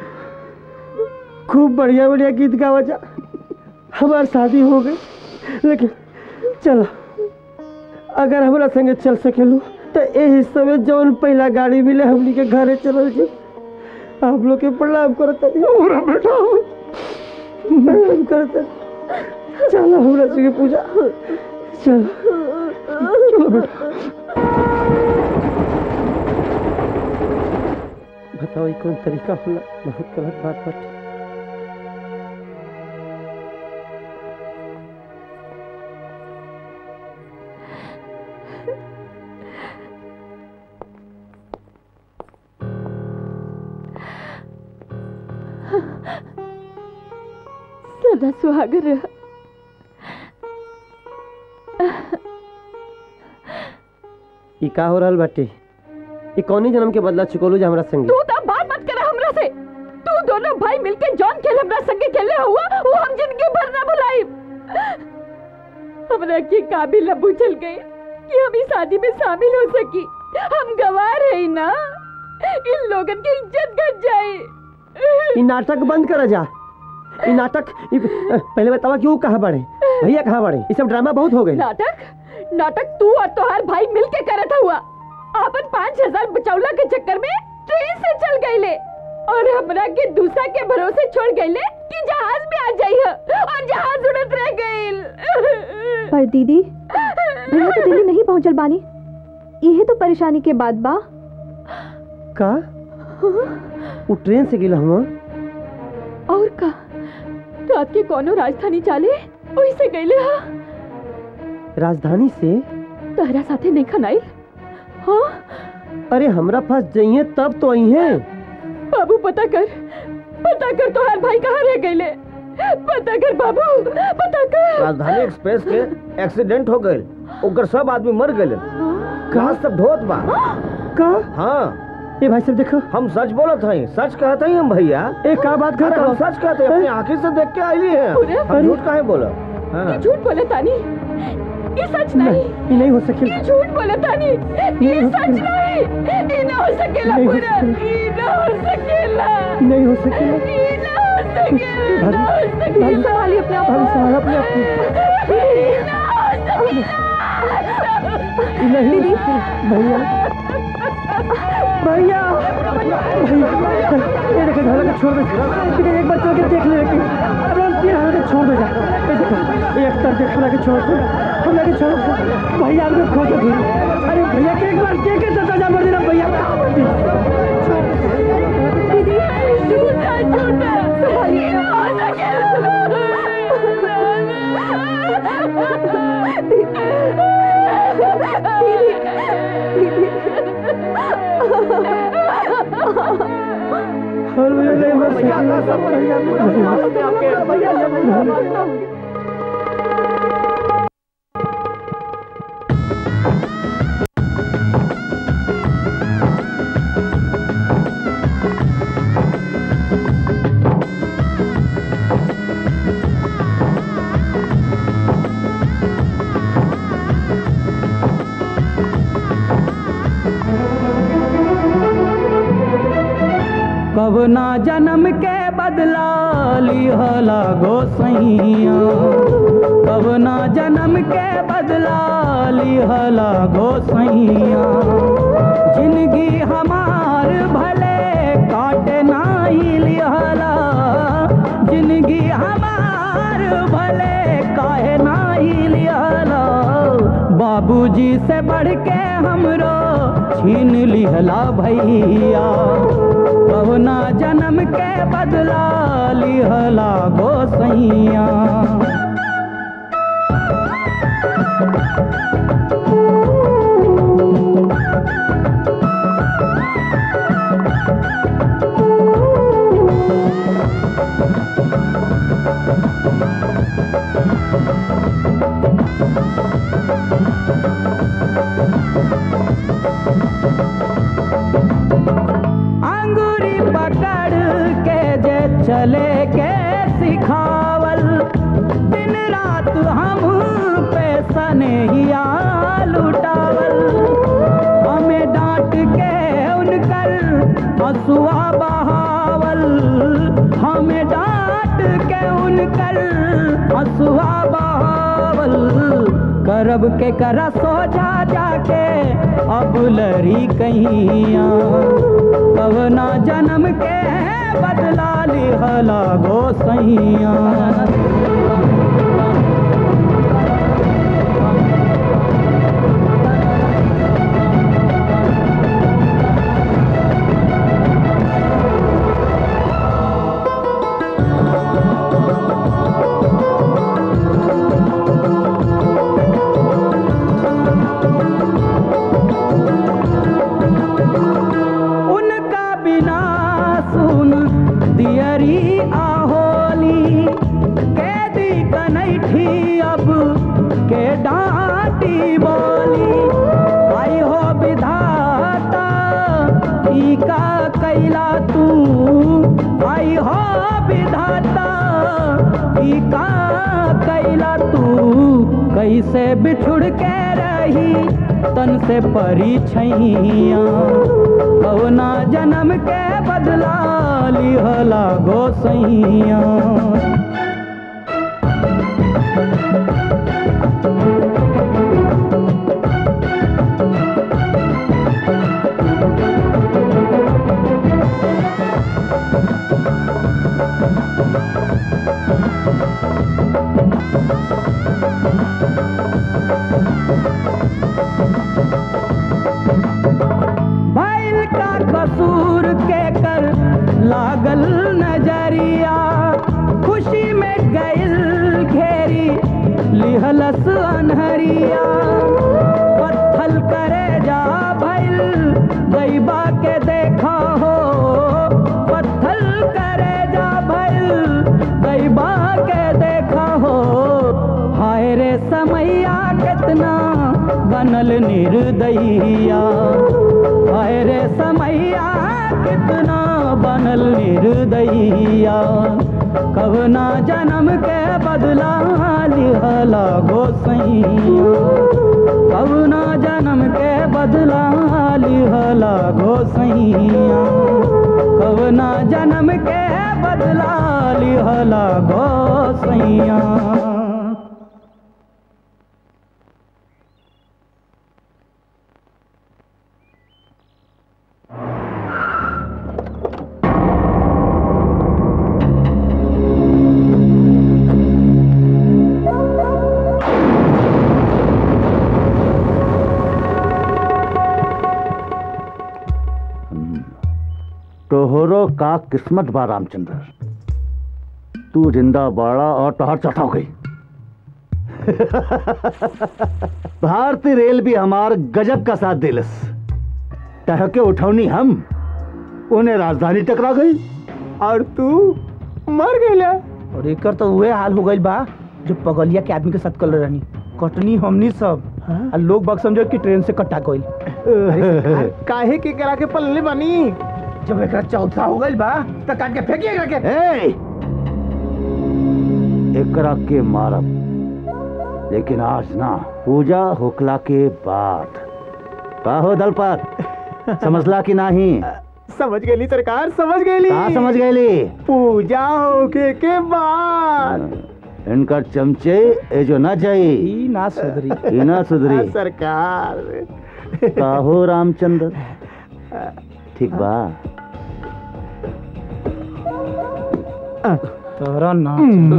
खूब बढ़िया बढ़िया गीत गावा जा हमार शादी हो गई लेकिन चलो अगर हमरा संगे चल सकेलू तो यही समय जौन पहला गाड़ी मिले हमनी के घरे चलल जी आप लोग के प्रणाम करत पूरा बेटा प्रणाम करत चलो हमरा संगे पूजा चलो चलो बेटा बताओ ये कौन तरीका होला बहुत गलत बात बाटे सदा सुहागर रह ई का हो रहल बाटे ई कौनी जन्म के बदला चुकोलू जे हमरा संगे तू तो बात मत कर हमरा से तू दोनों भाई मिलके जॉन खेल हमरा संगे खेले हुआ वो हम जिंदगी भर ना भुलाई हमरा के काबिल अब चल गए कि हम इस शादी में शामिल हो सकी हम गवार है ही ना इन लोगन की इज्जत घट जाए ई नाटक बंद करा जा ई नाटक ई पहले बतावा कि वो कहाँ बड़े भैया कहाँ बड़े ये सब ड्रामा बहुत हो गए नाटक नाटक तू और तोहार भाई मिलके करत हुआ आपन पाँच हजार बचौला के चक्कर में ट्रेन से चल गईले और हमरा के दूसरा के भरोसे छोड़ गईले कि जहाज में आ जाइए और जहाज उड़त रह गईल पर दीदी भैया तो दिल्ली नहीं पहुंचल बानी यही तो परेशानी के बाद बा का वो ट्रेन से गिला हम और का रात के कोनो राजधानी चाले वही से गईले हा राजधानी से तहरा साथे नहीं खनाई हाँ अरे हमरा पास जाइए तब तो आई है बाबू पता कर पता कर तोहार भाई कहाँ रह गईले पता कर बाबू पता कर राजधानी एक्सप्रेस के एक्सीडेंट हो गए ओकर सब आदमी मर गए कहा सब ढोत बा का हाँ ये भाई सब देखो हम सच बोलत हई सच कहत हई हम भैया ए का बात अरे करत हम हो सच कहते हैं अपनी आंखें से देख के आईली पूरे? हैं हम झूठ काहे बोला ये झूठ बोले तानी ये सच नहीं ये नहीं हो सके ये झूठ बोले तानी ये सच नहीं ये ना हो सकेला नहीं हो पूरा ये ना हो सकेला नहीं हो सकेला ये ना हो सकेला ना हो सकेला दीदी संभालिए अपने आप भाभी संभाल अपने आप को। ये ना हो सकेला ये नहीं हो सकेला भैया भैया भैया ये देखो धड़क के छोड़ दे ठीक है एक बार चल के देख ले लेकिन अब हम तीन हाथ के छोड़ दे जा ये देखो एक तरफ देख हमरा के छोड़ दे हमरा के छोड़ दे भैया हमको खो दे अरे भैया के एक बार देख के तो जा मर देना भैया कहाँ मर दी दीदी झूठा झूठा संभालिए ना हो और भैया नहीं हो सकेला भैया नहीं हो सकेला कब ना जन्म के बदला लिहला गोसैया कब ना जन्म के बदला लिहला गोसैया जिंदगी हमार भले काटे नाही लिहला जिंदगी हमार भले काहे नाही लिहला बाबूजी से बढ़ के हमरो छीन लिहला भैया कवना जन्म के बदला लिहला गोसैया अंगूरी पकड़ के जे चले के सिखावल दिन रात हम पे सनेहिया लुटावल हमें डांट के उनकर हसुआ बहावल हमें डांट के उनकर हसुआ बहावल करब के करा सोचा जाके अब लड़ी कहिया कवना जन्म के बदला लिहला गोसैया उनका बिना सुन दियरी आहोली कैदी कनैठी अब के डांटी बोली आई हो विधाता ई का कैला तू आई हो विधाता ई का कैला तू कैसे बिछुड़ के रही तन से परी छैया कवना जन्म के बदला लिहला गोसैया बैल का कसूर के कर लागल नजरिया खुशी में गइल घेरी लिहलस अनहरिया पत्थल करे जा भइल दैबा के देखा हो पत्थल करे जा भइल दैबा के देखा हो हाय रे समैया कितना बनल निर्दयिया हाय रे समैया कितना बनल निर्दयिया कवना जन्म के बदला लिहला गोसैया कवना जन्म के बदला लिहला गोसैया कवना जन्म के बदला लिहला गोसैया तोहरो का किस्मत बा रामचंद्र तू जिंदा बाड़ा और तोहर चौथा हो गई भारतीय रेल भी हमार गजब का साथ दिलस तह के उठौनी हम उन्हें राजधानी टकरा गई और तू मर गईला और एकर तो उहे हाल हो गइल बा जो पगलिया के आदमी के साथ कल रहनी कटनी हमनी सब आ लोग बग समझो कि ट्रेन से कटा गइल अरे सरकार, काहे के करा के पल्ले बनी जब एकरा चौथा हो गइल बा त काट के फेंकी एकरा के ए! एकरा के मारब लेकिन आज ना पूजा होकला के बाद का हो दलपत समझला कि नहीं समझ गई सरकार समझ गई का समझ गई पूजा होके के बाद इनका चमचे ए जो ना जाई ई ना सुधरी ई ना सुधरी सरकार काहो रामचंद्र ठीक बा तोरा ना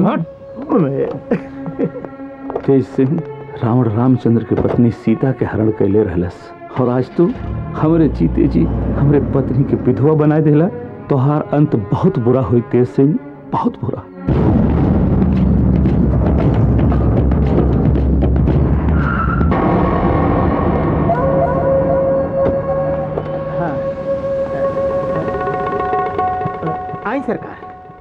तेज सिंह रावण रामचंद्र के पत्नी सीता के हरण कैले रहलस और आज तू हमरे जीते जी हमरे पत्नी के विधवा बना देला तोहार अंत बहुत बुरा हुई तेज सिंह बहुत बुरा आई सरकार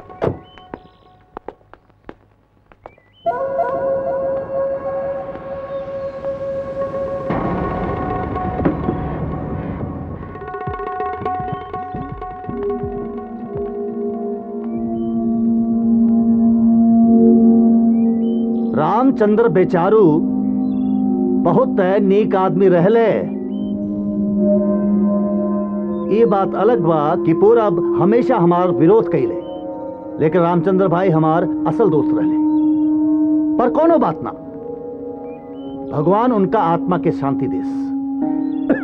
रामचंद्र बेचारू बहुत नीक आदमी रहले ये बात अलग बा कि पूरब हमेशा हमार विरोध कैले लेकिन रामचंद्र भाई हमार असल दोस्त रहले पर कोनो बात ना भगवान उनका आत्मा के शांति देस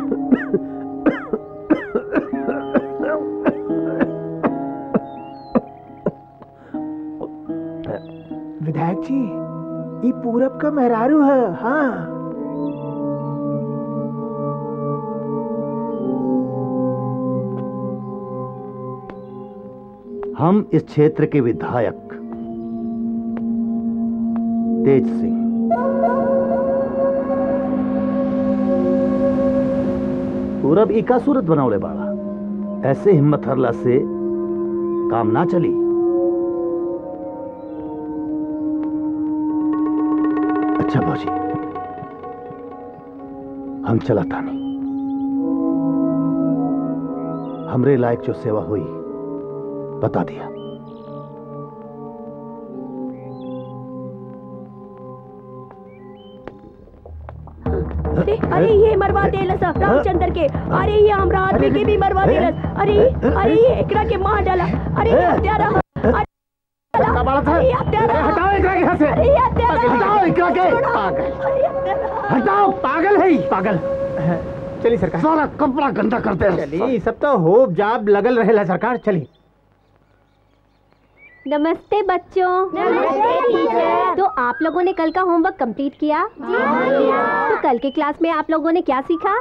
विधायक जी ये पूरब का मेहरारू है हाँ हम इस क्षेत्र के विधायक तेज सिंह पूरब इका सूरत बनावले बाड़ा ऐसे हिम्मत हरला से काम ना चली अच्छा भौजी हम चला तानी हमरे लायक जो सेवा हुई बता दिया अरे अरे ये मरवा देलस रामचंद्र के अरे ये हमरा आदमी के भी मरवा देलस अरे अरे ये एकरा के मार डाला अरे ये हत्यारा अरे अरे ये हत्यारा हटाओ एकरा के यहाँ से अरे ये हत्यारा हटाओ एकरा के पागल हटाओ पागल है पागल चलिए सरकार सारा कपड़ा गंदा करते हैं चलिए सब तो होप जाब लगल रहेला सरकार चलिए नमस्ते बच्चों नमस्ते टीचर तो आप लोगों ने कल का होमवर्क कंप्लीट किया तो कल के क्लास में आप लोगों ने क्या सीखा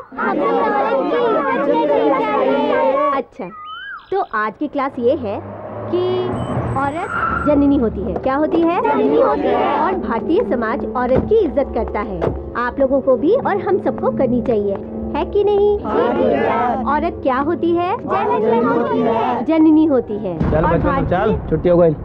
अच्छा तो आज की क्लास ये है कि औरत जननी होती है क्या होती है जननी होती है। और भारतीय समाज औरत की इज्जत करता है आप लोगों को भी और हम सबको करनी चाहिए है कि नहीं औरत क्या होती है जननी होती है। जननी होती है चल और बच्चों भारतीय- चल छुट्टी हो गई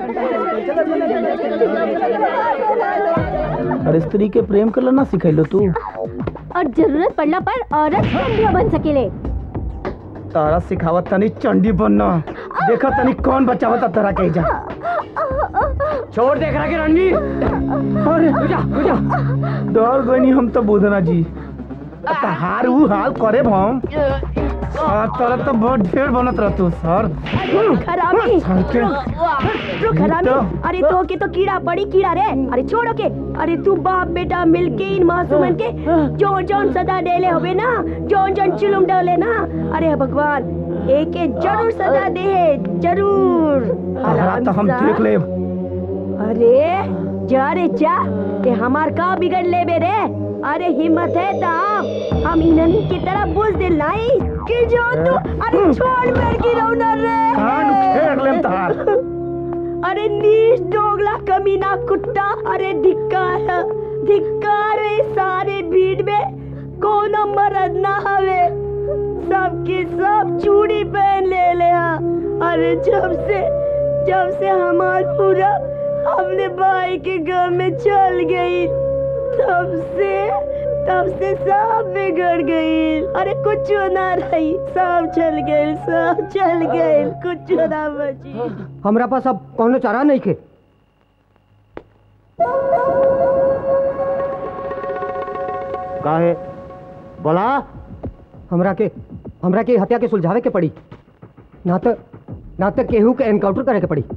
और स्त्री के प्रेम कर ना सिखैलो तू और जरूरत पड़ने पर औरत चंडिया बन सकेले तारा सिखावत तनी चंडी बनना देखा तनी कौन बच्चा होता तारा के जा छोड़ देख रहा के रणजी अरे पूजा पूजा डर गनी हम तो बुधना जी हार ऊ हाल करे हम आ, तोरा तो बहुत ढेर बनत रह तू सर खराबी के- रुक खराबी अरे तो के तो कीड़ा पड़ी कीड़ा रे अरे छोड़ो के अरे तू बाप बेटा मिलके इन मासूमन के जोन जोन सजा डेले होवे ना जोन जोन चुलुम डाले ना अरे भगवान एक एक जरूर सजा दे है जरूर तहरा तो हम देख ले अरे जा रे जा ते हमार का बिगड़ ले बे रे अरे हिम्मत है तो हम हम इन्हनी की तरह बुझ दिल लाई कि जो तू अरे छोड़ मेरे की रौना रे कान खेड़ लेम तहार अरे नीच डोगला कमीना कुत्ता अरे धिक्कार धिक्कार है सारे भीड़ में कोनो मरद ना हवे सबके सब चूड़ी पहन ले ले हा। अरे जब से जब से हमार पूरा अपने भाई के घर में चल गई तब से तब से सब बिगड़ गई अरे कुछ ना रही सब चल गई सब चल गई कुछ ना बची हमरा पास अब कौनो चारा नहीं खे काहे बोला हमरा के हमरा के हत्या के सुलझावे के पड़ी ना तो ना तो केहू के एनकाउंटर करे के पड़ी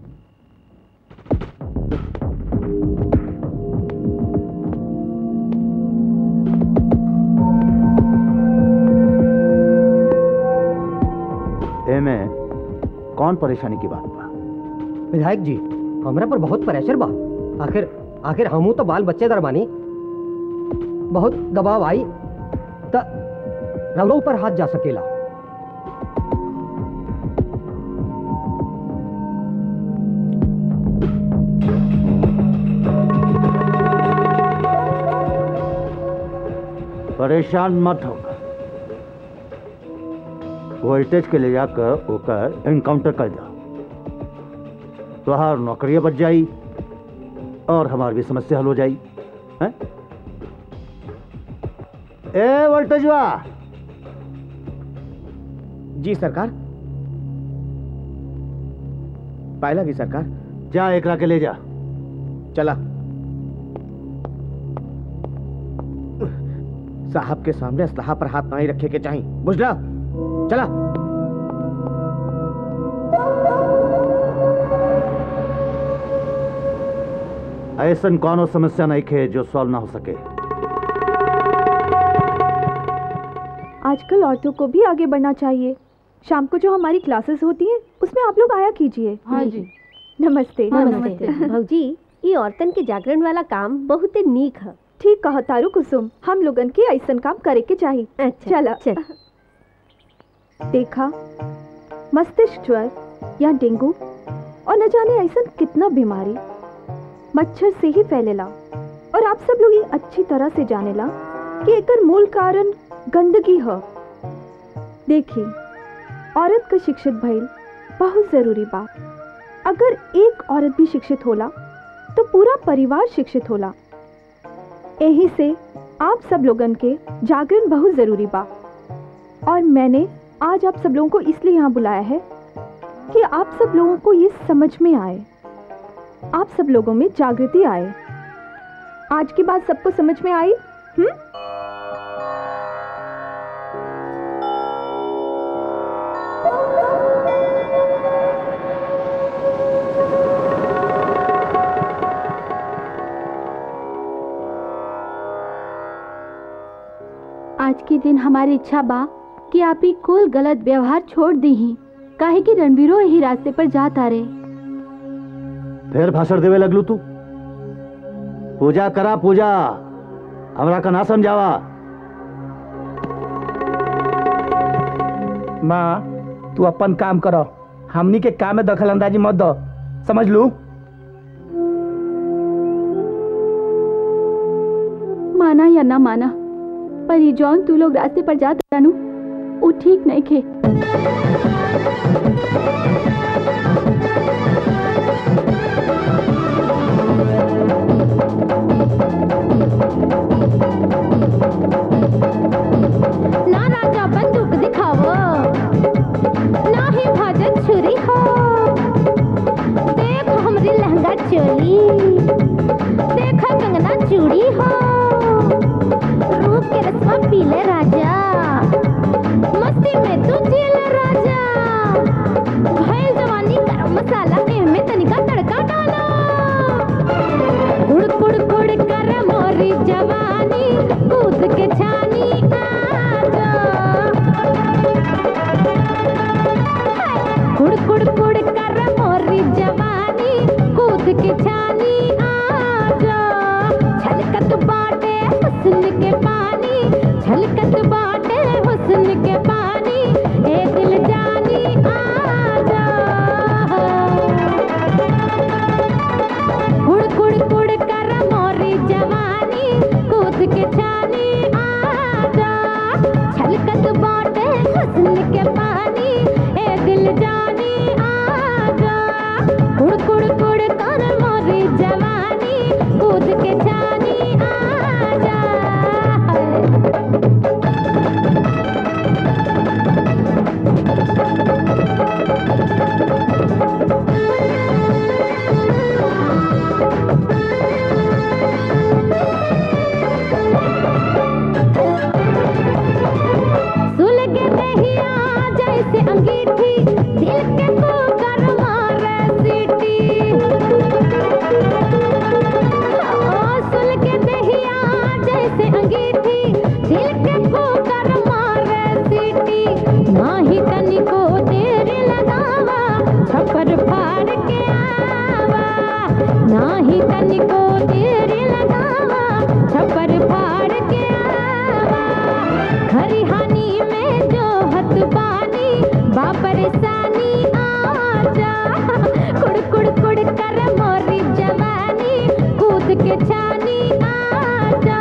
एमे कौन परेशानी की बात बा विधायक जी हमरा पर बहुत प्रेशर बा आखिर आखिर हमू तो बाल बच्चे दरबानी बहुत दबाव आई त रवरों पर हाथ जा सकेला परेशान मत हो वोल्टेज के ले जाकर ओकर एनकाउंटर कर दो तुहार नौकरियां बच जाई और हमारी भी समस्या हल हो जाई हैं? ए वोल्टेजवा जी सरकार पायला की सरकार जा एकरा के ले जा चला साहब के सामने असलाहा पर हाथ नहीं रखे के चाहिए बुझला चला ऐसन कौनो समस्या नहीं खे जो सॉल्व ना हो सके आजकल औरतों को भी आगे बढ़ना चाहिए शाम को जो हमारी क्लासेस होती हैं उसमें आप लोग आया कीजिए हाँ जी। नमस्ते नमस्ते भौजी ये औरतन के जागरण वाला काम बहुत नीक है ठीक कहा तारू कुसुम हम लोगन के ऐसन काम करे के चाहिए अच्छा, चला चल। देखा मस्तिष्क ज्वर या डेंगू और न जाने ऐसन कितना बीमारी मच्छर से ही फैलेला और आप सब लोग ये अच्छी तरह से जानेला कि एकर मूल कारण गंदगी है देखी औरत का शिक्षित भइल बहुत जरूरी बा अगर एक औरत भी शिक्षित होला तो पूरा परिवार शिक्षित होला यही से आप सब लोगन के जागरण बहुत जरूरी बा और मैंने आज आप सब लोगों को इसलिए यहाँ बुलाया है कि आप सब लोगों को ये समझ में आए आप सब लोगों में जागृति आए आज की बात सबको समझ में आई हम्म आज के दिन हमारी इच्छा बा कि आप ही कुल गलत व्यवहार छोड़ दी ही काहे कि रणवीरो यही रास्ते पर जाता रहे फिर भाषण देवे लगलू तू पूजा करा पूजा हमरा का ना समझावा माँ तू अपन काम करो हमनी के काम में दखल अंदाजी मत दो समझ लू माना या ना माना पर ये जौन तू लोग रास्ते पर जाता रानू वो ठीक नहीं खे ना राजा बंदूक दिखावो ना ही भाजत छुरी हो देख हमरी लहंगा चोली देख कंगना चूड़ी हो रूप के रस्मा पीले राजा मस्ती में तू जेल राजा भैल जवानी गरम मसाला एमे तनिका तड़का डालो गुड़ गुड़ गुड़ कर मोरी जवानी कूद के छानी आजा गुड़ गुड़ गुड़ कर मोरी जवानी कूद के छानी आजा छलकत बाटे हुस्न के पानी छलकत बाटे हुस्न के पानी ए दिल जानी आजा गुड़ गुड़ गुड़ कर मोरी जवानी कूद के छानी आजा छलकत बाटे हुस्न के पानी ए दिल जानी आजा गुड़ गुड़ गुड़ कर मोरी जवानी कूद के छानी आजा सुलग दहिया जैसे अंगीठी अंगीठी दिल के कुकर मारे सीटी ओ सुल के दहिया जैसे अंगीठी दिल के कुकर मारे सीटी नाही तनिको देर लगावा छपर फाड़ के आवा नाही तनिको देर लगावा छपर फाड़ के आवा खरिहानी में जो हत पानी बापरेशानी आजा कुड़ कुड़ कुड़ कर मोरी जवानी कूद के छानी आजा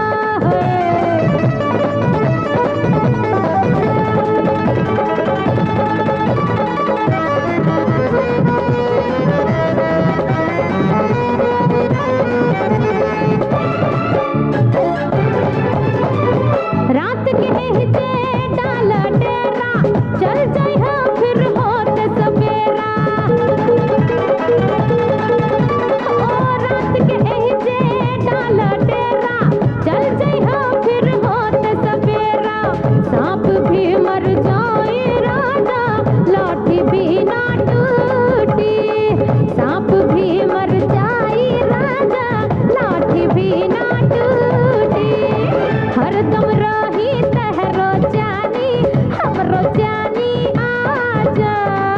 रात के एहजे डाला डेरा चल जाई हम फिर होत सवेरा ओ रात के एहजे डाला डेरा चल जाई हम फिर होत सवेरा सांप भी मर जाए राजा लाठी भी ना टूटी सांप भी मर जाए राजा लाठी भी ना टूटी हरदम रही तहरो जानी हमरो जानी आजा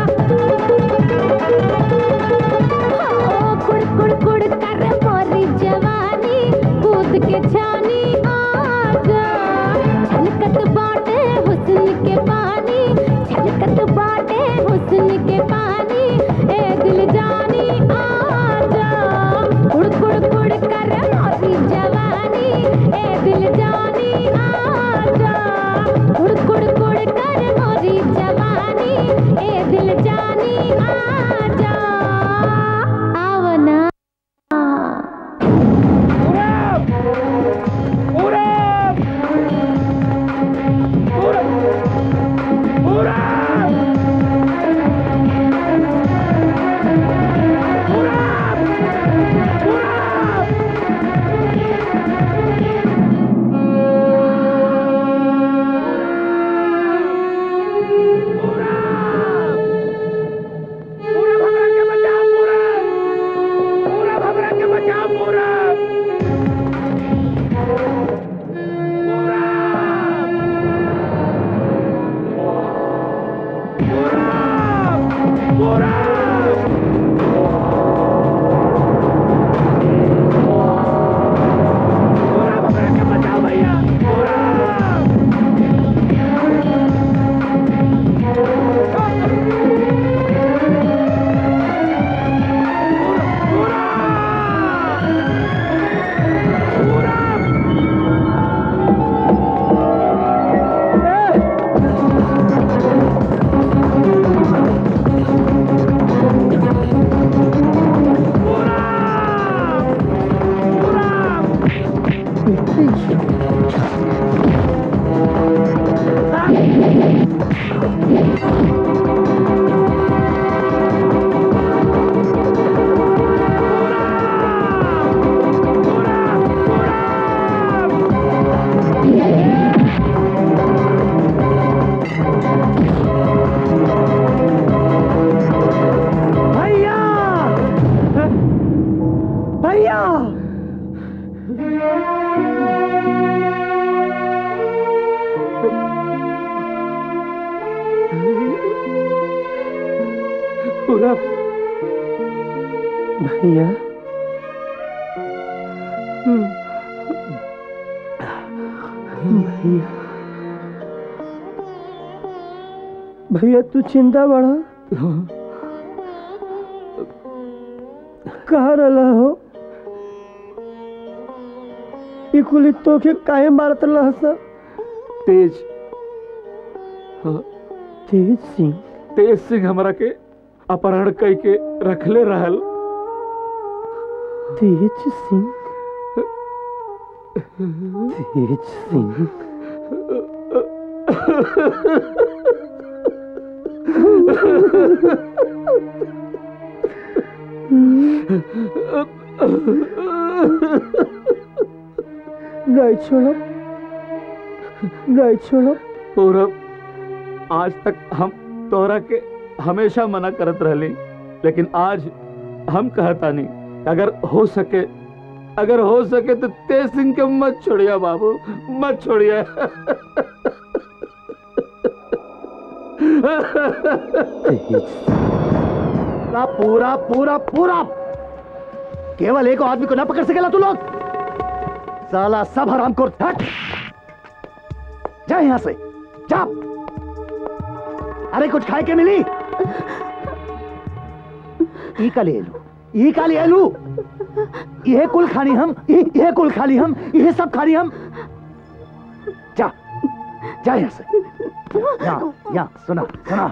ओ कुड़ कुड़ कुड़ कर मोरी जवानी कूद के छानी आजा छलकत बाटे हुस्न के पानी छलकत बाटे हुस्न के पानी ए दिल जानी आजा कुड़ कुड़ कुड़ कर मोरी जवानी ए दिल जानी आजा कुड़ कुड़ कुड़ कर मोरी जवानी ए दिल जानी आजा आवना भैया भैया पूरा भैया भैया भैया तू चिंता बड़ा कहा रहा हो ई कुली तोके काहे मारत रहा सब तेज हाँ, तेज सिंह तेज सिंह हमरा के अपहरण कई के रखले रहल तेज सिंह तेज सिंह नहीं छोड़ो नहीं छोड़ो पूरब आज तक हम तोरा के हमेशा मना करत रहली लेकिन आज हम कहता नहीं अगर हो सके अगर हो सके तो तेज सिंह के मत छोड़िया बाबू मत छोड़िया पूरा पूरा पूरा पूरा केवल एक आदमी को ना पकड़ सकेला तू लोग साला सब हराम को हट जा यहां से जा अरे कुछ खाए के मिली ई का ले लू ई का ले लू यह कुल खानी हम इ- यह कुल खाली हम यह सब खानी हम जा जा यहां से यहाँ यहाँ सुना सुना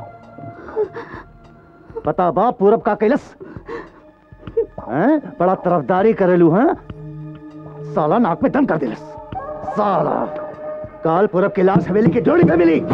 पता बा पूरब का कैलस हैं बड़ा तरफदारी करेलू हैं साला नाक में दम कर दिलस साला काल पूरब की लाश हवेली की डोरी पे मिली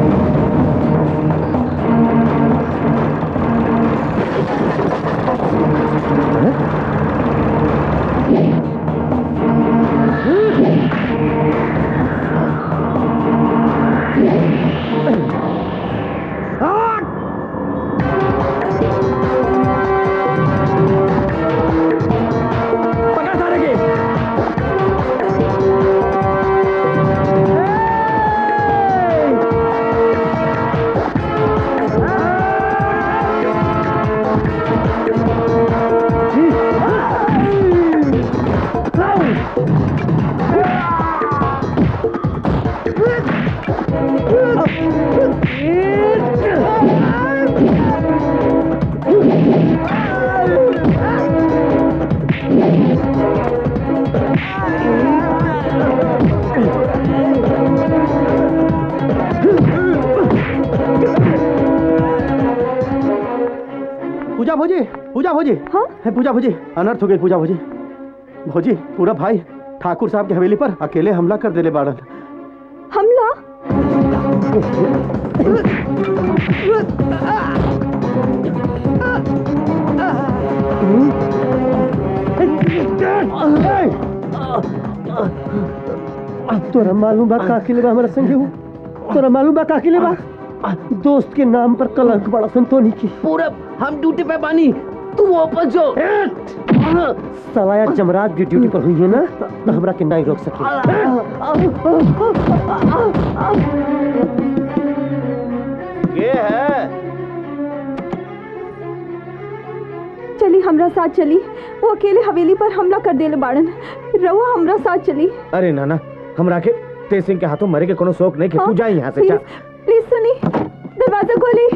पकड़ सारे के पूजा भोजी पूजा भोजी हाँ पूजा भोजी अनर्थ हो गई पूजा भोजी भोजी पूरा भाई ठाकुर साहब की हवेली पर अकेले हमला कर देले बाड़न हमला तोरा मालूम बा का के बा हमारा संगे हो तोरा मालूम बा का के बा दोस्त के नाम पर कलंक बड़ा संतोनी की पूरा हम ड्यूटी पे बानी तू वापस जो सलाया जमराज की ड्यूटी पर हुई है ना तो हमरा के नहीं रोक सके ये है चली हमरा साथ चली वो अकेले हवेली पर हमला कर देले बाड़न रहुआ हमरा साथ चली अरे नाना हमरा के तेज सिंह के हाथों मरे के कोनो शौक नहीं कि तू जा यहाँ से जा प्लीज सुनी दरवाजा खोली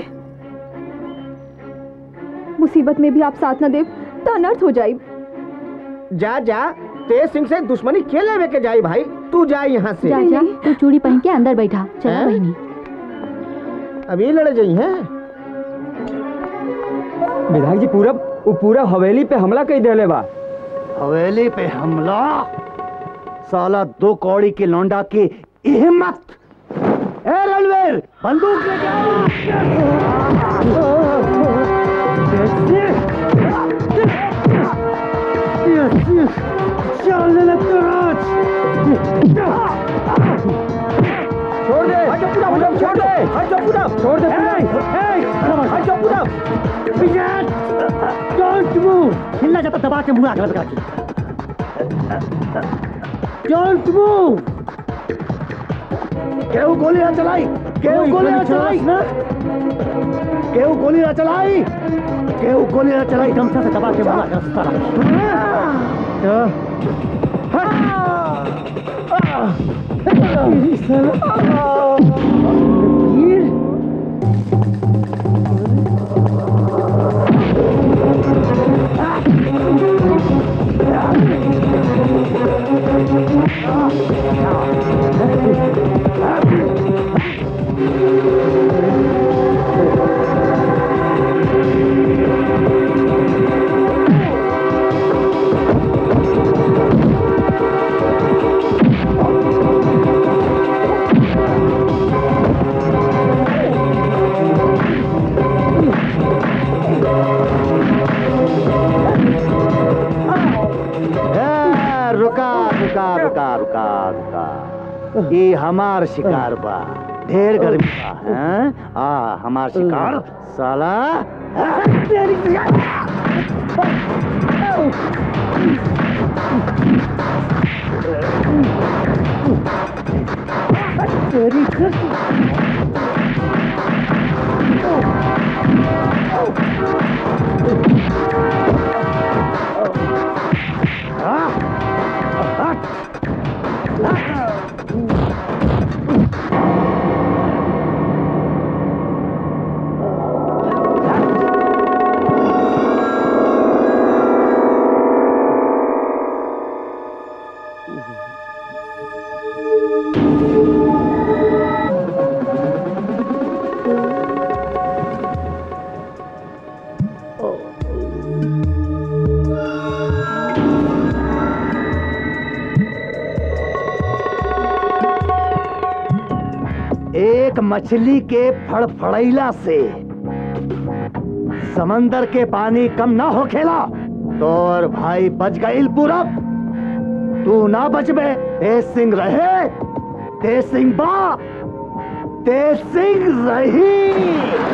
मुसीबत में भी आप साथ न दे तो अनर्थ हो जाए जा जा तेज सिंह से दुश्मनी के लेवे के जाई भाई तू जा यहाँ से जा जा तू चूड़ी पहन के अंदर बैठा चला हैं? बहनी अभी लड़ जाई हैं विधायक जी पूरब वो पूरा हवेली पे हमला कई देले बा हवेली पे हमला साला दो कौड़ी के लौंडा की हिम्मत ए रणवीर बंदूक लेके छोड़ दे हट जा पूरा पूरा छोड़ दे हट जा पूरा छोड़ दे हट जा पूरा डोंट मूव हिलना जाता दबा के मुंह आग लगा के डोंट मूव केहू गोली ना चलाई केहू गोली ना चलाई केहू गोली ना चलाई केहू गोली ना चलाई गमछा से दबा के मुंह आग लगा ए, रुका रुका रुका रुका रुका ये हमार शिकार बा ढेर गर्मी बा हैं? आ हमार शिकार साला तेरी एक मछली के फड़फड़ैला से समंदर के पानी कम ना हो खेला तो और भाई बच गईल पूरब तू ना बचबे तेज सिंह रहे तेज सिंह बा तेज सिंह रही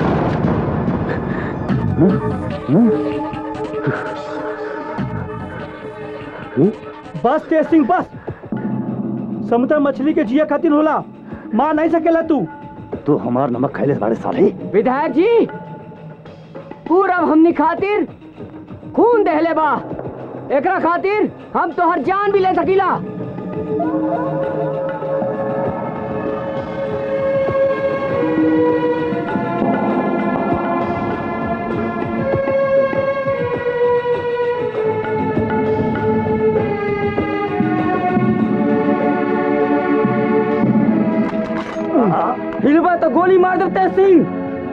बस तेज सिंह बस समुद्र मछली के जिया खातिर होला मार नहीं सकेला तू तू हमार नमक खैले साढ़े साले विधायक जी पूरब हमनी खातिर खून दहले बा एकरा खातिर हम तोहर जान भी ले सकीला हिलबा तो गोली मार दे तेज सिंह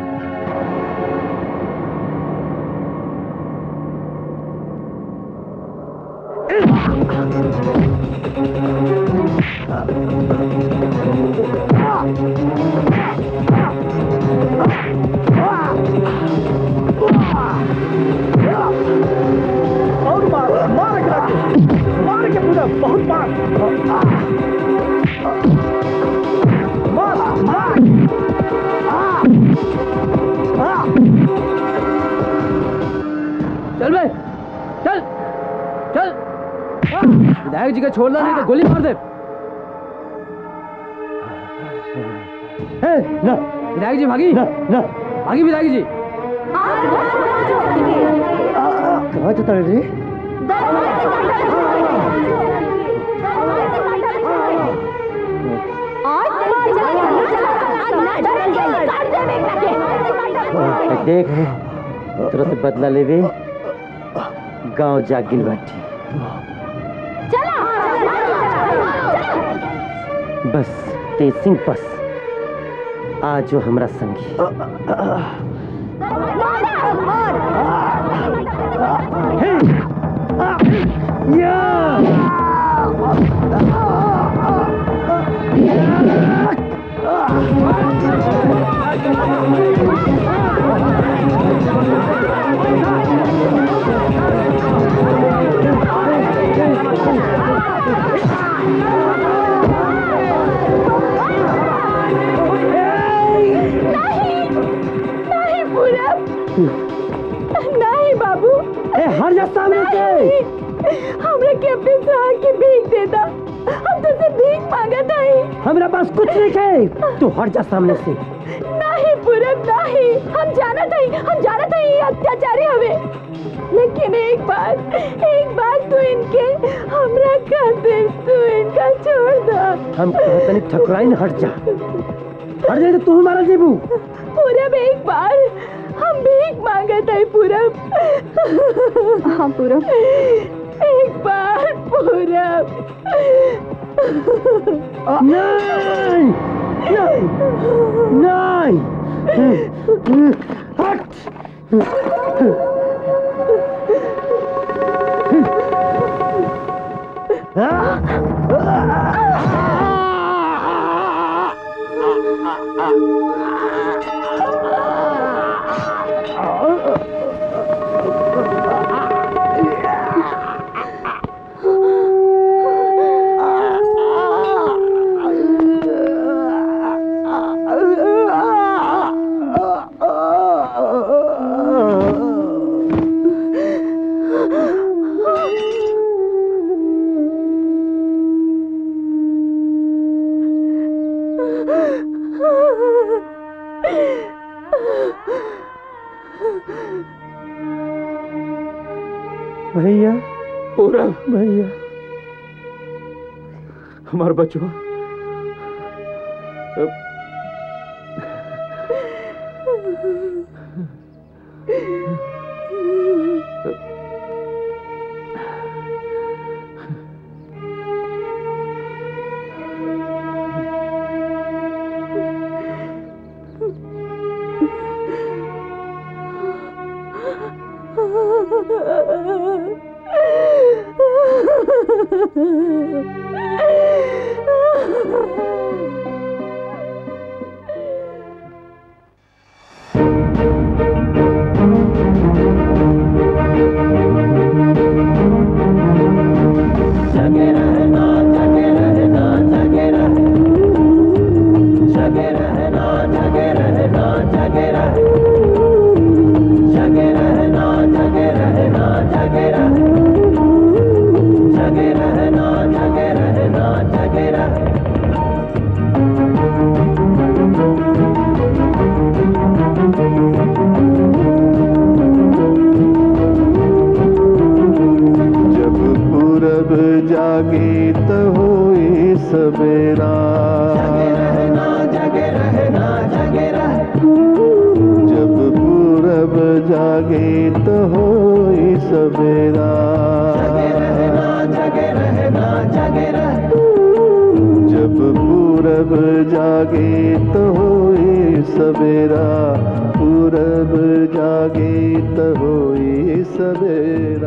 और मार मार एकरा के मार के पूरा बहुत मार मार मार चल बे चल चल विधायक जी का छोड़ना नहीं तो गोली मार दे ना विधायक जी भागी ना ना भागी विधायक जी कहाँ चलता रे देख तोरा से बदला लेवे गांव जाग गिल बाटी बस तेज सिंह बस आज जो हमरा संगी नहीं पूरब नहीं बाबू ए हर जा सामने से हमरा के अपने सहार की भीख दे दा हम तुझसे भीख मांगा नहीं हमरा पास कुछ नहीं है तू हट जा सामने से नहीं पूरब नहीं हम जाना था हम जाना था ये अत्याचारी हमें लेकिन एक बार एक बार तू इनके हमरा खातिर तू इनका छोड़ दो हम कहतनी ठकुराइन हट जा हट जाए तो तू हमारा जेबू पूरब एक बार हम भीख मांगा था पूरब हाँ पूरब एक बार पूरब नहीं नहीं नहीं हट भैया पूरब भैया हमार बचवा जगे रहना जगे रहना जगे रह जगे रहना जगे रहना जगे रह जगे रहना जगे रहना जगे रह जगे रहना जगे रहना जगे रह जब पूरब जागे त होए सवेरा जगे रहना जगे रह जब पूरब जागे त होए सवेरा जगे रहना जगे रह जब पूरब जागे त होए सवेरा पूरब जागे त होए सवेरा